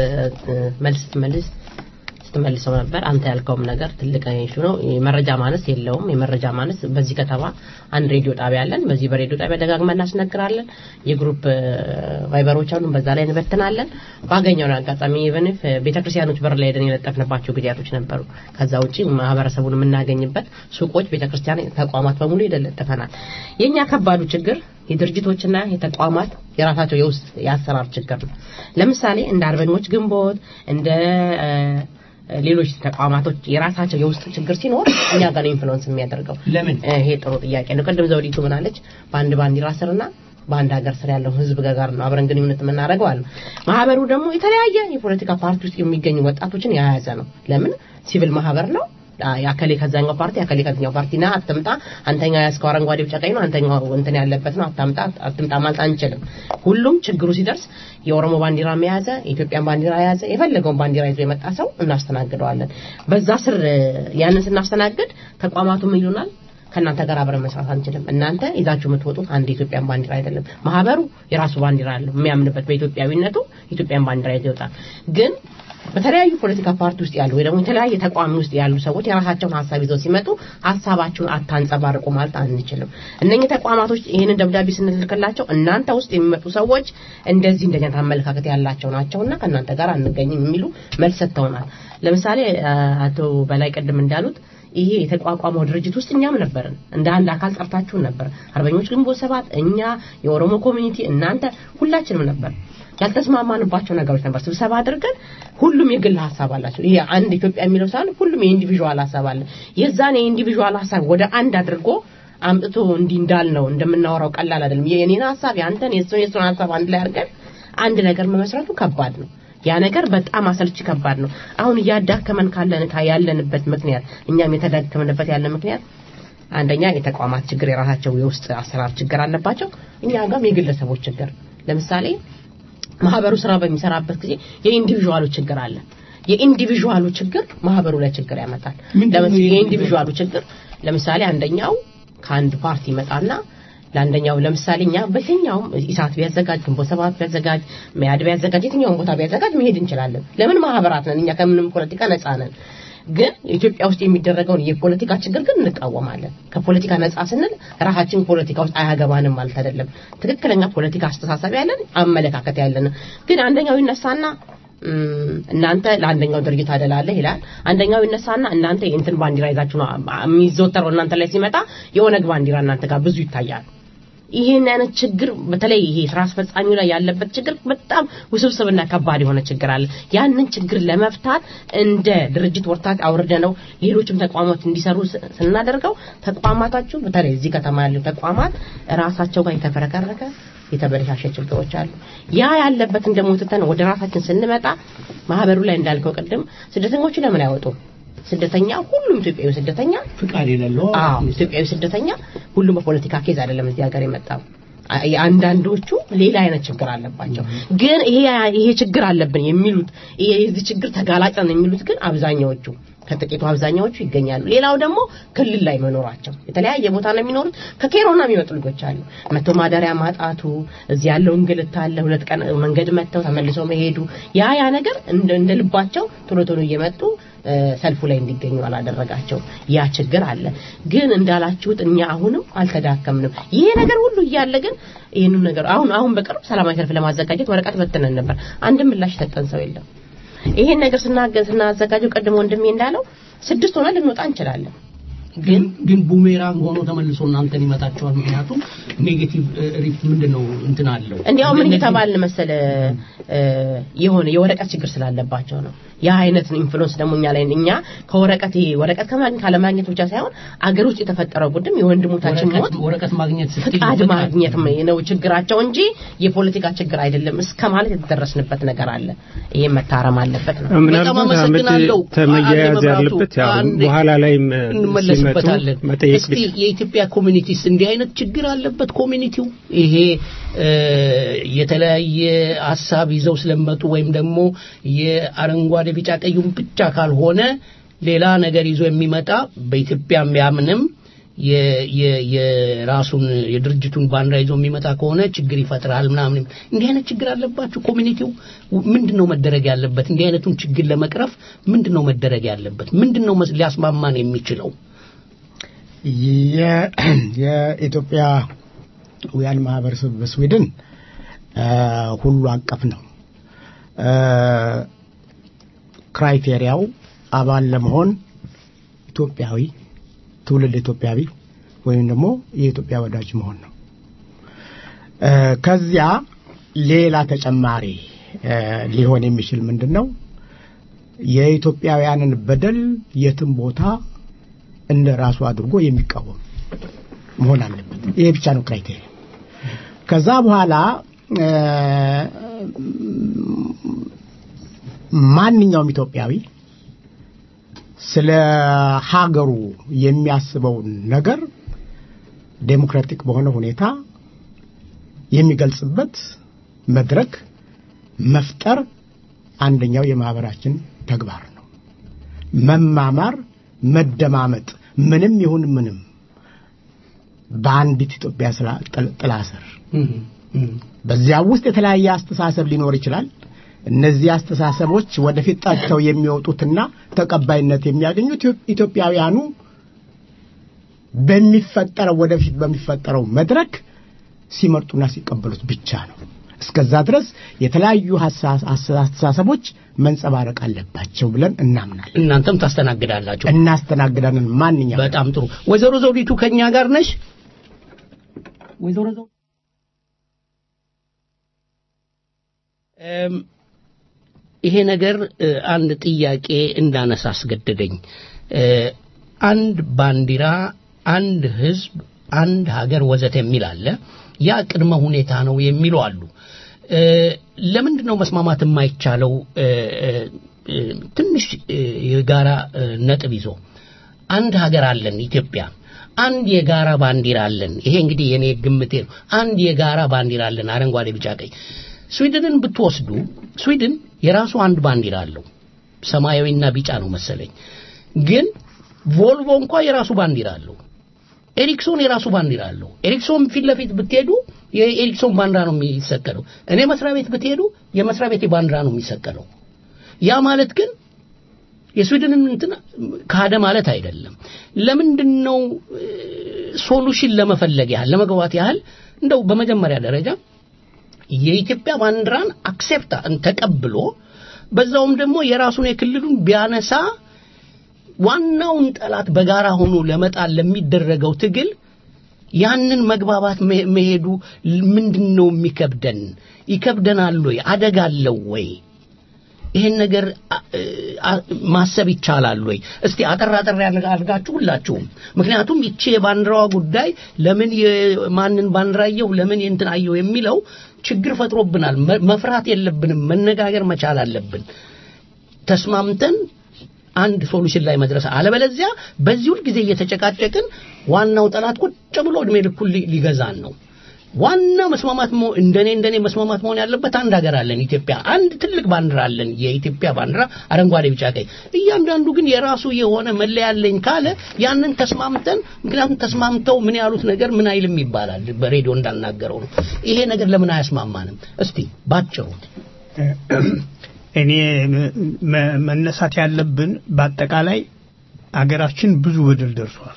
መልስ ስትመልስ ስትመልሰው ነበር። አንተ ያልከውም ነገር ትልቅ ኢሹ ነው። የመረጃ ማነስ የለውም። የመረጃ ማነስ በዚህ ከተማ አንድ ሬዲዮ ጣቢያ አለን። በዚህ በሬዲዮ ጣቢያ ደጋግመን እናስነግራለን። የግሩፕ ቫይበሮች አሉን፣ በዛ ላይ እንበትናለን። ባገኘውን አጋጣሚ ኢቨንፍ ቤተክርስቲያኖች በር ላይ ሄደን የለጠፍንባቸው ጊዜያቶች ነበሩ። ከዛ ውጪ ማህበረሰቡን የምናገኝበት ሱቆች፣ ቤተክርስቲያን ተቋማት በሙሉ ሄደን ለጥፈናል። የኛ ከባዱ ችግር የድርጅቶችና የተቋማት የራሳቸው የውስጥ የአሰራር ችግር ነው። ለምሳሌ እንደ አርበኞች ግንቦት እንደ እ፣ ሌሎች ተቋማቶች የራሳቸው የውስጥ ችግር ሲኖር እኛ ጋር ነው ኢንፍሉዌንስ የሚያደርገው። ለምን? ይሄ ጥሩ ጥያቄ ነው። ቅድም ዘውዲቱ ምናለች? በአንድ ባንዲራ ስርና በአንድ ሀገር ስር ያለው ህዝብ ጋር ነው አብረን ግንኙነት የምናደርገው አለ። ማህበሩ ደግሞ የተለያየ የፖለቲካ ፓርቲ ውስጥ የሚገኙ ወጣቶችን የያዘ ነው። ለምን? ሲቪል ማህበር ነው። ያከሌ ከዛኛው ፓርቲ ያከሌ ከዛኛው ፓርቲ ና አትምጣ፣ አንተኛው ያዝከው አረንጓዴ ቢጫ ቀይ ነው፣ አንተኛው እንትን ያለበት ነው፣ አታምጣ አትምጣ ማለት አንችልም። ሁሉም ችግሩ ሲደርስ የኦሮሞ ባንዲራ የያዘ የኢትዮጵያን ባንዲራ የያዘ የፈለገውን ባንዲራ ይዞ የመጣ ሰው እናስተናግደዋለን። በዛ ስር ያንን ስናስተናግድ ተቋማቱ ምን ይሉናል? ከእናንተ ጋር አብረን መስራት አንችልም። እናንተ ይዛችሁ የምትወጡት አንድ የኢትዮጵያን ባንዲራ አይደለም። ማህበሩ የራሱ ባንዲራ አለው የሚያምንበት በኢትዮጵያዊነቱ ኢትዮጵያን ባንዲራ ይዞ ይወጣል። ግን በተለያዩ ፖለቲካ ፓርቲ ውስጥ ያሉ ወይ ደግሞ የተለያየ ተቋም ውስጥ ያሉ ሰዎች የራሳቸውን ሀሳብ ይዘው ሲመጡ ሀሳባችሁን አታንጸባርቁ ማለት አንችልም። እነኚህ ተቋማቶች ይህንን ደብዳቤ ስንልክላቸው እናንተ ውስጥ የሚመጡ ሰዎች እንደዚህ እንደኛ አመለካከት ያላቸው ናቸውና ከእናንተ ጋር አንገኝም የሚሉ መልስ ሰጥተውናል። ለምሳሌ አቶ በላይ ቅድም እንዳሉት ይሄ የተቋቋመው ድርጅት ውስጥ እኛም ነበርን። እንደ አንድ አካል ጠርታችሁን ነበር። አርበኞች ግንቦት ሰባት፣ እኛ፣ የኦሮሞ ኮሚኒቲ፣ እናንተ ሁላችንም ነበር። ያልተስማማንባቸው ነገሮች ነበር። ስብሰባ አድርገን ሁሉም የግል ሀሳብ አላቸው። ይሄ አንድ ኢትዮጵያ የሚለው ሳይሆን ሁሉም የኢንዲቪዥዋል ሀሳብ አለ። የዛን የኢንዲቪዥዋል ሀሳብ ወደ አንድ አድርጎ አምጥቶ እንዲህ እንዳልነው እንደምናወራው ቀላል አይደለም። የኔን ሀሳብ ያንተን፣ የሱን የሱን ሀሳብ አንድ ላይ አድርገን አንድ ነገር መመስረቱ ከባድ ነው። ያ ነገር በጣም አሰልቺ ከባድ ነው። አሁን እያዳከመን ካለን ያለንበት ምክንያት እኛም የተዳከምንበት ያለ ምክንያት አንደኛ የተቋማት ችግር የራሳቸው የውስጥ አሰራር ችግር አለባቸው። እኛ ጋርም የግለሰቦች ችግር ለምሳሌ ማህበሩ ስራ በሚሰራበት ጊዜ የኢንዲቪዥዋሉ ችግር አለ። የኢንዲቪዥዋሉ ችግር ማህበሩ ላይ ችግር ያመጣል። የኢንዲቪዥዋሉ ችግር ለምሳሌ አንደኛው ከአንድ ፓርቲ ይመጣና ለአንደኛው ለምሳሌ እኛ በየትኛውም ኢሳት ቢያዘጋጅ ግንቦት ሰባት ቢያዘጋጅ መያድ ቢያዘጋጅ የትኛውም ቦታ ቢያዘጋጅ መሄድ እንችላለን። ለምን ማህበራት ነን እኛ ከምንም ፖለቲካ ነፃ ነን። ግን ኢትዮጵያ ውስጥ የሚደረገውን የፖለቲካ ችግር ግን እንቃወማለን። ከፖለቲካ ነፃ ስንል ራሳችን ፖለቲካ ውስጥ አያገባንም ማለት አይደለም። ትክክለኛ ፖለቲካ አስተሳሰብ ያለን አመለካከት ያለን ግን አንደኛው ይነሳና እናንተ ለአንደኛው ድርጅት አደላለህ ይላል። አንደኛው ይነሳና እናንተ የእንትን ባንዲራ ይዛችሁ ነው የሚዘወተረው እናንተ ላይ ሲመጣ የኦነግ ባንዲራ እናንተ ጋር ብዙ ይታያል። ይህን አይነት ችግር በተለይ ይሄ ስራ አስፈጻሚው ላይ ያለበት ችግር በጣም ውስብስብና ከባድ የሆነ ችግር አለ። ያንን ችግር ለመፍታት እንደ ድርጅት ወርታች አውርደ ነው ሌሎችም ተቋማት እንዲሰሩ ስናደርገው ተቋማታችሁ በተለይ እዚህ ከተማ ያሉ ተቋማት ራሳቸው ጋር የተፈረከረከ የተበለሻሸ ችግሮች አሉ። ያ ያለበትን ደግሞ ትተን ወደ ራሳችን ስንመጣ ማህበሩ ላይ እንዳልከው ቅድም ስደተኞቹ ለምን አይወጡም? ስደተኛ ሁሉም ኢትዮጵያዊ ስደተኛ ፍቃድ የሌለው አዎ ኢትዮጵያዊ ስደተኛ ሁሉም በፖለቲካ ኬዝ አይደለም እዚህ ሀገር የመጣው አንዳንዶቹ ሌላ አይነት ችግር አለባቸው። ግን ይሄ ይሄ ችግር አለብን የሚሉት ይሄ የዚህ ችግር ተጋላጭ ነን የሚሉት ግን አብዛኛዎቹ ከጥቂቱ አብዛኛዎቹ ይገኛሉ። ሌላው ደግሞ ክልል ላይ መኖራቸው የተለያየ ቦታ ነው የሚኖሩት። ከኬሮና የሚመጡ ልጆች አሉ። መቶ ማደሪያ ማጣቱ፣ እዚህ ያለው እንግልት አለ። ሁለት ቀን መንገድ መጥተው ተመልሰው መሄዱ ያ ያ ነገር እንደ እንደ ልባቸው ቶሎ ቶሎ እየመጡ እ፣ ሰልፉ ላይ እንዲገኙ አላደረጋቸው። ያ ችግር አለ። ግን እንዳላችሁት እኛ አሁንም አልተዳከምንም። ይሄ ነገር ሁሉ እያለ ግን ይህንን ነገር አሁን አሁን በቅርብ ሰላማዊ ሰልፍ ለማዘጋጀት ወረቀት በትነን ነበር። አንድም ምላሽ ሰጠን ሰው የለም። ይሄን ነገር ስናገ- ስናዘጋጀው ቀድሞ ወንድሜ እንዳለው ስድስት ሆነ ልንወጣ እንችላለን። ግን ግን ቡሜራንግ ሆኖ ተመልሶ እናንተን ይመጣቸዋል። ምክንያቱም ኔጌቲቭ ሪፍት ምንድን ነው እንትን አለው እንዲያው ምን እነዚህ- እየተባልን መሰለ እ፣ የሆነ የወረቀት ችግር ስላለባቸው ነው። ያ አይነት ኢንፍሉዌንስ ደግሞ እኛ ላይ እኛ ከወረቀት ይሄ ወረቀት ከማግኘት ካለማግኘት ብቻ ሳይሆን አገር ውስጥ የተፈጠረው ጉድም የወንድሞታችን ሞት ወረቀት- ወረቀት ማግኘት ስትይ ፍቃድ ፍቃድ- ማግኘት ነው ችግራቸው እንጂ የፖለቲካ ችግር አይደለም እስከ ማለት የተደረስንበት ነገር አለ። ይሄ መታረም አለበት ነው። ምናልባት አመት አመሰግናለሁ። ተመያያዝ አንዴ መብራቱ፣ ያለበት ያው አንዴ በኋላ ላይም እ፣ ሲመጡ እንመለስበታለን። መጠየቅ እስቲ የኢትዮጵያ ኮሚኒቲስ እንዲህ አይነት ችግር አለበት ኮሚኒቲው ይሄ እ፣ የተለያየ ሀሳብ ይዘው ስለመጡ ወይም ደግሞ የአረንጓዴ ቢጫ ቀዩን ብቻ ካልሆነ ሌላ ነገር ይዞ የሚመጣ በኢትዮጵያ ያምንም የ- የ- የራሱን የድርጅቱን ባንዲራ ይዞ የሚመጣ ከሆነ ችግር ይፈጥራል ምናምን እንዲህ አይነት ችግር አለባችሁ ኮሚኒቲው ምንድን ነው መደረግ ያለበት እንዲህ አይነቱን ችግር ለመቅረፍ ምንድን ነው መደረግ ያለበት ምንድን ነው መስ- ሊያስማማን የሚችለው የ- የኢትዮጵያውያን ማህበረሰብ በስዊድን አ፣ ሁሉ አቀፍ ነው። አ፣ ክራይቴሪያው አባል ለመሆን ኢትዮጵያዊ ትውልድ ኢትዮጵያዊ ወይም ደግሞ የኢትዮጵያ ወዳጅ መሆን ነው። አ፣ ከዚያ ሌላ ተጨማሪ አ፣ ሊሆን የሚችል ምንድን ነው? የኢትዮጵያውያንን በደል የትም ቦታ እንደ ራሱ አድርጎ የሚቃወም መሆን አለበት። ይሄ ብቻ ነው ክራይቴሪያ። ከዛ በኋላ እ፣ ማንኛውም ኢትዮጵያዊ ስለ ሀገሩ የሚያስበውን ነገር ዴሞክራቲክ በሆነ ሁኔታ የሚገልጽበት መድረክ መፍጠር አንደኛው የማህበራችን ተግባር ነው። መማማር፣ መደማመጥ ምንም ይሁን ምንም በአንዲት ኢትዮጵያ ስላ- ጥል- ጥላ ስር በዚያ ውስጥ የተለያየ አስተሳሰብ ሊኖር ይችላል። እነዚህ አስተሳሰቦች ወደፊት ጠርተው የሚወጡትና ተቀባይነት የሚያገኙት ኢትዮ- ኢትዮጵያውያኑ በሚፈጠረው ወደፊት በሚፈጠረው መድረክ ሲመርጡና ሲቀበሉት ብቻ ነው። እስከዛ ድረስ የተለያዩ ሀሳ- አስተሳሰቦች መንጸባረቅ አለባቸው ብለን እናምናለን። እናንተም ታስተናግዳላችሁ እናስተናግዳለን። ማንኛውም በጣም ጥሩ ወይዘሮ ዘውዲቱ ከኛ ጋር ነሽ ወይዘሮ ዘውዲቱ እም፣ ይሄ ነገር እ፣ አንድ ጥያቄ እንዳነሳ አስገደደኝ እ፣ አንድ ባንዲራ አንድ ህዝብ አንድ ሀገር ወዘተ የሚል አለ ያ ቅድመ ሁኔታ ነው የሚሉ አሉ እ፣ ለምንድን ነው መስማማት የማይቻለው እ፣ እ፣ እ፣ ትንሽ እ፣ የጋራ እ፣ ነጥብ ይዞ አንድ ሀገር አለን ኢትዮጵያ አንድ የጋራ ባንዲራ አለን ይሄ እንግዲህ የኔ ግምቴ ነው አንድ የጋራ ባንዲራ አለን አረንጓዴ ቢጫ ቀይ ስዊድንን ብትወስዱ ስዊድን የራሱ አንድ ባንዲራ አለው ሰማያዊና ቢጫ ነው መሰለኝ ግን ቮልቮ እንኳ የራሱ ባንዲራ አለው ኤሪክሶን የራሱ ባንዲራ አለው ኤሪክሶን ፊት ለፊት ብትሄዱ የኤሪክሶን ባንዲራ ነው የሚሰቀለው እኔ መስሪያ ቤት ብትሄዱ የመስሪያ ቤት ባንዲራ ነው የሚሰቀለው ያ ማለት ግን የስዊድንን እንትን ካደ ማለት አይደለም ለምንድን ነው ሶሉሽን ለመፈለግ ያህል ለመግባት ያህል እንደው በመጀመሪያ ደረጃ የኢትዮጵያ ባንዲራን አክሴፕት ተቀብሎ በዛውም ደግሞ የራሱን የክልሉን ቢያነሳ ዋናውን ጠላት በጋራ ሆኖ ለመጣል ለሚደረገው ትግል ያንን መግባባት መ- መሄዱ ምንድን ነው የሚከብደን? ይከብደናል ወይ? አደጋ አለው ወይ? ይሄን ነገር አ- አ- ማሰብ ይቻላል ወይ? እስቲ አጠር አጠር ያለ አድርጋችሁ ሁላችሁም። ምክንያቱም ይቺ የባንዲራዋ ጉዳይ ለምን የማንን ባንዲራ አየሁ ለምን የእንትን አየሁ የሚለው ችግር ፈጥሮብናል። መ- መፍራት የለብንም፣ መነጋገር መቻል አለብን። ተስማምተን አንድ ሶሉሽን ላይ መድረስ አለበለዚያ በዚህ ሁል ጊዜ እየተጨቃጨቅን ዋናው ጠላት ቁጭ ብሎ እድሜ ልኩን ሊ- ሊገዛን ነው ዋና መስማማት መሆ- እንደኔ እንደኔ መስማማት መሆን ያለበት አንድ ሀገር አለን ኢትዮጵያ አንድ ትልቅ ባንዲራ አለን የኢትዮጵያ ባንዲራ አረንጓዴ ቢጫ ቀይ እያንዳንዱ ግን የራሱ የሆነ መለያ አለኝ ካለ ያንን ተስማምተን ምክንያቱም ተስማምተው ምን ያሉት ነገር ምን አይልም ይባላል በሬዲዮ እንዳናገረው ነው ይሄ ነገር ለምን አያስማማንም እስቲ ባጭሩ እኔ መ- መነሳት ያለብን በአጠቃላይ አገራችን ብዙ በደል ደርሷል።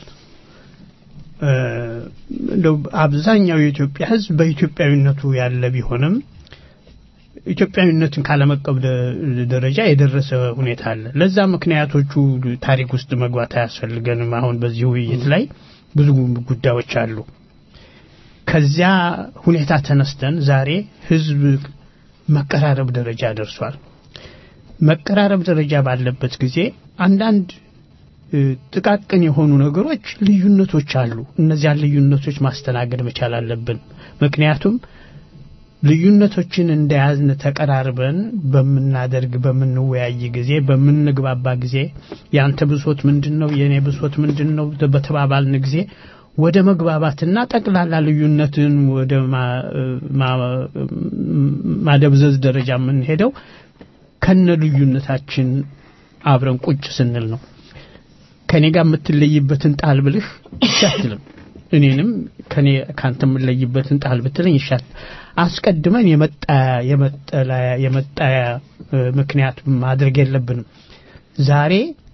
እ፣ እንደው አብዛኛው የኢትዮጵያ ሕዝብ በኢትዮጵያዊነቱ ያለ ቢሆንም ኢትዮጵያዊነትን ካለመቀበል ደረጃ የደረሰ ሁኔታ አለ። ለዛ ምክንያቶቹ ታሪክ ውስጥ መግባት አያስፈልገንም። አሁን በዚህ ውይይት ላይ ብዙ ጉዳዮች አሉ። ከዚያ ሁኔታ ተነስተን ዛሬ ሕዝብ መቀራረብ ደረጃ ደርሷል። መቀራረብ ደረጃ ባለበት ጊዜ አንዳንድ እ፣ ጥቃቅን የሆኑ ነገሮች ልዩነቶች አሉ። እነዚያን ልዩነቶች ማስተናገድ መቻል አለብን። ምክንያቱም ልዩነቶችን እንደያዝን ተቀራርበን በምናደርግ በምንወያይ ጊዜ በምንግባባ ጊዜ ያንተ ብሶት ምንድን ነው የእኔ ብሶት ምንድን ነው በተባባልን ጊዜ ወደ መግባባትና ጠቅላላ ልዩነትን ወደ ማ- ማ- ማደብዘዝ ደረጃ የምንሄደው ከነ ልዩነታችን አብረን ቁጭ ስንል ነው። ከኔ ጋር የምትለይበትን ጣል ብልህ እሺ አትልም። እኔንም ከኔ ካንተ የምለይበትን ጣል ብትለኝ ይሻት አስቀድመን የመጣያ የመጠለያ የመጣያ እ፣ ምክንያት ማድረግ የለብንም። ዛሬ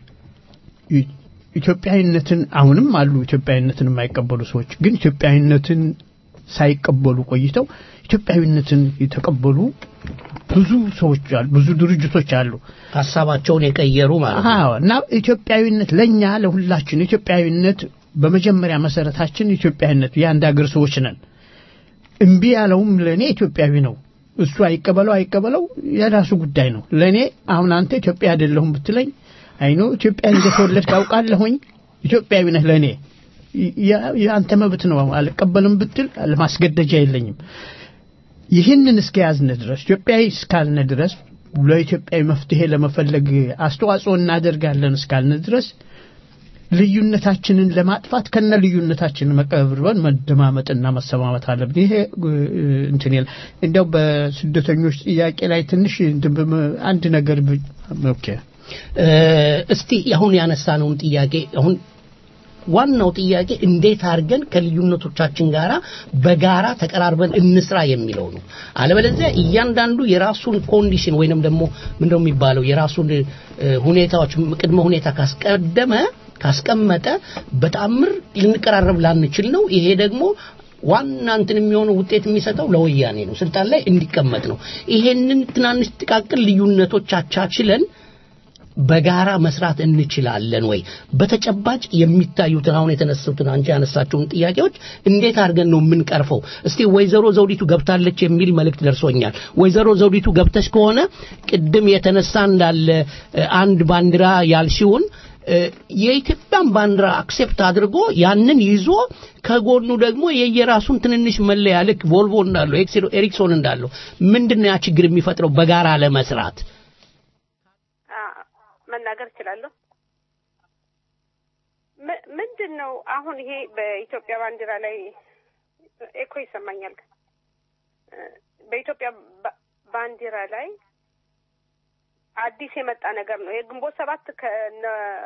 ኢ- ኢትዮጵያዊነትን አሁንም አሉ ኢትዮጵያዊነትን የማይቀበሉ ሰዎች ግን ኢትዮጵያዊነትን ሳይቀበሉ ቆይተው ኢትዮጵያዊነትን የተቀበሉ ብዙ ሰዎች አሉ፣ ብዙ ድርጅቶች አሉ። ሀሳባቸውን የቀየሩ ማለት ነው አዎ እና ኢትዮጵያዊነት ለኛ ለሁላችን ኢትዮጵያዊነት በመጀመሪያ መሰረታችን ኢትዮጵያዊነት የአንድ ሀገር ሰዎች ነን። እምቢ ያለውም ለእኔ ኢትዮጵያዊ ነው። እሱ አይቀበለው አይቀበለው የራሱ ጉዳይ ነው። ለእኔ አሁን አንተ ኢትዮጵያ አይደለሁም ብትለኝ አይኖ ኢትዮጵያ እንደተወለድክ አውቃለሁኝ ኢትዮጵያዊ ነህ ለእኔ ያ- የአንተ መብት ነው። አልቀበልም ብትል ለማስገደጃ የለኝም። ይህንን እስከያዝነ ድረስ ኢትዮጵያዊ እስካልነ ድረስ ለኢትዮጵያዊ መፍትሄ ለመፈለግ አስተዋጽኦ እናደርጋለን እስካልነ ድረስ ልዩነታችንን ለማጥፋት ከነ ልዩነታችንን መቀብርበን መደማመጥና መሰማመት አለብን። ይሄ እ፣ እንትን ይላል። እንዲያው በስደተኞች ጥያቄ ላይ ትንሽ እንትን በመ- አንድ ነገር ብ- ኦኬ እ፣ እስቲ አሁን ያነሳነውን ጥያቄ አሁን ዋናው ጥያቄ እንዴት አድርገን ከልዩነቶቻችን ጋራ በጋራ ተቀራርበን እንስራ የሚለው ነው። አለበለዚያ እያንዳንዱ የራሱን ኮንዲሽን ወይንም ደግሞ ምንድነው የሚባለው የራሱን እ፣ ሁኔታዎች ቅድመ ሁኔታ ካስቀደመ ካስቀመጠ በጣምር ልንቀራረብ ላንችል ነው። ይሄ ደግሞ ዋና እንትን የሚሆነው ውጤት የሚሰጠው ለወያኔ ነው፣ ስልጣን ላይ እንዲቀመጥ ነው። ይሄንን ትናንሽ ጥቃቅን ልዩነቶች አቻችለን በጋራ መስራት እንችላለን ወይ? በተጨባጭ የሚታዩትን አሁን የተነሱትን አንቺ ያነሳቸውን ጥያቄዎች እንዴት አድርገን ነው የምንቀርፈው? እስቲ ወይዘሮ ዘውዲቱ ገብታለች የሚል መልእክት ደርሶኛል። ወይዘሮ ዘውዲቱ ገብተሽ ከሆነ ቅድም የተነሳ እንዳለ እ፣ አንድ ባንዲራ ያልሽውን እ፣ የኢትዮጵያን ባንዲራ አክሴፕት አድርጎ ያንን ይዞ ከጎኑ ደግሞ የየራሱን ትንንሽ መለያ ልክ ቮልቮ እንዳለው ኤክስ- ኤሪክሶን እንዳለው ምንድን ነው ያ ችግር የሚፈጥረው በጋራ ለመስራት? መናገር እችላለሁ። ም- ምንድን ነው አሁን ይሄ በኢትዮጵያ ባንዲራ ላይ ኤኮ ይሰማኛል። እ፣ በኢትዮጵያ ባ- ባንዲራ ላይ አዲስ የመጣ ነገር ነው። የግንቦት ሰባት ከነ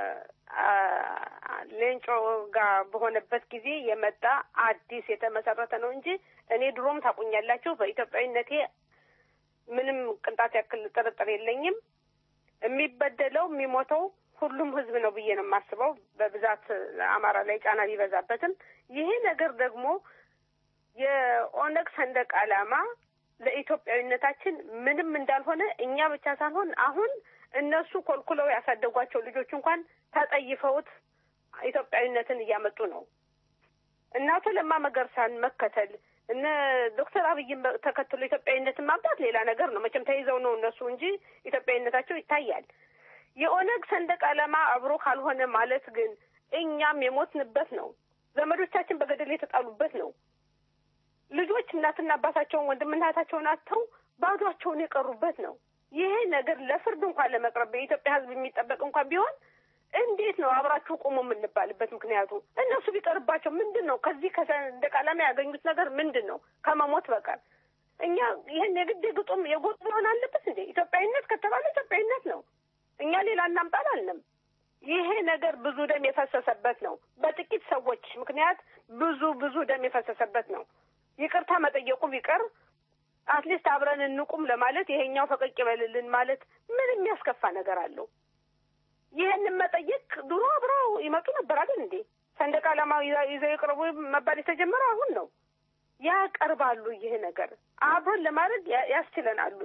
አ- ሌንጮ ጋር በሆነበት ጊዜ የመጣ አዲስ የተመሰረተ ነው እንጂ እኔ ድሮም ታቁኛላችሁ በኢትዮጵያዊነቴ ምንም ቅንጣት ያክል ጥርጥር የለኝም። የሚበደለው የሚሞተው ሁሉም ህዝብ ነው ብዬ ነው የማስበው። በብዛት አማራ ላይ ጫና ቢበዛበትም ይሄ ነገር ደግሞ የኦነግ ሰንደቅ ዓላማ ለኢትዮጵያዊነታችን ምንም እንዳልሆነ እኛ ብቻ ሳንሆን አሁን እነሱ ኮልኩለው ያሳደጓቸው ልጆች እንኳን ተጠይፈውት ኢትዮጵያዊነትን እያመጡ ነው። እነ አቶ ለማ መገርሳን መከተል እነ ዶክተር አብይን በ- ተከትሎ ኢትዮጵያዊነትን ማምጣት ሌላ ነገር ነው። መቼም ተይዘው ነው እነሱ እንጂ ኢትዮጵያዊነታቸው ይታያል። የኦነግ ሰንደቅ ዓላማ አብሮ ካልሆነ ማለት ግን እኛም የሞትንበት ነው። ዘመዶቻችን በገደል የተጣሉበት ነው። ልጆች እናትና አባታቸውን ወንድምና እህታቸውን አጥተው ባዷቸውን የቀሩበት ነው። ይሄ ነገር ለፍርድ እንኳን ለመቅረብ በኢትዮጵያ ሕዝብ የሚጠበቅ እንኳን ቢሆን እንዴት ነው አብራችሁ ቁሙ የምንባልበት ምክንያቱ? እነሱ ቢቀርባቸው ምንድን ነው ከዚህ ከሰንደቅ ዓላማ ያገኙት ነገር ምንድን ነው ከመሞት በቀር? እኛ ይህን የግድ ግጡም የጎጥ መሆን አለበት እንዴ? ኢትዮጵያዊነት ከተባለ ኢትዮጵያዊነት ነው። እኛ ሌላ እናምጣ አላልንም። ይሄ ነገር ብዙ ደም የፈሰሰበት ነው። በጥቂት ሰዎች ምክንያት ብዙ ብዙ ደም የፈሰሰበት ነው። ይቅርታ መጠየቁ ቢቀር አትሊስት አብረን እንቁም ለማለት ይሄኛው ፈቀቅ ይበልልን ማለት ምን የሚያስከፋ ነገር አለው? ይህንን መጠየቅ ድሮ አብረው ይመጡ ነበር አይደል እንዴ? ሰንደቅ ዓላማ ይዘ- ይዘው ይቅረቡ መባል የተጀመረው አሁን ነው። ያቀርባሉ። ይሄ ነገር አብረን ለማድረግ ያ- ያስችለናሉ።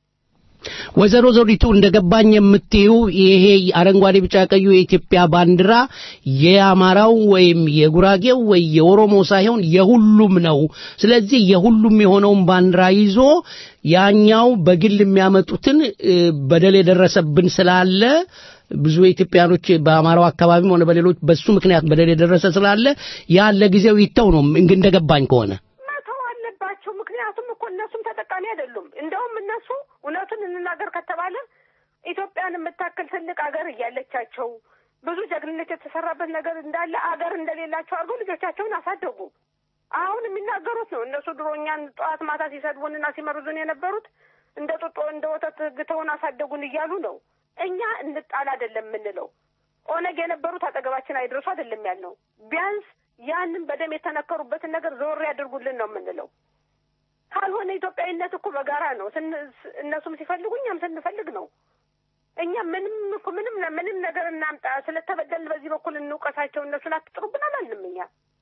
ወይዘሮ ዘውዲቱ እንደገባኝ የምትዩ ይሄ አረንጓዴ ቢጫ ቀዩ የኢትዮጵያ ባንዲራ የአማራው ወይም የጉራጌው ወይ የኦሮሞ ሳይሆን የሁሉም ነው። ስለዚህ የሁሉም የሆነውን ባንዲራ ይዞ ያኛው በግል የሚያመጡትን እ፣ በደል የደረሰብን ስላለ ብዙ ኢትዮጵያኖች በአማራው አካባቢም ሆነ በሌሎች በሱ ምክንያት በደል የደረሰ ስላለ ያ ለጊዜው ይተው ነው እንግ- እንደገባኝ ከሆነ መተው አለባቸው። ምክንያቱም እኮ እነሱም ተጠቃሚ አይደሉም። እንደውም እነሱ እውነቱን እንናገር ከተባለ ኢትዮጵያን የምታክል ትልቅ አገር እያለቻቸው ብዙ ጀግንነት የተሰራበት ነገር እንዳለ አገር እንደሌላቸው አድርገው ልጆቻቸውን አሳደጉ። አሁን የሚናገሩት ነው። እነሱ ድሮ እኛን ጠዋት ማታ ሲሰድቡንና ሲመርዙን የነበሩት እንደ ጡጦ እንደ ወተት ግተውን አሳደጉን እያሉ ነው። እኛ እንጣል አይደለም የምንለው። ኦነግ የነበሩት አጠገባችን አይድረሱ አይደለም ያልነው። ቢያንስ ያንን በደም የተነከሩበትን ነገር ዞር ያድርጉልን ነው የምንለው። ካልሆነ ኢትዮጵያዊነት እኮ በጋራ ነው። ስን- ስ- እነሱም ሲፈልጉ እኛም ስንፈልግ ነው። እኛ ምንም እኮ ምንም ምንም ነገር እናምጣ ስለተበደልን በዚህ በኩል እንውቀሳቸው እነሱን አትጥሩብን አላልንም እኛ።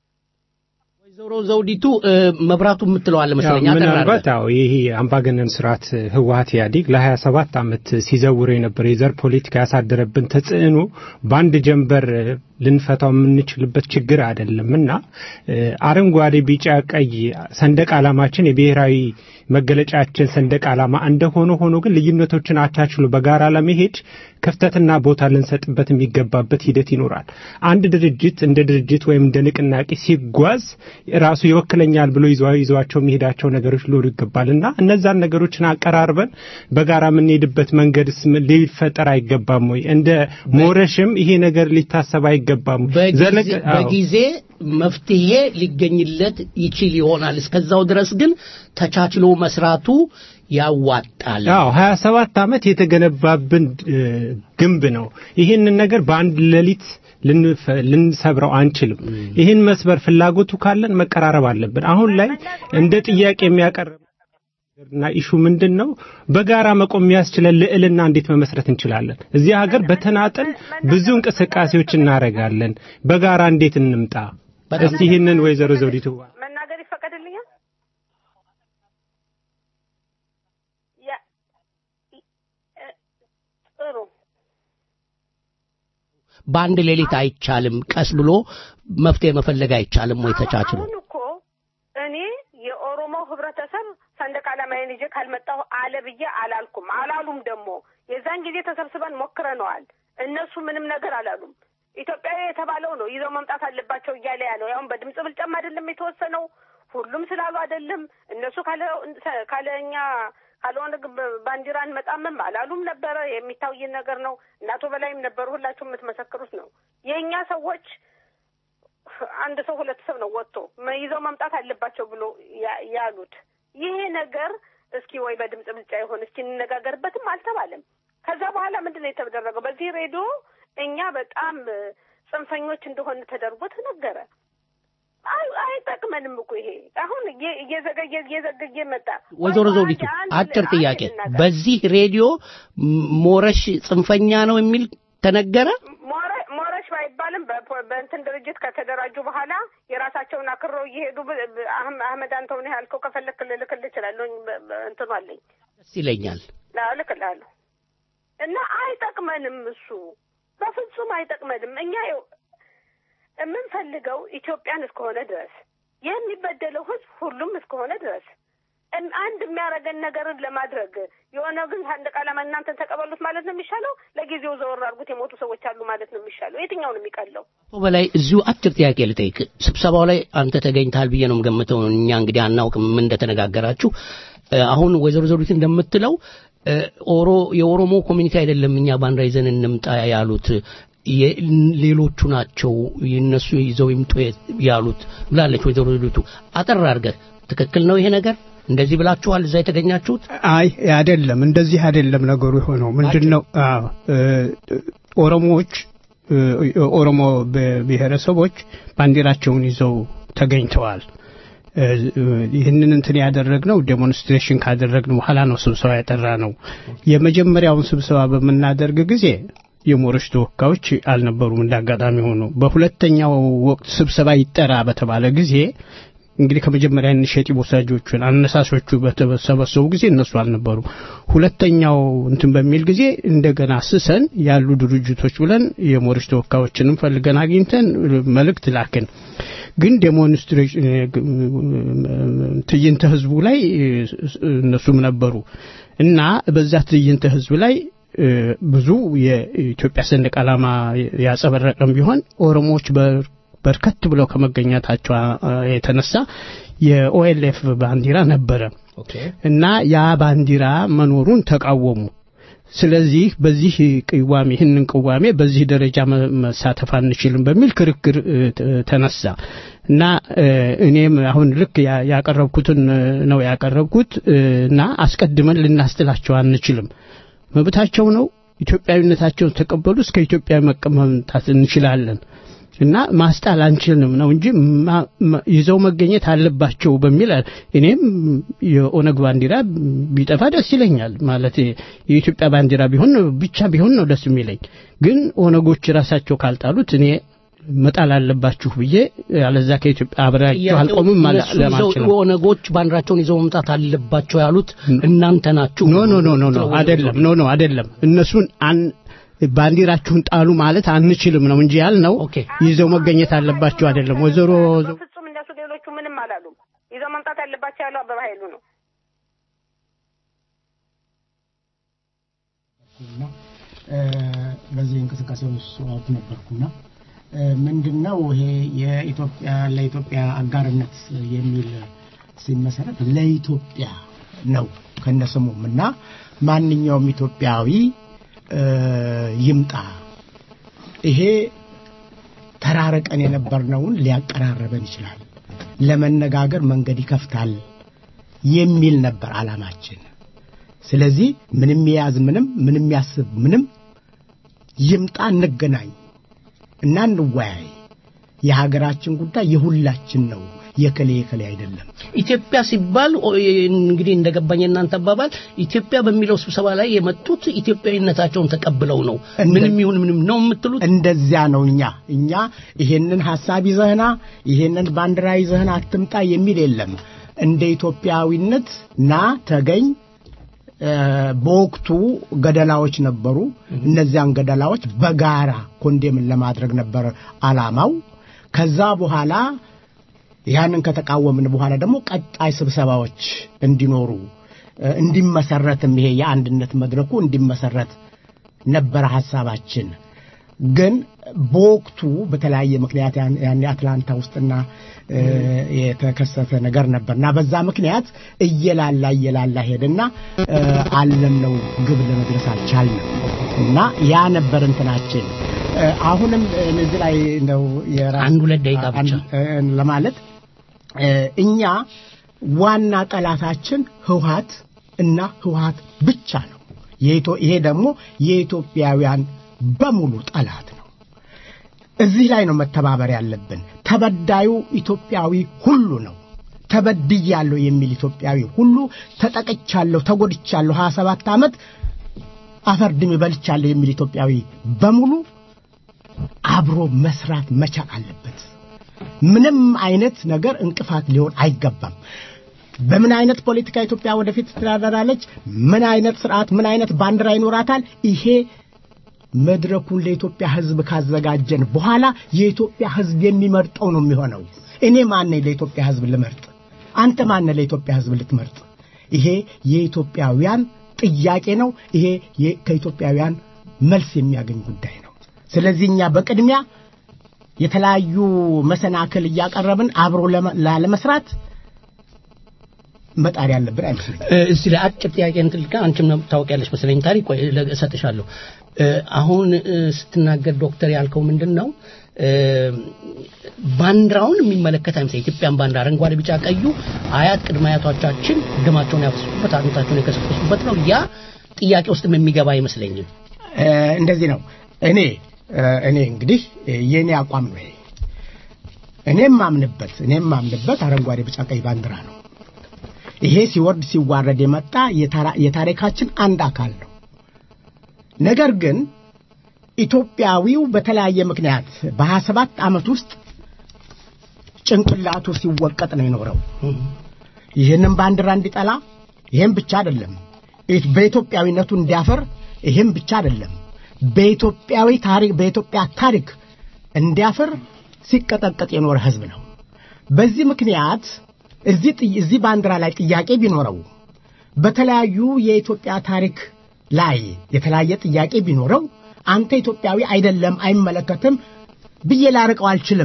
ወይዘሮ ዘውዲቱ እ፣ መብራቱ የምትለው አለ መሰለኝ ያው አጠር አድርገህ። ምናልባት አዎ ይሄ አምባገነን ስርዓት ህወሀት ኢህአዴግ ለ27 ዓመት ሲዘውር የነበረ የዘር ፖለቲካ ያሳደረብን ተጽዕኖ በአንድ ጀንበር እ፣ ልንፈታው የምንችልበት ችግር አይደለም እና እ፣ አረንጓዴ፣ ቢጫ፣ ቀይ ሰንደቅ ዓላማችን የብሔራዊ መገለጫችን ሰንደቅ ዓላማ እንደሆነ ሆኖ ግን ልዩነቶችን አቻችሎ በጋራ ለመሄድ ክፍተትና ቦታ ልንሰጥበት የሚገባበት ሂደት ይኖራል። አንድ ድርጅት እንደ ድርጅት ወይም እንደ ንቅናቄ ሲጓዝ ራሱ ይወክለኛል ብሎ ይዘዋ- ይዘዋቸው የሚሄዳቸው ነገሮች ሊኖሩ ይገባል እና እነዛን ነገሮችን አቀራርበን በጋራ የምንሄድበት መንገድስ ም- ሊፈጠር አይገባም ወይ? እንደ ሞረሽም ይሄ ነገር ሊታሰብ አይገባም ወይ? በጊዜ- ዘለቅ- አዎ። በጊዜ መፍትሄ ሊገኝለት ይችል ይሆናል። እስከዛው ድረስ ግን ተቻችሎ መስራቱ ያዋጣል። አዎ 27 ዓመት የተገነባብን እ፣ ግንብ ነው። ይህንን ነገር በአንድ ሌሊት ልንፈ- ልንሰብረው አንችልም። ይህን መስበር ፍላጎቱ ካለን መቀራረብ አለብን። አሁን ላይ እንደ ጥያቄ የሚያቀርብ እና ኢሹ ምንድን ነው? በጋራ መቆም የሚያስችለን ልዕልና እንዴት መመስረት እንችላለን? እዚህ ሀገር በተናጠል ብዙ እንቅስቃሴዎች እናደርጋለን። በጋራ እንዴት እንምጣ? እስቲ ይህንን ወይዘሮ ዘውዲቱ መናገር ይፈቀድልኛል? ያ እ- እ- ጥሩ በአንድ ሌሊት አይቻልም። ቀስ ብሎ መፍትሄ መፈለግ አይቻልም ወይ ተቻችሎ? አሁን እኮ እኔ የኦሮሞ ህብረተሰብ ሰንደቅ ዓላማዬን ይዤ ካልመጣሁ አለ ብዬ አላልኩም። አላሉም ደግሞ የዛን ጊዜ ተሰብስበን ሞክረነዋል። እነሱ ምንም ነገር አላሉም። ኢትዮጵያዊ የተባለው ነው ይዘው መምጣት አለባቸው እያለ ያለው ያሁን በድምፅ ብልጫም አይደለም የተወሰነው ሁሉም ስላሉ አይደለም እነሱ ካለ ካለ እኛ ካልሆነ ግን በ- ባንዲራ እንመጣምም አላሉም ነበረ። የሚታይ ነገር ነው። እናቶ በላይም ነበሩ። ሁላችሁም የምትመሰክሩት ነው። የእኛ ሰዎች አንድ ሰው ሁለት ሰው ነው ወጥቶ መ- ይዘው መምጣት አለባቸው ብሎ ያ- ያሉት። ይሄ ነገር እስኪ ወይ በድምፅ ብልጫ ይሆን እስኪ እንነጋገርበትም አልተባለም። ከዛ በኋላ ምንድን ነው የተደረገው? በዚህ ሬዲዮ እኛ በጣም እ፣ ጽንፈኞች እንደሆን ተደርጎ ተነገረ። አይ- አይጠቅመንም እኮ ይሄ አሁን እየ- እየዘገየ እየዘገየ መጣ። ወይዘሮ ወይ ዘውዲቱ አንድ- አጭር አንድ ጥያቄ፣ ልናገር። በዚህ ሬዲዮ ም- ሞረሽ ጽንፈኛ ነው የሚል ተነገረ? ሞረ- ሞረሽ ባይባልም በፖ- በእንትን ድርጅት ከተደራጁ በኋላ የራሳቸውን አክረው እየሄዱ ብ- ብ- አህም- አህመድ አንተውን ያልከው ከፈለክ ልልክልህ እችላለሁ። በ- በ- እንትኑ አለኝ ደስ ይለኛል። አዎ፣ እልክልሃለሁ። እና አይጠቅመንም፣ እሱ በፍጹም አይጠቅመንም። እኛ ይኸው የምንፈልገው ኢትዮጵያን እስከሆነ ድረስ የሚበደለው ሕዝብ ሁሉም እስከሆነ ድረስ እም- አንድ የሚያደርገን ነገርን ለማድረግ የሆነ ግን ሰንደቅ ዓላማ እናንተን ተቀበሉት ማለት ነው የሚሻለው? ለጊዜው ዘወር አድርጉት የሞቱ ሰዎች አሉ ማለት ነው የሚሻለው? የትኛው ነው የሚቀለው? አቶ በላይ እዚሁ አጭር ጥያቄ ልጠይቅ። ስብሰባው ላይ አንተ ተገኝተሃል ብዬ ነው የምገምተው። እኛ እንግዲህ አናውቅም ምን እንደተነጋገራችሁ። እ፣ አሁን ወይዘሮ ዘውዲት እንደምትለው እ፣ ኦሮ የኦሮሞ ኮሚኒቲ አይደለም እኛ ባንዲራ ይዘን እንምጣ ያሉት የ- ሌሎቹ ናቸው የእነሱ ይዘው ይምጡ ያሉት ብላለች ወይዘሮ ልደቱ። አጠር አድርገህ ትክክል ነው ይሄ ነገር እንደዚህ ብላችኋል እዛ የተገኛችሁት? አይ አይደለም፣ እንደዚህ አይደለም ነገሩ የሆነው ምንድን ነው? አዎ እ፣ ኦሮሞዎች እ፣ ኦሮሞ ብሔር- ብሔረሰቦች ባንዲራቸውን ይዘው ተገኝተዋል። እ፣ ይህንን እንትን ያደረግነው ዴሞንስትሬሽን ካደረግን በኋላ ነው ስብሰባ ያጠራ ነው። የመጀመሪያውን ስብሰባ በምናደርግ ጊዜ የሞሮች ተወካዮች አልነበሩም እንዳጋጣሚ ሆኖ። በሁለተኛው ወቅት ስብሰባ ይጠራ በተባለ ጊዜ እንግዲህ ከመጀመሪያ ኢኒሼቲቭ ወሳጆቹን አነሳሾቹ በተሰበሰቡ ጊዜ እነሱ አልነበሩ። ሁለተኛው እንትን በሚል ጊዜ እንደገና ስሰን ያሉ ድርጅቶች ብለን የሞሮች ተወካዮችንም ፈልገን አግኝተን መልእክት ላክን። ግን ዴሞንስትሬሽን ትዕይንተ ህዝቡ ላይ እነሱም ነበሩ እና በዛ ትዕይንተ ህዝብ ላይ እ፣ ብዙ የኢትዮጵያ ሰንደቅ ዓላማ ያጸበረቀም ቢሆን ኦሮሞዎች በር- በርከት ብለው ከመገኘታቸው አ- የተነሳ የኦኤልኤፍ ባንዲራ ነበረ እና ያ ባንዲራ መኖሩን ተቃወሙ። ስለዚህ በዚህ ቅዋሜ ይህንን ቅዋሜ በዚህ ደረጃ መ- መሳተፍ አንችልም በሚል ክርክር እ፣ ተ- ተነሳ እና እ፣ እኔም አሁን ልክ ያ- ያቀረብኩትን እ፣ ነው ያቀረብኩት እ፣ እና አስቀድመን ልናስትላቸው አንችልም። መብታቸው ነው። ኢትዮጵያዊነታቸውን ተቀበሉ። እስከ ኢትዮጵያ መቀ- መምጣት እንችላለን እና ማስጣል አንችልም ነው እንጂ ማ- ማ- ይዘው መገኘት አለባቸው በሚል አ- እኔም የኦነግ ባንዲራ ቢጠፋ ደስ ይለኛል። ማለት የኢትዮጵያ ባንዲራ ቢሆን ብቻ ቢሆን ነው ደስ የሚለኝ። ግን ኦነጎች ራሳቸው ካልጣሉት እኔ መጣል አለባችሁ ብዬ አለዛ ከኢትዮጵያ አብሬያቸው አልቆምም አለ- እነሱ ይዘው ለማልችልም ኦነጎች ባንዲራቸውን ይዘው መምጣት አለባቸው ያሉት እናንተ ናችሁ። ኖ ኖ ኖ ኖ ኖ አይደለም ኖ ኖ አይደለም እነሱን አን ባንዲራችሁን ጣሉ ማለት አንችልም ነው እንጂ ያልነው ይዘው መገኘት አለባቸው አይደለም ወይዘሮ ፍጹም እነሱ ሌሎቹ ምንም አላሉም። ይዘው መምጣት ያለባቸው ያለው አበባ ኃይሉ ነው። እና እ፣ በዚህ እንቅስቃሴ ውስጥ አውቅ ነበርኩና እ፣ ምንድነው ይሄ የኢትዮጵያ ለኢትዮጵያ አጋርነት የሚል ሲመሰረት ለኢትዮጵያ ነው ከነስሙም እና ማንኛውም ኢትዮጵያዊ እ፣ ይምጣ ይሄ ተራርቀን የነበርነውን ሊያቀራረበን ይችላል፣ ለመነጋገር መንገድ ይከፍታል የሚል ነበር አላማችን። ስለዚህ ምንም የያዝ ምንም ምንም ያስብ ምንም ይምጣ፣ እንገናኝ እና እንወያይ። የሀገራችን ጉዳይ የሁላችን ነው፣ የከሌ የከሌ አይደለም። ኢትዮጵያ ሲባል ኦ- እንግዲህ እንደገባኝ እናንተ አባባል ኢትዮጵያ በሚለው ስብሰባ ላይ የመጡት ኢትዮጵያዊነታቸውን ተቀብለው ነው። ምንም ይሁን ምንም ነው የምትሉት? እንደዚያ ነው። እኛ እኛ ይሄንን ሀሳብ ይዘህና ይሄንን ባንዲራ ይዘህና አትምጣ የሚል የለም። እንደ ኢትዮጵያዊነት ና ተገኝ። እ፣ በወቅቱ ገደላዎች ነበሩ። እነዚያን ገደላዎች በጋራ ኮንዴምን ለማድረግ ነበር አላማው። ከዛ በኋላ ያንን ከተቃወምን በኋላ ደግሞ ቀጣይ ስብሰባዎች እንዲኖሩ እ፣ እንዲመሰረትም ይሄ የአንድነት መድረኩ እንዲመሰረት ነበረ ሀሳባችን። ግን በወቅቱ በተለያየ ምክንያት ያን- ያኔ አትላንታ ውስጥና እ፣ የተከሰተ ነገር ነበር እና በዛ ምክንያት እየላላ እየላላ ሄደና እ፣ አለምነው ግብ ለመድረስ አልቻልንም እና ያ ነበር እንትናችን። እ፣ አሁንም እዚህ ላይ እንደው የራስ አንድ ሁለት ደቂቃ ብቻ አንድ- እ፣ ለማለት እ፣ እኛ ዋና ጠላታችን ህውሃት እና ህውሃት ብቻ ነው። የኢትዮ- ይሄ ደግሞ የኢትዮጵያውያን በሙሉ ጠላት ነው። እዚህ ላይ ነው መተባበር ያለብን። ተበዳዩ ኢትዮጵያዊ ሁሉ ነው። ተበድያለሁ የሚል ኢትዮጵያዊ ሁሉ ተጠቅቻለሁ፣ ተጎድቻለሁ፣ 27 ዓመት አፈር ድሜ በልቻለሁ የሚል ኢትዮጵያዊ በሙሉ አብሮ መስራት መቻል አለበት። ምንም አይነት ነገር እንቅፋት ሊሆን አይገባም። በምን አይነት ፖለቲካ ኢትዮጵያ ወደፊት ትተዳደራለች? ምን አይነት ስርዓት፣ ምን አይነት ባንዲራ ይኖራታል? ይሄ መድረኩን ለኢትዮጵያ ሕዝብ ካዘጋጀን በኋላ የኢትዮጵያ ሕዝብ የሚመርጠው ነው የሚሆነው። እኔ ማን ለኢትዮጵያ ሕዝብ ልመርጥ? አንተ ማን ለኢትዮጵያ ሕዝብ ልትመርጥ? ይሄ የኢትዮጵያውያን ጥያቄ ነው። ይሄ የ- ከኢትዮጵያውያን መልስ የሚያገኝ ጉዳይ ነው። ስለዚህ እኛ በቅድሚያ የተለያዩ መሰናክል እያቀረብን አብሮ ለመ- ላለመስራት መጣር ያለብን አይመስለኝም። እ፣ እስቲ ለአጭር ጥያቄ እንትን ልካ አንቺም ነው ታውቂያለሽ መሰለኝ ታሪክ ቆይ ለ- እሰጥሻለሁ እ፣ አሁን እ፣ ስትናገር ዶክተር ያልከው ምንድን ነው እ፣ ባንዲራውን የሚመለከት አይመስለኝ ኢትዮጵያን ባንዲራ አረንጓዴ ቢጫ ቀዩ አያት ቅድመ አያቶቻችን ደማቸውን ያፈሰሱበት አጥንታቸውን የከሰከሱበት ነው ያ ጥያቄ ውስጥም የሚገባ አይመስለኝም እ፣ እንደዚህ ነው እኔ እ፣ እኔ እንግዲህ እ፣ የእኔ አቋም ነው ይሄ እኔም ማምንበት እኔም ማምንበት አረንጓዴ ቢጫ ቀይ ባንዲራ ነው ይሄ ሲወርድ ሲዋረድ የመጣ የታራ- የታሪካችን አንድ አካል ነው ነገር ግን ኢትዮጵያዊው በተለያየ ምክንያት በሀያ ሰባት ዓመት ውስጥ ጭንቅላቱ ሲወቀጥ ነው የኖረው ይህንም ባንዲራ እንዲጠላ ይህም ብቻ አይደለም ኢት- በኢትዮጵያዊነቱ እንዲያፈር ይህም ብቻ አይደለም በኢትዮጵያዊ ታሪክ በኢትዮጵያ ታሪክ እንዲያፈር ሲቀጠቀጥ የኖረ ህዝብ ነው በዚህ ምክንያት እዚህ ጥይ- እዚህ ባንዲራ ላይ ጥያቄ ቢኖረው በተለያዩ የኢትዮጵያ ታሪክ ላይ የተለያየ ጥያቄ ቢኖረው አንተ ኢትዮጵያዊ አይደለም አይመለከትም ብዬ ላርቀው አልችልም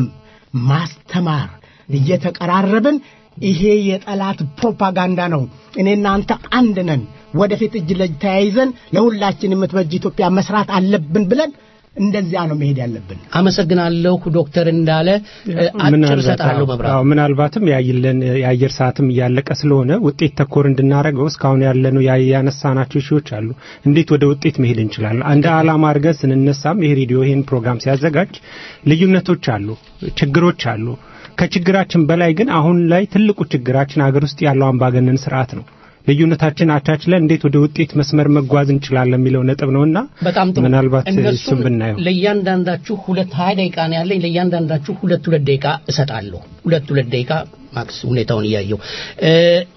ማስተማር እየተቀራረብን ይሄ የጠላት ፕሮፓጋንዳ ነው እኔና አንተ አንድ ነን ወደፊት እጅ ለእጅ ተያይዘን ለሁላችን የምትበጅ ኢትዮጵያ መስራት አለብን ብለን እንደዚያ ነው መሄድ ያለብን አመሰግናለሁ ዶክተር እንዳለ እ፣ አጭር ምናልባት እሰጥሃለሁ አዎ፣ መብራት አዎ፣ ምናልባትም ያይለን የአየር ሰዓትም እያለቀ ስለሆነ ውጤት ተኮር እንድናደርገው እስካሁን ያለነው ያ- ያነሳናቸው ሺዎች አሉ። እንዴት ወደ ውጤት መሄድ እንችላለን? እንደ ዓላማ አድርገን ስንነሳም ይሄ ሬዲዮ ይሄን ፕሮግራም ሲያዘጋጅ ልዩነቶች አሉ፣ ችግሮች አሉ። ከችግራችን በላይ ግን አሁን ላይ ትልቁ ችግራችን ሀገር ውስጥ ያለው አምባገነን ስርዓት ነው። ልዩነታችን አቻችለን እንዴት ወደ ውጤት መስመር መጓዝ እንችላለን የሚለው ነጥብ ነውና በጣም ጥሩ ምናልባት እነሱን እሱን ብናየው ለእያንዳንዳችሁ ሁለት ሀያ ደቂቃ ነው ያለኝ ለእያንዳንዳችሁ ሁለት ሁለት ደቂቃ እሰጣለሁ ሁለት ሁለት ደቂቃ ማክስ ሁኔታውን እያየው እ፣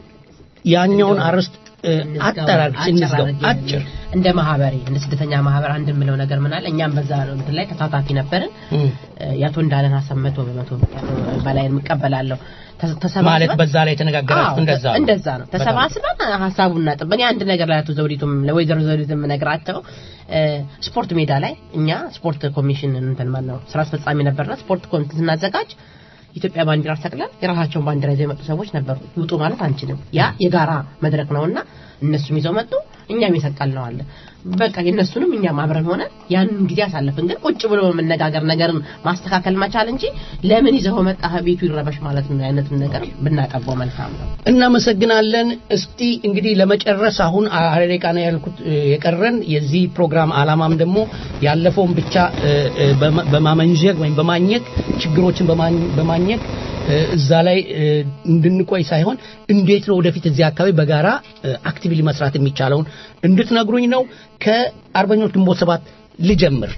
ያኛውን አርዕስት እ፣ አጠራርች እንዝጋው አጭር እንደ ማህበሬ እንደ ስደተኛ ማህበር አንድ የምለው ነገር ምን አለ እኛም በዛ እንትን ላይ ተሳታፊ ነበርን እም፣ የአቶ እንዳለን ሀሳብ መቶ በመቶ በላይ የምቀበላለሁ ተ- ተሰባስበን- ማለት በዛ ላይ የተነጋገራችሁት አዎ፣ እንደዛ ነው። እንደዛ ነው በጣም ተሰባስበን ሀሳቡን እናጥብ እኔ አንድ ነገር ላይ አቶ ዘውዲቱም ለወይዘሮ ዘውዲቱም ነግራቸው እ፣ ስፖርት ሜዳ ላይ እኛ ስፖርት ኮሚሽን እንትን ማን ነው ስራ አስፈጻሚ ነበርና ስፖርት ኮሚሽን ስናዘጋጅ ኢትዮጵያ ባንዲራ ሰቅለን የራሳቸውን ባንዲራ ይዘው የመጡ ሰዎች ነበሩ ይውጡ ማለት አንችልም ያ የጋራ መድረክ ነውና እነሱም ይዘው መጡ እኛም የሰቀል ነው አለ በቃ የእነሱንም እኛም አብረን ሆነ ያንን ጊዜ አሳለፍን ግን ቁጭ ብሎ መነጋገር ነገርን ማስተካከል መቻል እንጂ ለምን ይዘው መጣ ቤቱ ይረበሽ ማለት ነው አይነቱን ነገር ብናጠበው መልካም ነው እናመሰግናለን እስቲ እንግዲህ ለመጨረስ አሁን አረ ደቂቃ ነው ያልኩት እ፣ የቀረን የዚህ ፕሮግራም አላማም ደግሞ ያለፈውን ብቻ እ፣ እ፣ በማ- በማመንዠግ ወይም በማኘክ ችግሮችን በማኝ- በማኘክ እ፣ እዛ ላይ እ፣ እንድንቆይ ሳይሆን እንዴት ነው ወደፊት እዚህ አካባቢ በጋራ አክቲቭሊ መስራት የሚቻለውን እንድትነግሩኝ ነው ከአርበኞች ግንቦት ሰባት ልጀምር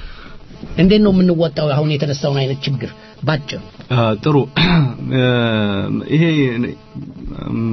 እንዴት ነው የምንወጣው አሁን የተነሳውን አይነት ችግር ባጭር አ፣ ጥሩ እ፣ ይሄ እም፣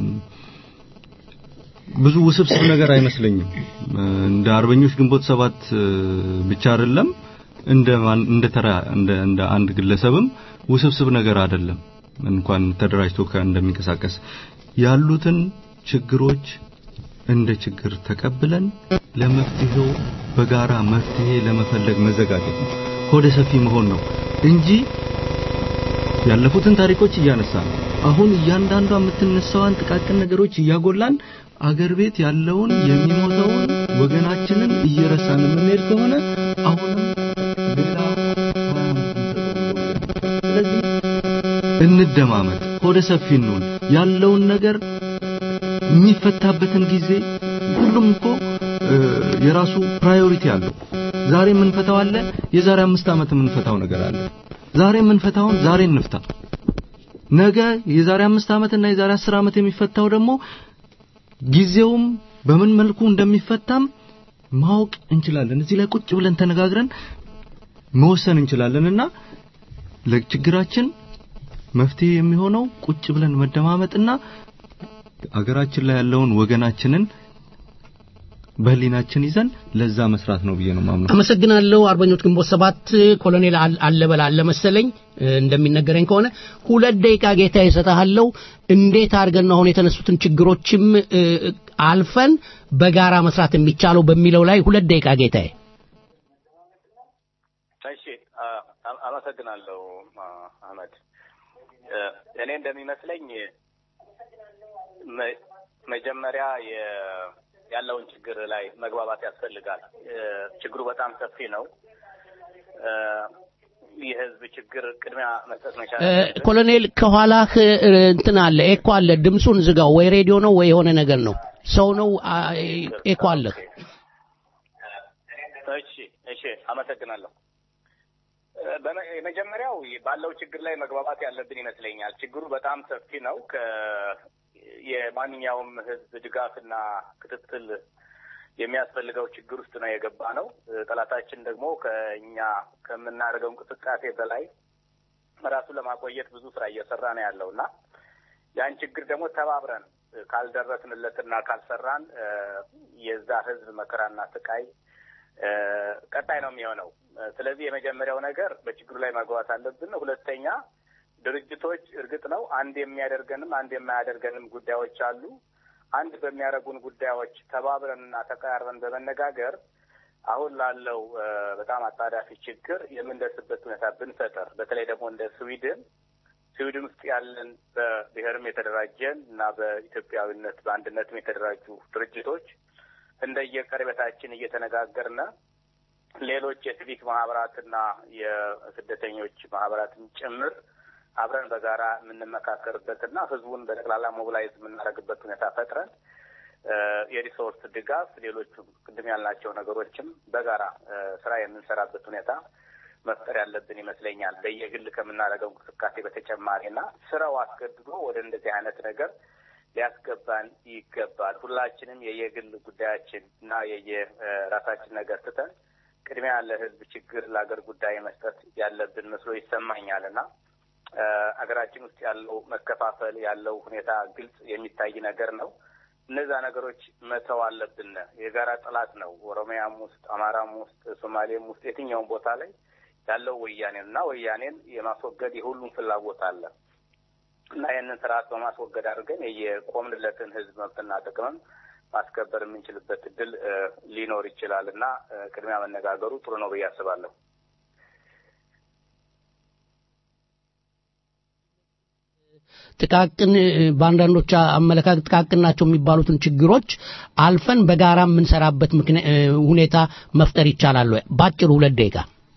ብዙ ውስብስብ ነገር አይመስለኝም እ፣ እንደ አርበኞች ግንቦት ሰባት እ፣ ብቻ አይደለም እንደ ማን- እንደ ተራ እንደ እንደ አንድ ግለሰብም ውስብስብ ነገር አይደለም እንኳን ተደራጅቶ ከ- እንደሚንቀሳቀስ ያሉትን ችግሮች እንደ ችግር ተቀብለን ለመፍትሄው በጋራ መፍትሄ ለመፈለግ መዘጋጀት ነው። ሆደ ሰፊ መሆን ነው እንጂ ያለፉትን ታሪኮች እያነሳን አሁን እያንዳንዷ የምትነሳዋን ጥቃቅን ነገሮች እያጎላን አገር ቤት ያለውን የሚሞተውን ወገናችንን እየረሳን የምንሄድ ከሆነ አሁንም ሌላ ስለዚህ እንደማመጥ ሆደ ሰፊ እንሁን ያለውን ነገር የሚፈታበትን ጊዜ ሁሉም እኮ እ፣ የራሱ ፕራዮሪቲ አለው ዛሬ የምንፈታው አለ የዛሬ አምስት ዓመት የምንፈታው ነገር አለ ዛሬ የምንፈታውን ዛሬ እንፍታ ነገ የዛሬ አምስት ዓመት እና የዛሬ አስር ዓመት የሚፈታው ደግሞ ጊዜውም በምን መልኩ እንደሚፈታም ማወቅ እንችላለን እዚህ ላይ ቁጭ ብለን ተነጋግረን መወሰን እንችላለንና ለችግራችን መፍትሄ የሚሆነው ቁጭ ብለን መደማመጥና አገራችን ላይ ያለውን ወገናችንን በህሊናችን ይዘን ለዛ መስራት ነው ብዬ ነው ማምነው። አመሰግናለሁ አርበኞች ግንቦት ሰባት ኮሎኔል አል- አለበል አለ መሰለኝ እ፣ እንደሚነገረኝ ከሆነ ሁለት ደቂቃ ጌታ ይሰጣለው እንዴት አድርገን ነው አሁን የተነሱትን ችግሮችም እ፣ አልፈን በጋራ መስራት የሚቻለው በሚለው ላይ ሁለት ደቂቃ ጌታዬ እሺ አ- አ- አመሰግናለሁ አ- አህመድ እ፣ እኔ እንደሚመስለኝ መ- መጀመሪያ የ- ያለውን ችግር ላይ መግባባት ያስፈልጋል። እ፣ ችግሩ በጣም ሰፊ ነው። እ፣ የህዝብ ችግር ቅድሚያ መስጠት መቻል እ፣ አለብን። ኮሎኔል ከኋላህ እ፣ እንትን አለ ኤኮ አለ ድምፁን ዝጋው ወይ ሬዲዮ ነው ወይ የሆነ ነገር ነው ሰው ነው አ፣ ኤኮ አለህ እሺ እሺ፣ አመሰግናለሁ። እ፣ በመ- የመጀመሪያው ባለው ችግር ላይ መግባባት ያለብን ይመስለኛል። ችግሩ በጣም ሰፊ ነው። ከ የማንኛውም ህዝብ ድጋፍና ክትትል የሚያስፈልገው ችግር ውስጥ ነው የገባ ነው። እ፣ ጠላታችን ደግሞ ከእኛ ከምናደርገው እንቅስቃሴ በላይ ራሱን ለማቆየት ብዙ ስራ እየሰራ ነው ያለው እና ያን ችግር ደግሞ ተባብረን እ፣ ካልደረስንለትና ካልሰራን እ፣ የዛ ህዝብ መከራና ስቃይ እ፣ ቀጣይ ነው የሚሆነው። እ፣ ስለዚህ የመጀመሪያው ነገር በችግሩ ላይ መግባት አለብን። ሁለተኛ ድርጅቶች እርግጥ ነው አንድ የሚያደርገንም አንድ የማያደርገንም ጉዳዮች አሉ። አንድ በሚያደርጉን ጉዳዮች ተባብረንና ተቀራርበን በመነጋገር አሁን ላለው እ፣ በጣም አጣዳፊ ችግር የምንደርስበት ሁኔታ ብንፈጠር በተለይ ደግሞ እንደ ስዊድን ስዊድን ውስጥ ያለን በብሔርም የተደራጀን እና በኢትዮጵያዊነት በአንድነትም የተደራጁ ድርጅቶች እንደየቀረቤታችን እየተነጋገርነ ሌሎች የሲቪክ ማህበራትና የስደተኞች ማህበራትን ጭምር አብረን በጋራ የምንመካከርበትና ህዝቡን በጠቅላላ ሞቢላይዝ የምናደርግበት ሁኔታ ፈጥረን እ፣ የሪሶርስ ድጋፍ፣ ሌሎቹም ቅድም ያልናቸው ነገሮችም በጋራ እ፣ ስራ የምንሰራበት ሁኔታ መፍጠር ያለብን ይመስለኛል። በየግል ከምናደርገው እንቅስቃሴ በተጨማሪና ስራው አስገድዶ ወደ እንደዚህ አይነት ነገር ሊያስገባን ይገባል። ሁላችንም የየግል ጉዳያችን እና የየራሳችን ነገር ትተን ቅድሚያ ለህዝብ ችግር ለሀገር ጉዳይ መስጠት ያለብን መስሎ ይሰማኛል እና እ፣ ሀገራችን ውስጥ ያለው መከፋፈል ያለው ሁኔታ ግልጽ የሚታይ ነገር ነው። እነዛ ነገሮች መተው አለብን። የጋራ ጠላት ነው። ኦሮሚያም ውስጥ፣ አማራም ውስጥ፣ ሶማሌም ውስጥ የትኛውም ቦታ ላይ ያለው ወያኔን እና ወያኔን የማስወገድ የሁሉም ፍላጎት አለ እና ይህንን ስርዓት በማስወገድ አድርገን የቆምንለትን ህዝብ መብትና ጥቅምም ማስከበር የምንችልበት እድል እ፣ ሊኖር ይችላል እና እ፣ ቅድሚያ መነጋገሩ ጥሩ ነው ብዬ አስባለሁ። ጥቃቅን እ፣ በአንዳንዶች አመለካከት ጥቃቅን ናቸው የሚባሉትን ችግሮች አልፈን በጋራ የምንሰራበት ምክንያ- እ፣ ሁኔታ መፍጠር ይቻላል ወይ? ባጭሩ ሁለት ደቂቃ።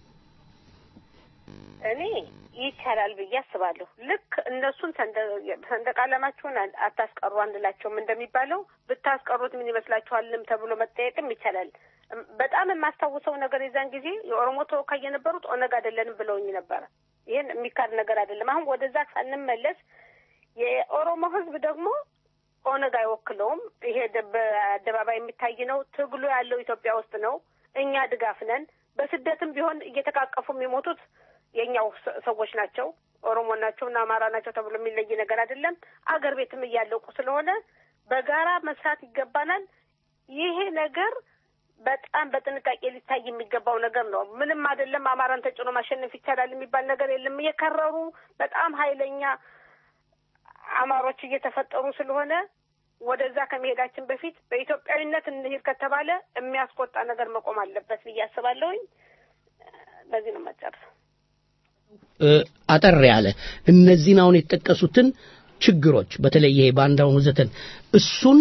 እኔ ይቻላል ብዬ አስባለሁ። ልክ እነሱን ሰንደ- ሰንደቅ ዓላማችሁን አ- አታስቀሩ አንላቸውም እንደሚባለው ብታስቀሩት ምን ይመስላችኋልም ተብሎ መጠየቅም ይቻላል። እም፣ በጣም የማስታውሰው ነገር የዛን ጊዜ የኦሮሞ ተወካይ የነበሩት ኦነግ አይደለንም ብለውኝ ነበረ። ይህን የሚካድ ነገር አይደለም። አሁን ወደዛ ሳንመለስ የኦሮሞ ህዝብ ደግሞ ኦነግ አይወክለውም። ይሄ ደ- በአደባባይ የሚታይ ነው። ትግሉ ያለው ኢትዮጵያ ውስጥ ነው። እኛ ድጋፍ ነን። በስደትም ቢሆን እየተቃቀፉ የሚሞቱት የእኛው ሰ- ሰዎች ናቸው። ኦሮሞ ናቸው እና አማራ ናቸው ተብሎ የሚለይ ነገር አይደለም። አገር ቤትም እያለቁ ስለሆነ በጋራ መስራት ይገባናል። ይሄ ነገር በጣም በጥንቃቄ ሊታይ የሚገባው ነገር ነው። ምንም አይደለም። አማራን ተጭኖ ማሸነፍ ይቻላል የሚባል ነገር የለም። የከረሩ በጣም ኃይለኛ አማሮች እየተፈጠሩ ስለሆነ ወደዛ ከመሄዳችን በፊት በኢትዮጵያዊነት እንሂድ ከተባለ የሚያስቆጣ ነገር መቆም አለበት ብዬ አስባለሁኝ። በዚህ ነው መጨረስ። እ፣ አጠር ያለ እነዚህን አሁን የተጠቀሱትን ችግሮች በተለይ ይሄ ባንዳውን ወዘተን እሱን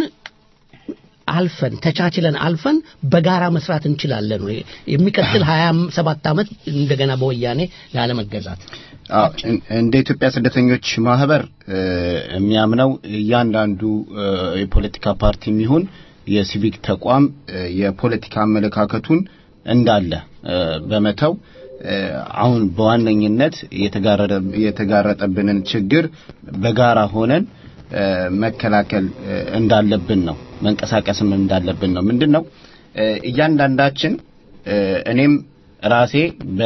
አልፈን ተቻችለን አልፈን በጋራ መስራት እንችላለን ወይ? የሚቀጥል ሀያ ሰባት ዓመት እንደገና በወያኔ ላለመገዛት አዎ፣ እን- እንደ ኢትዮጵያ ስደተኞች ማህበር እ፣ የሚያምነው እያንዳንዱ እ፣ የፖለቲካ ፓርቲ የሚሆን የሲቪክ ተቋም እ፣ የፖለቲካ አመለካከቱን እንዳለ እ፣ በመተው እ፣ አሁን በዋነኝነት የተጋረደ የተጋረጠብንን ችግር በጋራ ሆነን እ፣ መከላከል እ፣ እንዳለብን ነው መንቀሳቀስም እንዳለብን ነው። ምንድን ነው እ፣ እያንዳንዳችን እ፣ እኔም ራሴ በ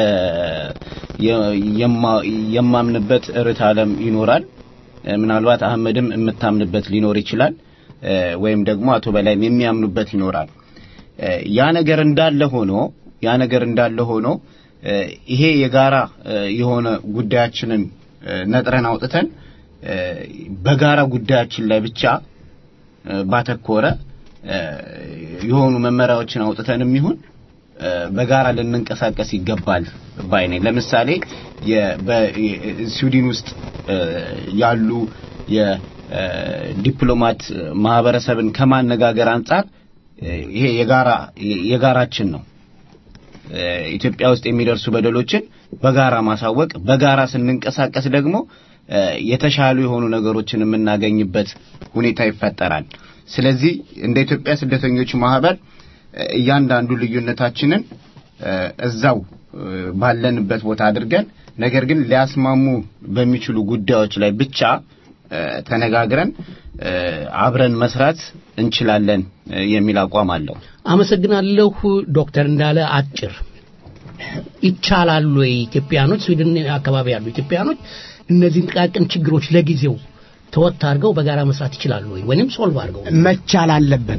የ- የማ- የማምንበት ርዕዮተ ዓለም ይኖራል። እ፣ ምናልባት አህመድም የምታምንበት ሊኖር ይችላል እ፣ ወይም ደግሞ አቶ በላይም የሚያምኑበት ይኖራል። እ፣ ያ ነገር እንዳለ ሆኖ ያ ነገር እንዳለ ሆኖ እ፣ ይሄ የጋራ እ፣ የሆነ ጉዳያችንን እ፣ ነጥረን አውጥተን እ፣ በጋራ ጉዳያችን ላይ ብቻ እ፣ ባተኮረ እ፣ የሆኑ መመሪያዎችን አውጥተንም ይሁን እ፣ በጋራ ልንንቀሳቀስ ይገባል ባይ ነኝ። ለምሳሌ የ- በ- የ- ስዊድን ውስጥ እ፣ ያሉ የዲፕሎማት ማህበረሰብን ከማነጋገር አንጻር እ፣ ይሄ የጋራ የጋራችን ነው። እ፣ ኢትዮጵያ ውስጥ የሚደርሱ በደሎችን በጋራ ማሳወቅ፣ በጋራ ስንንቀሳቀስ ደግሞ እ፣ የተሻሉ የሆኑ ነገሮችን የምናገኝበት ሁኔታ ይፈጠራል። ስለዚህ እንደ ኢትዮጵያ ስደተኞች ማህበር እ፣ እያንዳንዱ ልዩነታችንን እ፣ እዛው እ፣ ባለንበት ቦታ አድርገን ነገር ግን ሊያስማሙ በሚችሉ ጉዳዮች ላይ ብቻ እ፣ ተነጋግረን እ፣ አብረን መስራት እንችላለን እ፣ የሚል አቋም አለው። አመሰግናለሁ ዶክተር እንዳለ አጭር ይቻላሉ ወይ ኢትዮጵያኖች ስዊድን አካባቢ ያሉ ኢትዮጵያኖች እነዚህን ጥቃቅን ችግሮች ለጊዜው ተወት አድርገው በጋራ መስራት ይችላሉ ወይ ወይንም ሶልቭ አድርገው መቻል አለበት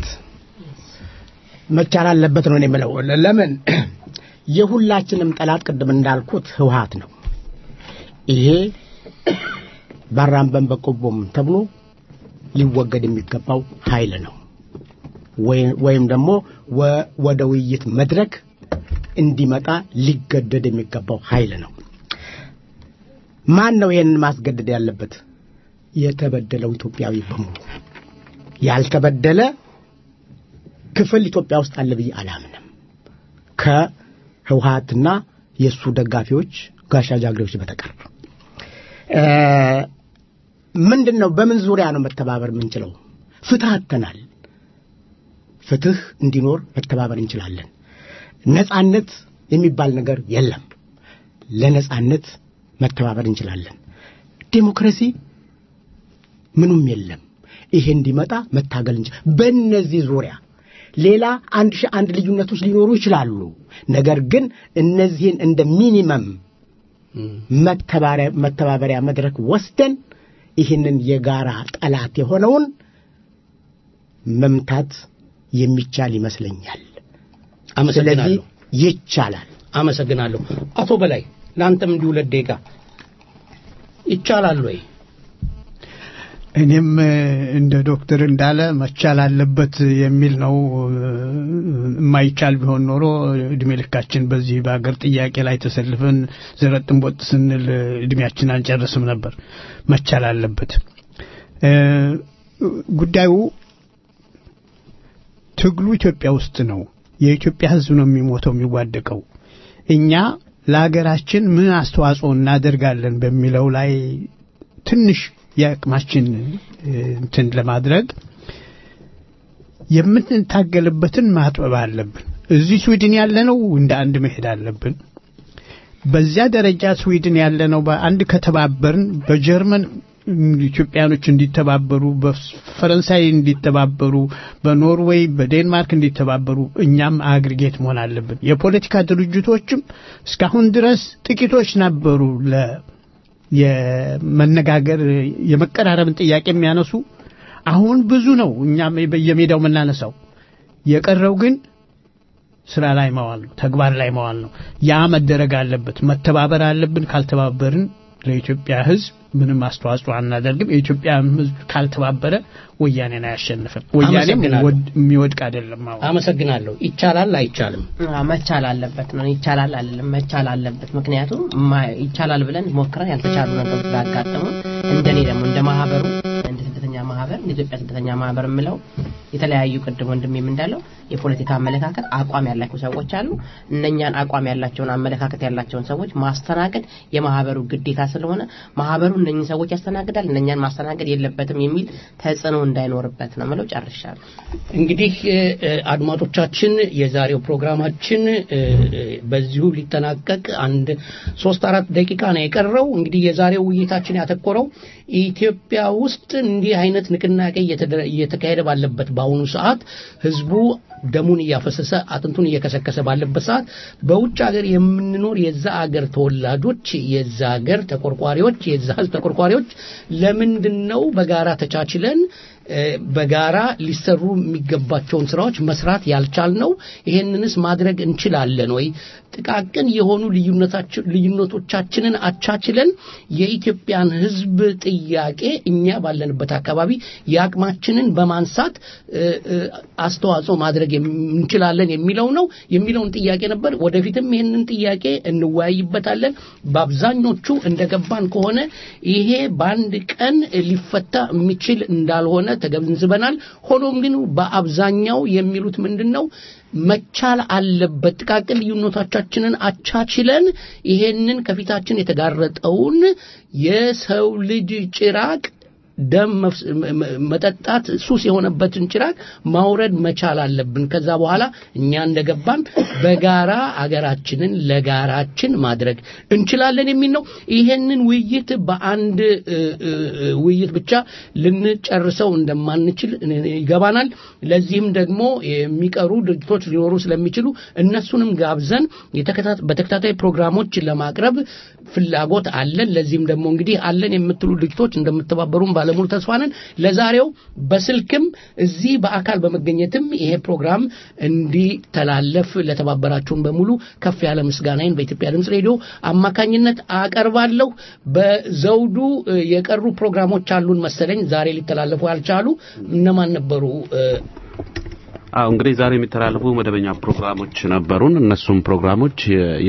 መቻል አለበት ነው እኔ የምለው ለምን የሁላችንም ጠላት ቅድም እንዳልኩት ህወሀት ነው ይሄ ባራምበን በቆቦም ተብሎ ሊወገድ የሚገባው ኃይል ነው ወይ- ወይም ደግሞ ወ- ወደ ውይይት መድረክ እንዲመጣ ሊገደድ የሚገባው ኃይል ነው ማን ነው ይህንን ማስገደድ ያለበት የተበደለው ኢትዮጵያዊ በሙሉ ያልተበደለ ክፍል ኢትዮጵያ ውስጥ አለ ብዬ አላምንም ከህወሀትና የእሱ ደጋፊዎች ጋሻ ጃግሬዎች በተቀር እ፣ ምንድን ነው በምን ዙሪያ ነው መተባበር የምንችለው ፍትህ አጥተናል ፍትህ እንዲኖር መተባበር እንችላለን ነጻነት የሚባል ነገር የለም ለነጻነት መተባበር እንችላለን ዴሞክራሲ ምኑም የለም ይሄ እንዲመጣ መታገል እንችል በእነዚህ ዙሪያ ሌላ አንድ ሺህ አንድ ልዩነቶች ሊኖሩ ይችላሉ ነገር ግን እነዚህን እንደ ሚኒመም መተባሪያ- መተባበሪያ መድረክ ወስደን ይህንን የጋራ ጠላት የሆነውን መምታት የሚቻል ይመስለኛል አመሰግናለሁ ይቻላል አመሰግናለሁ አቶ በላይ ለአንተም እንዲሁ ሁለት ደቂቃ ይቻላል ወይ እኔም እ፣ እንደ ዶክተር እንዳለ መቻል አለበት የሚል ነው። እ፣ የማይቻል ቢሆን ኖሮ እድሜ ልካችን በዚህ በሀገር ጥያቄ ላይ ተሰልፈን ዘረጥን ቦጥ ስንል እ፣ እድሜያችን አንጨርስም ነበር። መቻል አለበት። እ፣ ጉዳዩ ትግሉ ኢትዮጵያ ውስጥ ነው። የኢትዮጵያ ሕዝብ ነው የሚሞተው የሚዋደቀው። እኛ ለሀገራችን ምን አስተዋጽኦ እናደርጋለን በሚለው ላይ ትንሽ የአቅማችን እ፣ እንትን ለማድረግ የምንታገልበትን ማጥበብ አለብን። እዚህ ስዊድን ያለነው እንደ አንድ መሄድ አለብን። በዚያ ደረጃ ስዊድን ያለነው በአንድ ከተባበርን በጀርመን ኢትዮጵያኖች እንዲተባበሩ፣ በፈረንሳይ እንዲተባበሩ፣ በኖርዌይ በዴንማርክ እንዲተባበሩ እኛም አግሪጌት መሆን አለብን። የፖለቲካ ድርጅቶችም እስካሁን ድረስ ጥቂቶች ነበሩ ለ የመነጋገር የመቀራረብን ጥያቄ የሚያነሱ አሁን ብዙ ነው። እኛም በየሜዳው የምናነሳው የቀረው ግን ስራ ላይ መዋል ነው፣ ተግባር ላይ መዋል ነው። ያ መደረግ አለበት። መተባበር አለብን። ካልተባበርን ለኢትዮጵያ ሕዝብ ምንም አስተዋጽኦ አናደርግም። የኢትዮጵያ ሕዝብ ካልተባበረ ወያኔን አያሸንፍም። ወያኔም አመሰግናለሁ። ወድ- የሚወድቅ አይደለም። አሁን አመሰግናለሁ ይቻላል አይቻልም አዎ፣ መቻል አለበት ነው። ይቻላል አይደለም መቻል አለበት። ምክንያቱም ማ- ይቻላል ብለን ሞክረን ያልተቻሉ ነገሮች ስላጋጠሙ እንደኔ ደግሞ እንደ ማህበሩ እንደ ስደተኛ ማህበር እንደ ኢትዮጵያ ስደተኛ ማህበር የምለው የተለያዩ ቅድም ወንድሜም እንዳለው የፖለቲካ አመለካከት አቋም ያላቸው ሰዎች አሉ። እነኛን አቋም ያላቸውን አመለካከት ያላቸውን ሰዎች ማስተናገድ የማህበሩ ግዴታ ስለሆነ ማህበሩ እነኝን ሰዎች ያስተናግዳል፣ እነኛን ማስተናገድ የለበትም የሚል ተጽዕኖ እንዳይኖርበት ነው ምለው ጨርሻለሁ። እንግዲህ እ፣ እ፣ አድማጮቻችን የዛሬው ፕሮግራማችን እ፣ እ፣ በዚሁ ሊጠናቀቅ አንድ ሶስት አራት ደቂቃ ነው የቀረው። እንግዲህ የዛሬው ውይይታችን ያተኮረው ኢትዮጵያ ውስጥ እንዲህ አይነት ንቅናቄ እየተደ- እየተካሄደ ባለበት በአሁኑ ሰዓት ህዝቡ ደሙን እያፈሰሰ አጥንቱን እየከሰከሰ ባለበት ሰዓት በውጭ ሀገር የምንኖር የዛ ሀገር ተወላጆች የዛ ሀገር ተቆርቋሪዎች የዛ ህዝብ ተቆርቋሪዎች ለምንድን ነው በጋራ ተቻችለን እ፣ በጋራ ሊሰሩ የሚገባቸውን ስራዎች መስራት ያልቻልነው? ይሄንንስ ማድረግ እንችላለን ወይ? ጥቃቅን የሆኑ ልዩነታችን ልዩነቶቻችንን አቻችለን የኢትዮጵያን ህዝብ ጥያቄ እኛ ባለንበት አካባቢ የአቅማችንን በማንሳት እ፣ እ፣ አስተዋጽኦ ማድረግ እንችላለን የሚለው ነው የሚለውን ጥያቄ ነበር። ወደፊትም ይህንን ጥያቄ እንወያይበታለን። በአብዛኞቹ እንደገባን ከሆነ ይሄ በአንድ ቀን ሊፈታ የሚችል እንዳልሆነ ተገንዝበናል። ሆኖም ግን በአብዛኛው የሚሉት ምንድን ነው መቻል አለበት። ጥቃቅን ልዩነቶቻችንን አቻችለን ይሄንን ከፊታችን የተጋረጠውን የሰው ልጅ ጭራቅ ደም መጠጣት ሱስ የሆነበትን ጭራቅ ማውረድ መቻል አለብን። ከዛ በኋላ እኛ እንደገባን በጋራ አገራችንን ለጋራችን ማድረግ እንችላለን የሚል ነው። ይሄንን ውይይት በአንድ ውይይት ብቻ ልንጨርሰው እንደማንችል ይገባናል። ለዚህም ደግሞ የሚቀሩ ድርጅቶች ሊኖሩ ስለሚችሉ እነሱንም ጋብዘን በተከታታይ ፕሮግራሞች ለማቅረብ ፍላጎት አለን። ለዚህም ደግሞ እንግዲህ አለን የምትሉ ድርጅቶች እንደምትተባበሩን ባለሙሉ ተስፋ ነን። ለዛሬው በስልክም እዚህ በአካል በመገኘትም ይሄ ፕሮግራም እንዲተላለፍ ለተባበራችሁን በሙሉ ከፍ ያለ ምስጋናዬን በኢትዮጵያ ድምፅ ሬዲዮ አማካኝነት አቀርባለሁ። በዘውዱ የቀሩ ፕሮግራሞች አሉን መሰለኝ ዛሬ ሊተላለፉ ያልቻሉ እነማን ነበሩ? አዎ እንግዲህ ዛሬ የሚተላለፉ መደበኛ ፕሮግራሞች ነበሩን። እነሱም ፕሮግራሞች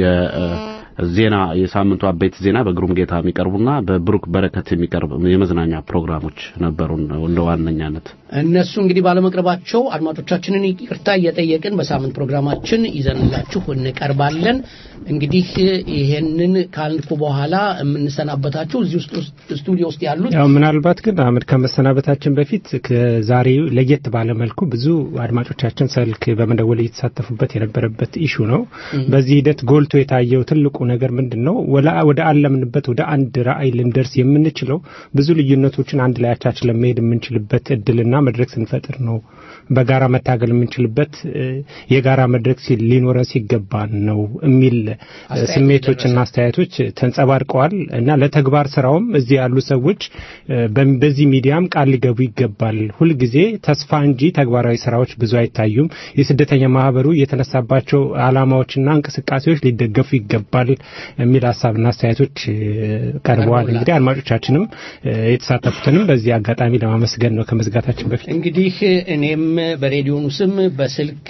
ዜና የሳምንቱ አበይት ዜና በግሩም ጌታ የሚቀርቡና በብሩክ በረከት የሚቀርብ የመዝናኛ ፕሮግራሞች ነበሩን እንደ ዋነኛነት። እነሱ እንግዲህ ባለመቅረባቸው አድማጮቻችንን ይቅርታ እየጠየቅን በሳምንት ፕሮግራማችን ይዘንላችሁ እንቀርባለን። እንግዲህ ይሄንን ካልኩ በኋላ የምንሰናበታችሁ እዚህ ውስጥ ስቱዲዮ ውስጥ ያሉት ያው ምናልባት ግን አህመድ ከመሰናበታችን በፊት ከዛሬ ለየት ባለ መልኩ ብዙ አድማጮቻችን ስልክ በመደወል እየተሳተፉበት የነበረበት ኢሹ ነው። በዚህ ሂደት ጎልቶ የታየው ትልቁ ነገር ምንድን ነው? ወደ አለምንበት ወደ አንድ ራዕይ ልንደርስ የምንችለው ብዙ ልዩነቶችን አንድ ላይ አቻችለን መሄድ የምንችልበት እድልና መድረክ ስንፈጥር ነው። በጋራ መታገል የምንችልበት የጋራ መድረክ ሊኖረን ሲገባን ነው የሚል ስሜቶችና አስተያየቶች ተንጸባርቀዋል እና ለተግባር ስራውም እዚህ ያሉ ሰዎች በዚህ ሚዲያም ቃል ሊገቡ ይገባል። ሁልጊዜ ተስፋ እንጂ ተግባራዊ ስራዎች ብዙ አይታዩም። የስደተኛ ማህበሩ የተነሳባቸው አላማዎችና እንቅስቃሴዎች ሊደገፉ ይገባል የሚል ሀሳብና አስተያየቶች ቀርበዋል። እንግዲህ አድማጮቻችንም የተሳተፉትንም በዚህ አጋጣሚ ለማመስገን ነው ከመዝጋታችን በፊት እንግዲህ እኔም በሬዲዮኑ ስም በስልክ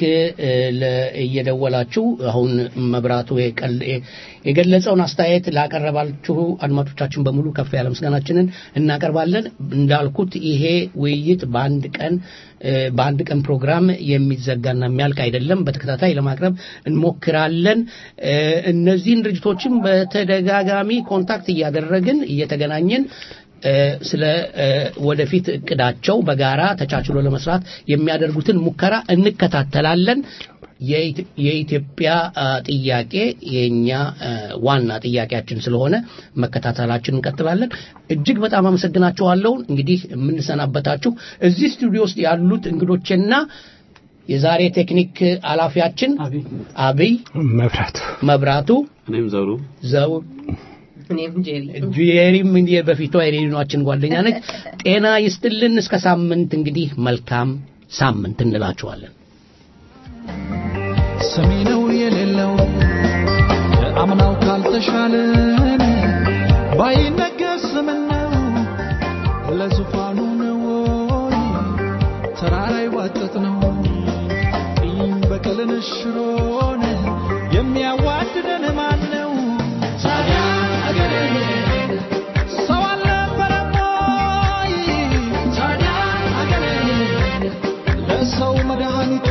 እየደወላችሁ አሁን መብራቱ የገለጸውን አስተያየት ላቀረባችሁ አድማጮቻችን በሙሉ ከፍ ያለ ምስጋናችንን እናቀርባለን። እንዳልኩት ይሄ ውይይት በአንድ ቀን በአንድ ቀን ፕሮግራም የሚዘጋና የሚያልቅ አይደለም። በተከታታይ ለማቅረብ እንሞክራለን። እነዚህን ድርጅቶችም በተደጋጋሚ ኮንታክት እያደረግን እየተገናኘን ስለ ወደፊት እቅዳቸው በጋራ ተቻችሎ ለመስራት የሚያደርጉትን ሙከራ እንከታተላለን። የኢትዮጵያ ጥያቄ የኛ ዋና ጥያቄያችን ስለሆነ መከታተላችን እንቀጥላለን። እጅግ በጣም አመሰግናችኋለሁ። እንግዲህ የምንሰናበታችሁ እዚህ ስቱዲዮ ውስጥ ያሉት እንግዶችና የዛሬ ቴክኒክ ኃላፊያችን አብይ መብራቱ መብራቱ እኔም ዘውዱ ዘው ጄሪም እንዲህ በፊቷ የሬዲዮናችን ጓደኛ ነች። ጤና ይስጥልን። እስከ ሳምንት እንግዲህ መልካም ሳምንት እንላችኋለን። ሰሚ ነው የሌለው አምናው ካልተሻለን ባይነገር ስምን ነው ለዙፋኑ ነው ወይ ተራራ ይዋጠጥ ነው ቂም በቀልን ሽሮን የሚያዋድደን ማን ነው ታዲያ አገሬ ሰው አልነበረም ወይ ታዲያ አገሬ ለሰው መድኃኒቱ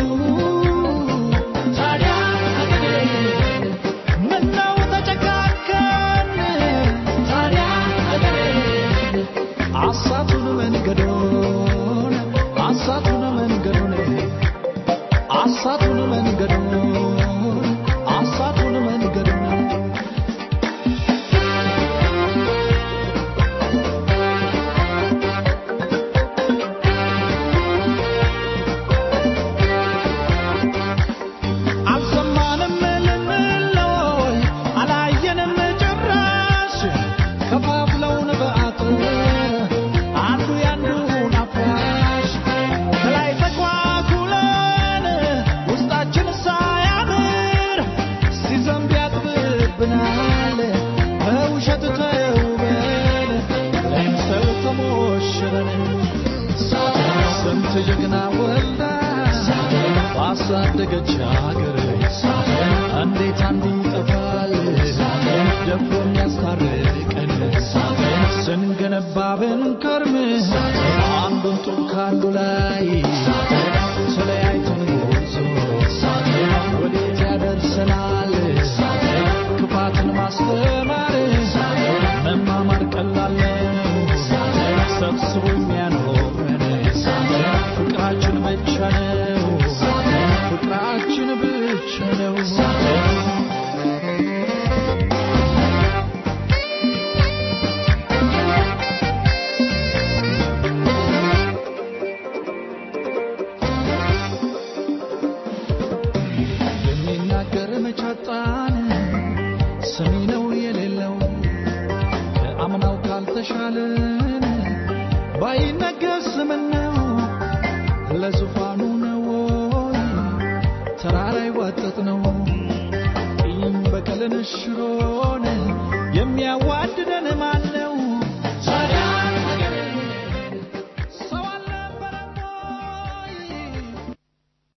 ታዲያ አገሬ ምነው ተጨካከን ታዲያ አገሬ አሳቱን መንገዶን አሳቱን መንገዶን አሳቱን መንገዶን አሳቱን መንገዶን አልሰማንም ልንለይ አላየንም ጭራሽ ከፋፍለውን በአጥር አንዱ ያንዱን አፍራሽ ከላይ ተኳኩለን ውስጣችን ሳያምር ሲዘንብ ያጥብብናል በውሸት ተውበን ለምሰል ተሞሽረን ስንት ጀግና ወልዳ ባሳ ያሳደገች ሀገር እንዴት አንዱ ይጠፋል ደፍሮ የሚያስታርቀን ስንገነባ ብንከርም አንዱን ጡብ ከአንዱ ላይ ተለያይተን ጉዞ ወዴት ያደርሰናል ክፋትን ማስተማር መማማር ቀላል ነው ሰብስቦ የሚያኖረን ፍቅራችን ብቻ ነው ፍቅራችን ብቻ ነው የሚናገር መቻጣን ሰሚ ነው የሌለው ከአምናው ካልተሻለን ባይነገር ምን ነው ለዙፋኑ ነው ወይ ተራራ ይዋጠጥ ነው ቂም በቀልን ሽሮን የሚያዋድደን ማን ነው